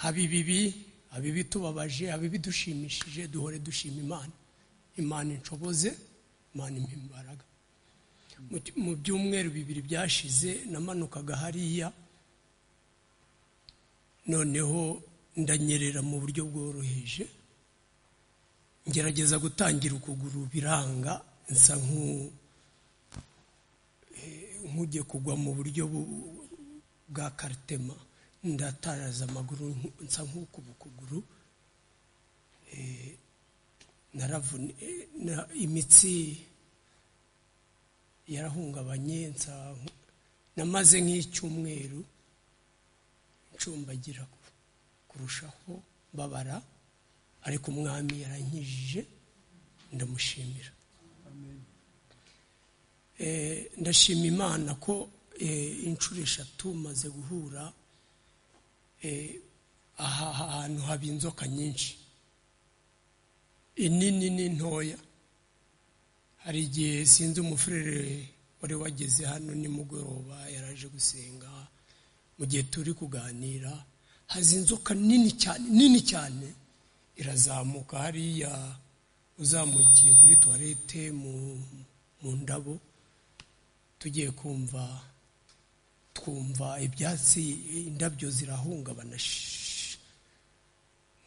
haba ibibi haba ibitubabaje haba ibidushimishije duhore dushima imana imana inshoboze imana impa imbaraga mu byumweru bibiri byashize namanukaga hariya noneho ndanyerera mu buryo bworoheje ngerageza gutangira ukuguru biranga nsa nk'ugiye kugwa mu buryo bwa karitema ndataraza amaguru nsa nk'ukuba ukuguru naravune imitsi yarahungabanye nsa namaze nk'icyumweru ncumbagira kurushaho mbabara ariko umwami yarankijije ndamushimira ndashima imana ko inshuro eshatu maze guhura aha hantu haba inzoka nyinshi inini ni ntoya hari igihe sinzi umufurere wari wageze hano nimugoroba yaraje gusenga mu gihe turi kuganira haza inzoka nini cyane nini cyane irazamuka hariya uzamukiye kuri tuwarete mu ndabo tugiye kumva twumva ibyatsi indabyo zirahungabana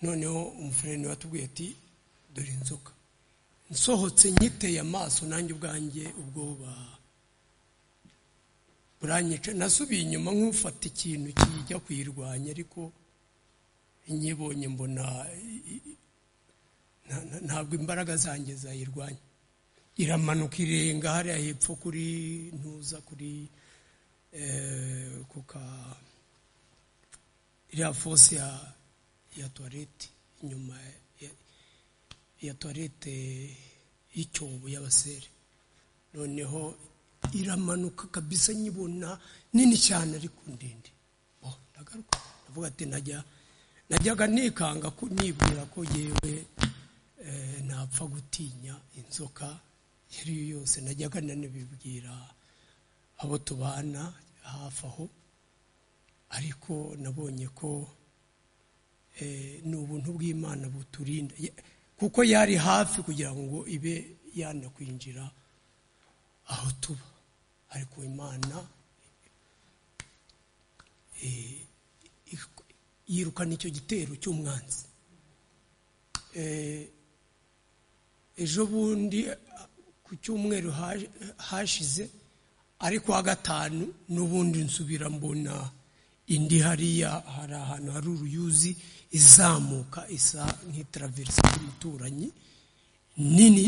noneho umufurere watubwiye ati dore inzoka nsohotse nyiteye amaso nanjye ubwanjye ubwoba buranyica nasubiye inyuma nk'ufata ikintu kijya kuyirwanya ariko nyibonye mbona ntabwo imbaraga zanjye zayirwanya iramanuka irenga hariya hepfo kuri ntuza kuri kuka iriya fose ya tuwarete inyuma ya tuwarete y'icyobo y'abasere noneho iramanuka kabisa nyibona nini cyane ariko ndende ndagaruka ndavuga ati najya najyaga nikanga nibwira ko yewe napfa gutinya inzoka iyo ari yo yose najyaga nanabibwira abo tubana hafi aho ariko nabonye ko ni ubuntu bw'imana buturinda kuko yari hafi kugira ngo ibe yanakwinjira aho tuba ariko imana yirukana icyo gitero cy'umwanzi ejo bundi ku cyumweru hashize ariko wa gatanu n'ubundi nsubira mbona indi hariya hari ahantu hari uruyuzi izamuka isa nk'itaraverisi y'umuturanyi nini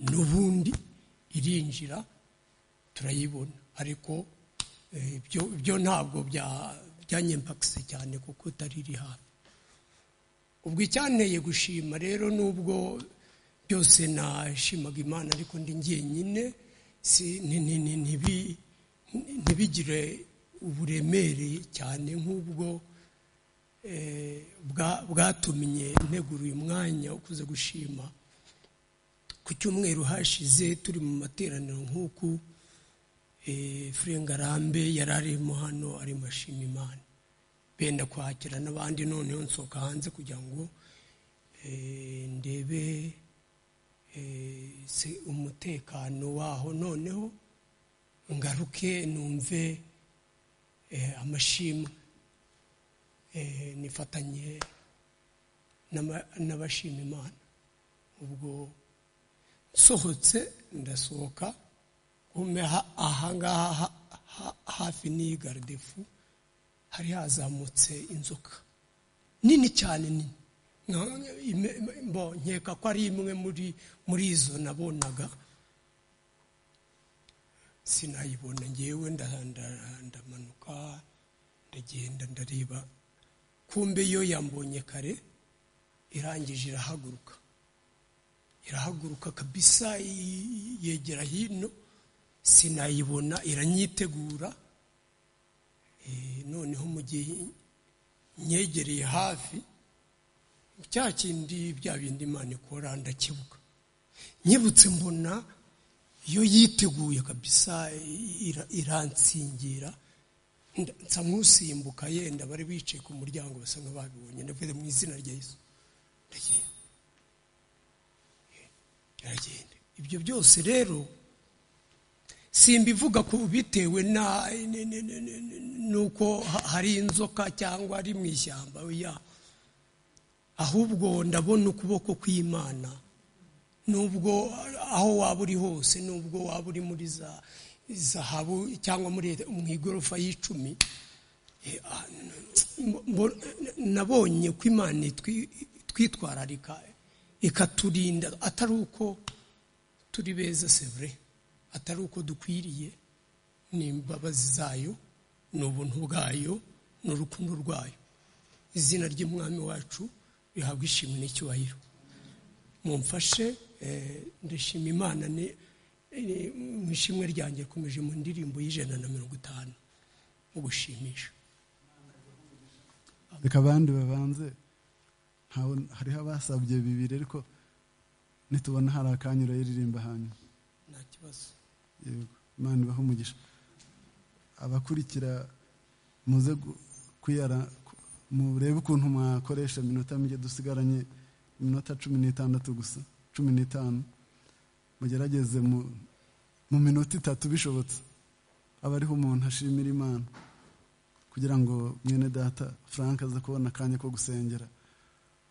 n'ubundi irinjira turayibona ariko ibyo ntabwo byanyempakise cyane kuko itari iri hafi ubwo icyanteye gushima rero n'ubwo byose nashimaga imana ariko ndi njyenyine ntibigire uburemere cyane nk'ubwo bwatumye ntegura uyu mwanya ukuze gushima ku cyumweru hashize turi mu materaniro nk'uku furengarambe yari arimo hano arimo ashima imana benda kwakira n'abandi noneho nsohoka hanze kugira ngo ndebe umutekano waho noneho ngaruke numve amashimwe nifatanye n'abashima imana ubwo nsohotse ndasohoka ahangaha hafi n'iyi garidefu hari hazamutse inzoka nini cyane nini nkeka ko ari imwe muri izo nabonaga sinayibona ngewe ndamanuka ndagenda ndareba kumbe yo yambonye kare irangije irahaguruka irahaguruka kabisa yegera hino sinayibona iranyitegura noneho mu gihe nyegereye hafi cya kindi bya bindi imana ikora ndakibuka nyibutse mbona iyo yiteguye kabisa iransingira nsa nk'usimbuka yenda bari bicaye ku muryango basa nk'ababibonye ndavuze mu izina rya Yesu ndagenda iragenda ibyo byose rero simbivuga ku bitewe n'uko hari inzoka cyangwa ari mu ishyamba ahubwo ndabona ukuboko kw'imana nubwo aho waba uri hose nubwo waba uri muri za zahabu cyangwa mu igorofa y'icumi nabonye ko imana twitwararika ikaturinda atari uko turi beza sevure atari uko dukwiriye ni imbabazi zayo ni ubuntu bwayo ni urukundo rwayo izina ry'umwami wacu rihabwa ishimwe n'icyubahiro mumfashe ndashima imana mu ishimwe ryanjye rikomeje mu ndirimbo y'ijana na mirongo itanu mu gushimisha reka abandi babanze hariho abasabye bibiri ariko nitubona hari akanya urayiririmba hanyuma nta kibazo imana ibaha umugisha abakurikira muze kuyara murebe ukuntu mwakoresha iminota mike dusigaranye iminota cumi n'itandatu gusa cumi n'itanu mugerageze mu minota itatu bishobotse aba ariho umuntu ashimira imana kugira ngo mwene data frank aze kubona akanya ko gusengera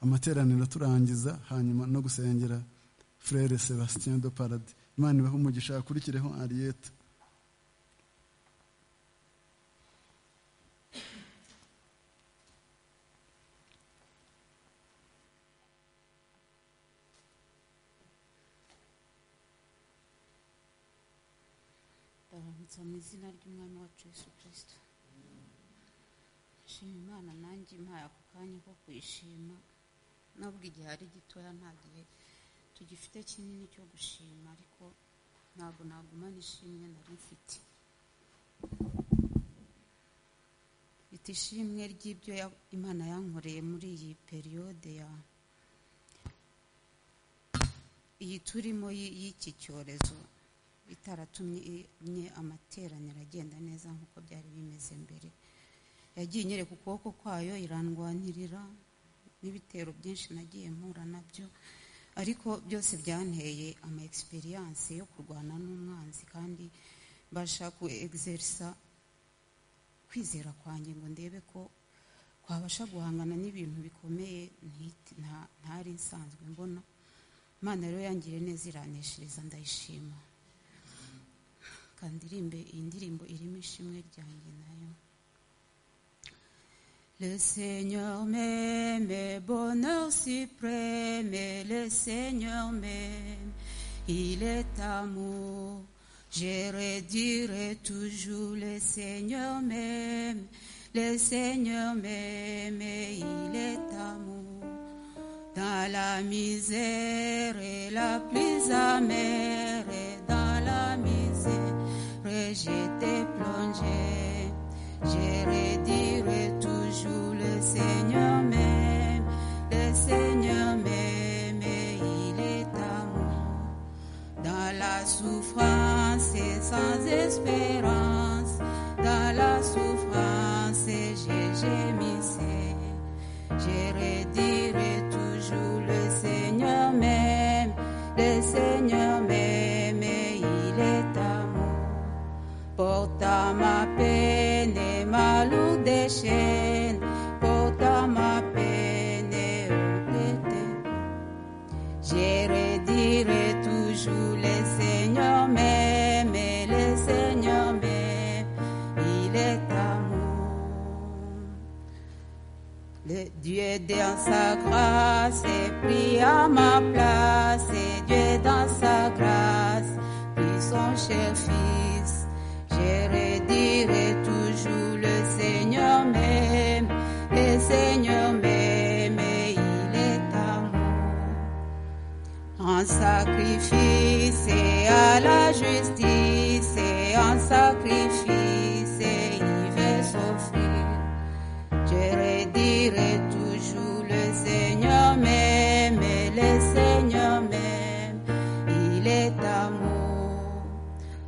amateraniro turangiza hanyuma no gusengera frere sebastien de paradi imana ibahe umugisha yakurikireho ariyete ndabaramutsa mu izina ry'umwami wacu Yesu kirisito nshima imana nanjye impaye ako kanya ko kuyishima nubwo igihe ari gitoya nta gihe tugifite kinini cyo gushima ariko ntabwo nagumana ishimwe nari mfite mfite ishimwe ry'ibyo imana yankoreye muri iyi periyode ya iyi turimo y'iki cyorezo itaratumye amateraniro agenda neza nk'uko byari bimeze mbere yagiye inyereka ukuboko kwayo irandwanirira n'ibitero byinshi nagiye mpura nabyo ariko byose byanteye ama egisperiyanse yo kurwana n'umwanzi kandi mbasha ku egiserisa kwizera kwanjye ngo ndebe ko twabasha guhangana n'ibintu bikomeye ntari nsanzwe mbona imana rero yangiriye neza iraneshereza ndayishima kandirimbe iyi ndirimbo irimo ishimwe ryanjye nayo Le Seigneur m'aime, bonheur suprême, le Seigneur m'aime, il est amour. Je redirai toujours, le Seigneur m'aime, le Seigneur m'aime, il est amour. Dans la misère et la plus amère, dans la misère, j'étais plongé. Je redirai toujours le Seigneur m'aime, le Seigneur m'aime, il est amour. Dans la souffrance et sans espérance, dans la souffrance et j'ai gémissé. Je redirai toujours le Seigneur m'aime, le Seigneur m'aime, il est amour. Porta ma paix ma lourde déchaîne, portant ma peine et Je redirai toujours le Seigneur m'aime, le Seigneur m'aime, il est amour. Le Dieu dans sa grâce pris à ma place, et Dieu dans sa grâce prit son cher fils. Je redirai toujours le Seigneur m'aime, le Seigneur m'aime, il est amour. En sacrifice et à la justice, et en sacrifice, et il veut s'offrir. Je redirai toujours le Seigneur m'aime, le Seigneur m'aime, il est amour.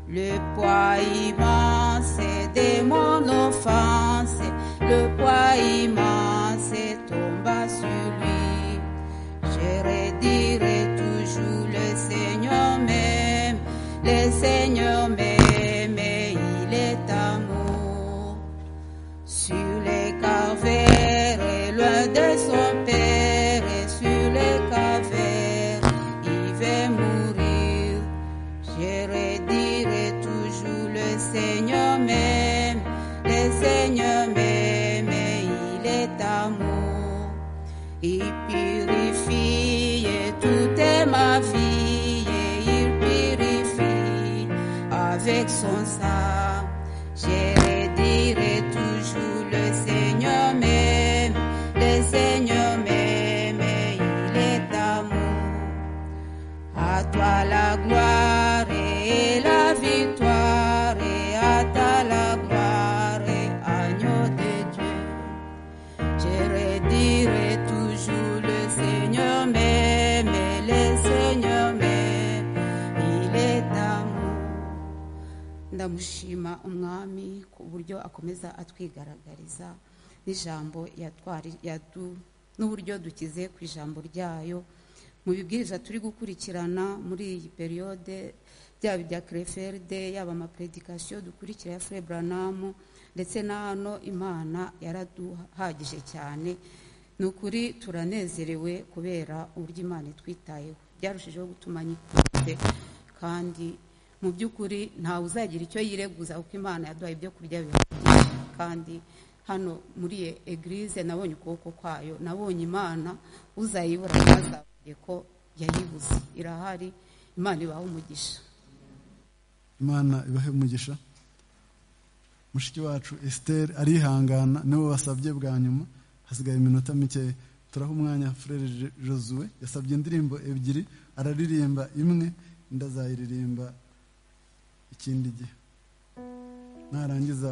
Le poids immense de mon offense, le poids immense tomba sur lui. Je redirai toujours le Seigneur même, le Seigneur même, il est amour. Sur les cavernes, et loin de son père, et sur les cavernes, il veut mourir. Je redirai toujours le Seigneur m'aime, le Seigneur m'aime. Il purifie toute ma vie, il purifie avec son sang. Je dirai toujours le Seigneur même, le Seigneur même, il est amour. À toi la gloire et la victoire, et à ta la gloire, agneau de Dieu. Je dirai toujours le Seigneur même, le Seigneur même, il est amour. ndamushima umwami ku buryo akomeza atwigaragariza n'ijambo yatwari yadu n'uburyo dukize ku ijambo ryayo mu bibwiriza turi gukurikirana muri iyi periyode byaba ibya kereferde yaba amapredikasiyo dukurikira ya furebranamo ndetse na hano imana yaraduhagije cyane ni ukuri turanezerewe kubera uburyo imana itwitayeho byarushijeho gutuma nyikunze kandi mu by'ukuri ntawe uzagira icyo yireguza kuko imana yaduhaye ibyo kurya bihagije kandi hano muri e- egirize nabonye ukuboko kwayo nabonye imana uzayibura ntazabonye ko yayibuze irahari imana ibaha umugisha imana ibahe umugisha mushiki wacu esiteri arihangana niwe wasabye bwa nyuma hasigaye iminota mikeya turaha umwanya furere Jo- josuwe yasabye indirimbo ebyiri araririmba imwe indi azayiririmba ikindi gihe narangiza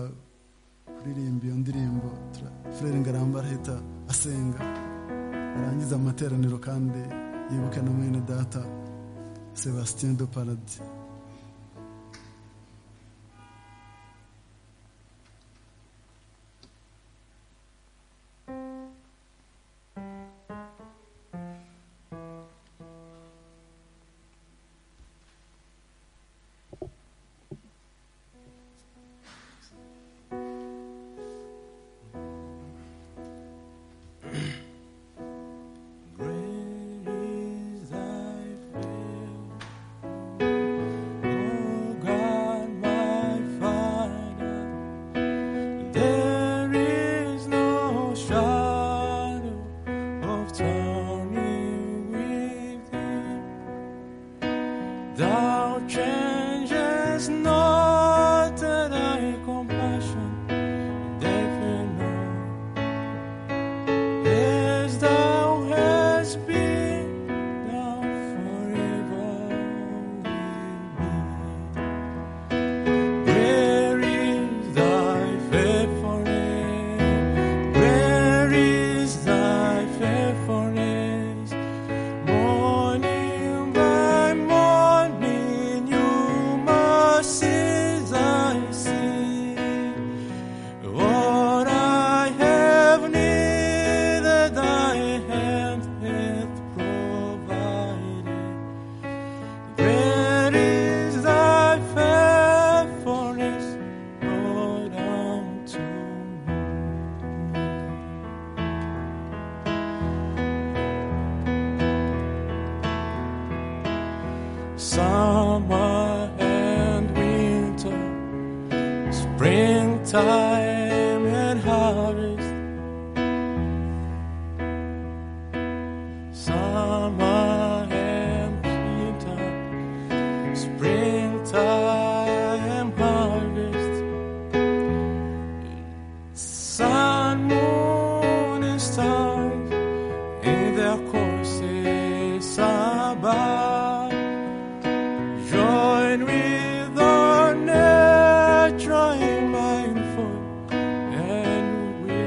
kuririmba iyo ndirimbo tura- furere ngaramba arahita asenga arangiza amateraniro kandi yibuke na mwene data sebastien de paradis There is no shadow of turning with thee. Thou changes not thy compassion, they fear not. As thou hast been, thou forever will be. Where is thy faithfulness? Where is thy faithfulness? Morning by morning, new mercies I see. What I have needed, thy hand hath provided. Where is thy faithfulness, Lord, unto me? Summer and winter, springtime and harvest. Summer and winter, springtime harvest sun moon and stars in their courses above join with our nature mindful and we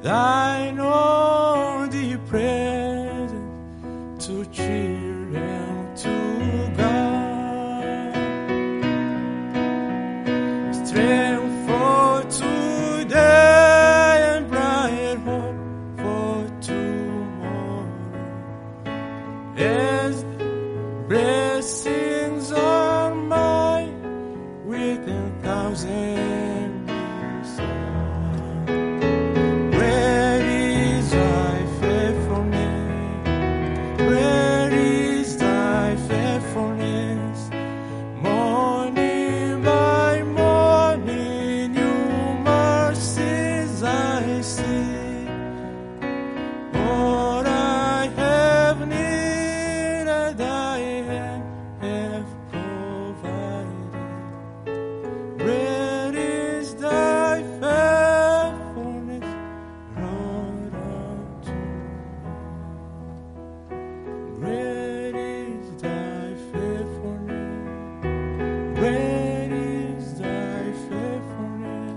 an only present to children to God. Strength for today and bright hope for tomorrow. As blessings are mine with a thousand blessings. Where is thy faithfulness? Where is thy faithfulness? Morning by morning, new mercies I see. What I have needed, I have, have provided. Great is thy faithfulness, Lord, unto me. Great is thy faithfulness. Great is thy faithfulness.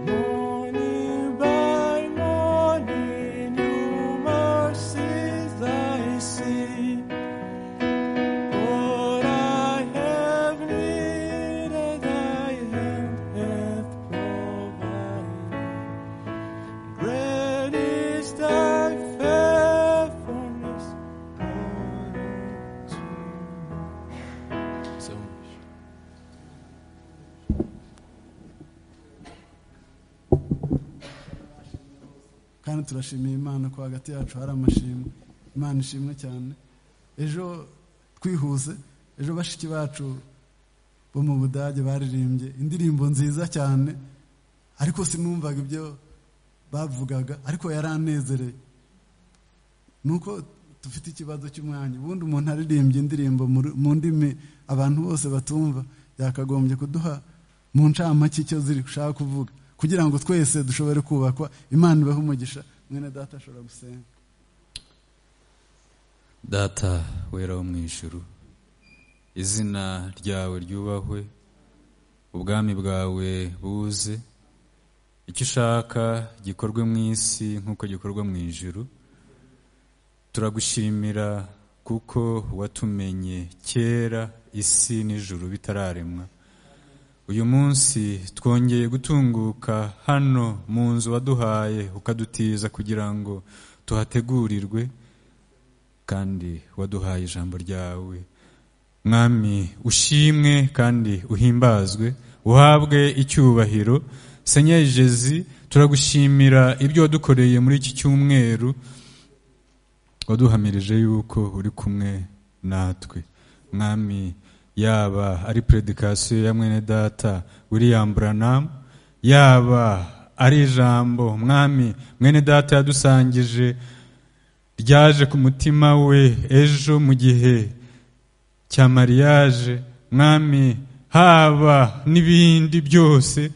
Morning by morning, new mercies I see. What I have needed, thy hand hath provided. Great is thy faithfulness, Lord, unto me. So much. kandi turashimiye imana ko hagati yacu hari amashimwe imana ishimwe cyane ejo twihuse ejo bashiki bacu bo mu budage baririmbye indirimbo nziza cyane ariko sinumvaga ibyo bavugaga ariko yaranezereye ni uko dufite ikibazo cy'umwanya ubundi umuntu aririmbye indirimbo muri- mu ndimi abantu bose batumva yakagombye kuduha mu ncamake icyo ziri ushaka kuvuga kugira ngo twese dushobore kubakwa imana ibeho umugisha mwene data ashobora gusenga data wera wo mu ijuru izina ryawe ryubahwe ubwami bwawe buze icyo ushaka gikorwe mu isi nk'uko gikorwa mu ijuru turagushimira kuko watumenye kera isi n'ijuru bitararemwa uyu munsi twongeye gutunguka hano mu nzu waduhaye ukadutiza kugira ngo tuhategurirwe kandi waduhaye ijambo ryawe mwami ushimwe kandi uhimbazwe uhabwe icyubahiro senyeri jezi turagushimira ibyo wadukoreye muri iki cyumweru waduhamirije yuko uri kumwe natwe mwami yaba ari predikasiyo ya mwene data william branham yaba ari ijambo mwami mwene data yadusangije ryaje ku mutima we ejo mu gihe cya mariage mwami haba n'ibindi byose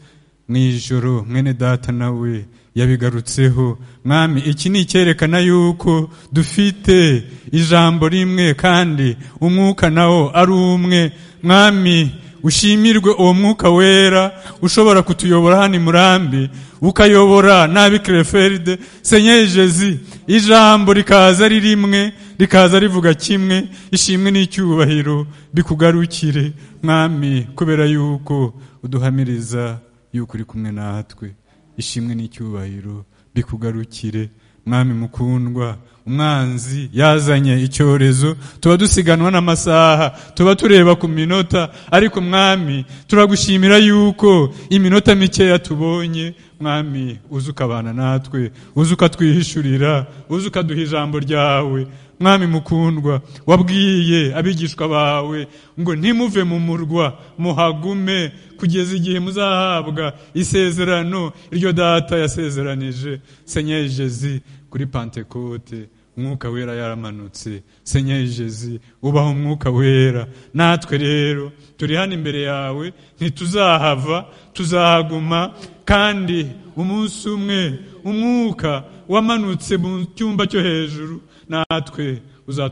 mu ijoro mwene data nawe yabigarutseho mwami iki ni icyerekana yuko dufite ijambo rimwe kandi umwuka nawo ari umwe mwami ushimirwe uwo mwuka wera ushobora kutuyobora hano i murambi ukayobora nabi kereferide senyeri jezi ijambo rikaza ari rimwe rikaza rivuga kimwe ishimwe n'icyubahiro bikugarukire mwami kubera yuko uduhamiriza yuko uri kumwe natwe ishimwe n'icyubahiro bikugarukire mwami mukundwa umwanzi yazanye icyorezo tuba dusiganwa n'amasaha tuba tureba ku minota ariko mwami turagushimira yuko iminota mikeya tubonye mwami uzi ukabana natwe uzi ukatwihishurira uzi ukaduha ijambo ryawe mwami mukundwa wabwiye abigishwa bawe ngo ntimuve mu murwa muhagume kugeza igihe muzahabwa isezerano iryo data yasezeranije senyeri jezi kuri pantekote umwuka wera yaramanutse senyeri jezi ubaho umwuka wera natwe rero turi hano imbere yawe ntituzahava tuzahaguma kandi umunsi umwe umwuka wamanutse mu cyumba cyo hejuru natwe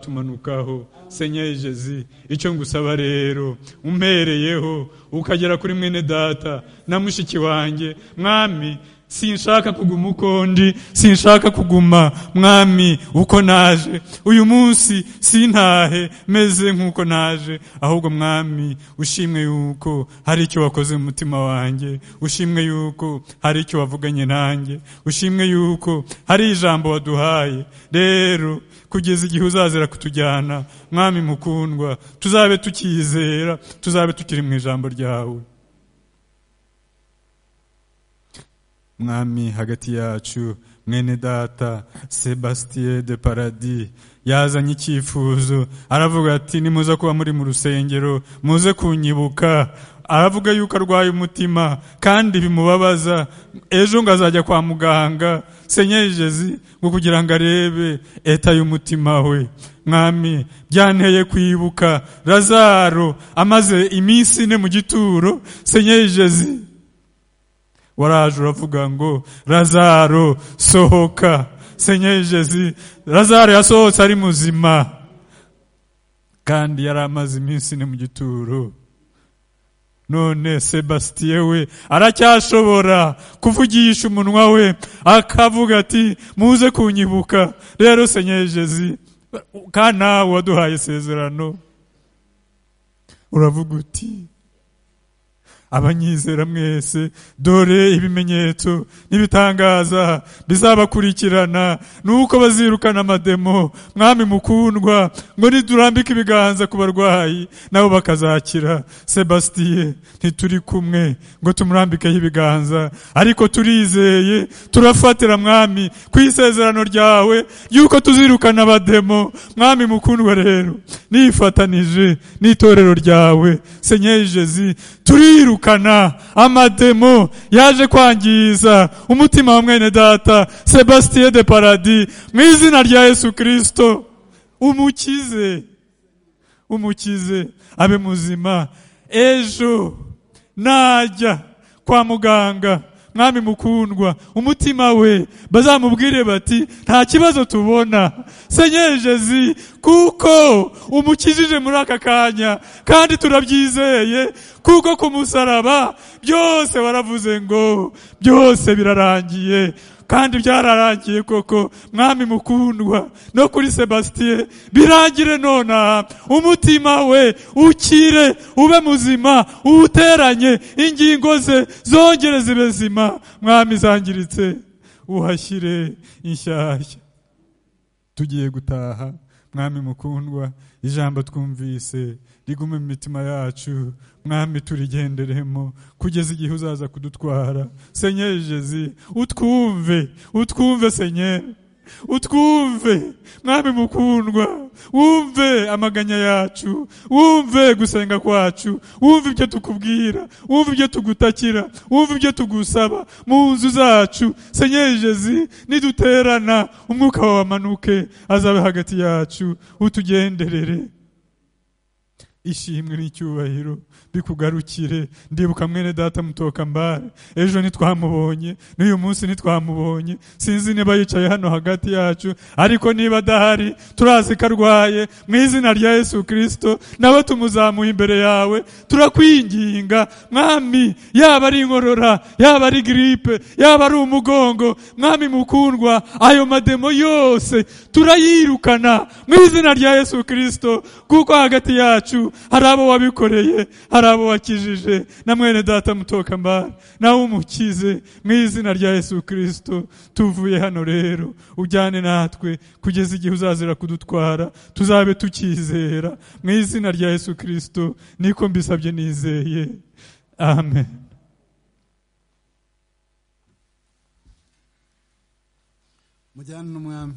uzatumanukaho senyeri jezi icyo ngusaba rero umpereyeho ukagera kuri mwene data na mushiki wanjye mwami sinshaka kuguma uko ndi sinshaka kuguma mwami uko naje uyu munsi sintahe meze nk'uko naje ahubwo mwami ushimwe yuko hari icyo wakoze mu mutima wanjye ushimwe yuko hari icyo wavuganye nanjye ushimwe yuko hari ijambo waduhaye rero kugeza igihe uzazira kutujyana mwami mukundwa tuzabe tukizera tuzabe tukiri mu ijambo ryawe mwami hagati yacu mwene data sebastien de paradis yazanye icyifuzo aravuga ati nimuze kuba muri mu rusengero muze kunyibuka aravuga yuko arwaye umutima kandi bimubabaza ejo ngo azajya kwa muganga senyegezi ngo kugira ngo arebe eta y'umutima we mwami byanteye kwibuka razaro amaze iminsi ine mu gituro senyegezi waraje uravuga ngo razaro sohoka senyegezi razaro yasohotse ari muzima kandi yari amaze iminsi ine mu gituro none sebastien we aracyashobora kuvugisha umunwa we akavuga ati muze kunyibuka rero senyegezi kandi nawe waduhaye isezerano uravuga uti abanyizera mwese dore ibimenyetso n'ibitangaza bizabakurikirana nuko bazirukana amademo mwami mukundwa ngo niturambike ibiganza ku barwayi nabo bakazakira sebastien ntituri kumwe ngo tumurambikeho ibiganza ariko turizeye turafatira mwami ku isezerano ryawe yuko tuzirukana abademo mwami mukundwa rero nifatanije n'itorero ryawe senyejezi turiruka kwirukana amademo yaje kwangiza umutima wa mwene data sebastien de paradis mu izina rya yesu kirisito umukize umukize abe muzima ejo najya kwa muganga mwami mukundwa umutima we bazamubwire bati nta kibazo tubona senyejezi kuko umukijije muri aka kanya kandi turabyizeye kuko ku musaraba byose waravuze ngo byose birarangiye kandi byararangiye koko mwami mukundwa no kuri sebastien birangire nona umutima we ukire ube muzima uwuteranye ingingo ze zongere zibe zima mwami zangiritse uhashyire inshyashya tugiye gutaha mwami mukundwa ijambo twumvise rigume mu mitima yacu mwami turigenderemo kugeza igihe uzaza kudutwara senyejezi utwumve utwumve senyeri utwumve mwami mukundwa wumve amaganya yacu wumve gusenga kwacu wumve ibyo tukubwira wumve ibyo tugutakira wumve ibyo tugusaba mu nzu zacu senyejezi niduterana umwuka wawe amanuke azabe hagati yacu utugenderere ishimwe n'icyubahiro bikugarukire ndibuka mwene data mutoka mbare ejo ntitwamubonye n'uyu munsi ntitwamubonye sinzi niba yicaye hano hagati yacu ariko niba adahari turazi ko arwaye mu izina rya yesu kirisito nawe tumuzamuye imbere yawe turakwinginga mwami yaba ari inkorora yaba ari giripe yaba ari umugongo mwami mukundwa ayo mademo yose turayirukana mu izina rya yesu kirisito kuko hagati yacu hari abo wabikoreye hari abo wakijije na mwene data mutoka mbari nawe umukize mu izina rya yesu kirisito tuvuye hano rero ujyane natwe kugeza igihe uzazira kudutwara tuzabe tukizera mu izina rya yesu kirisito niko mbisabye nizeye amen mujyane n'umwami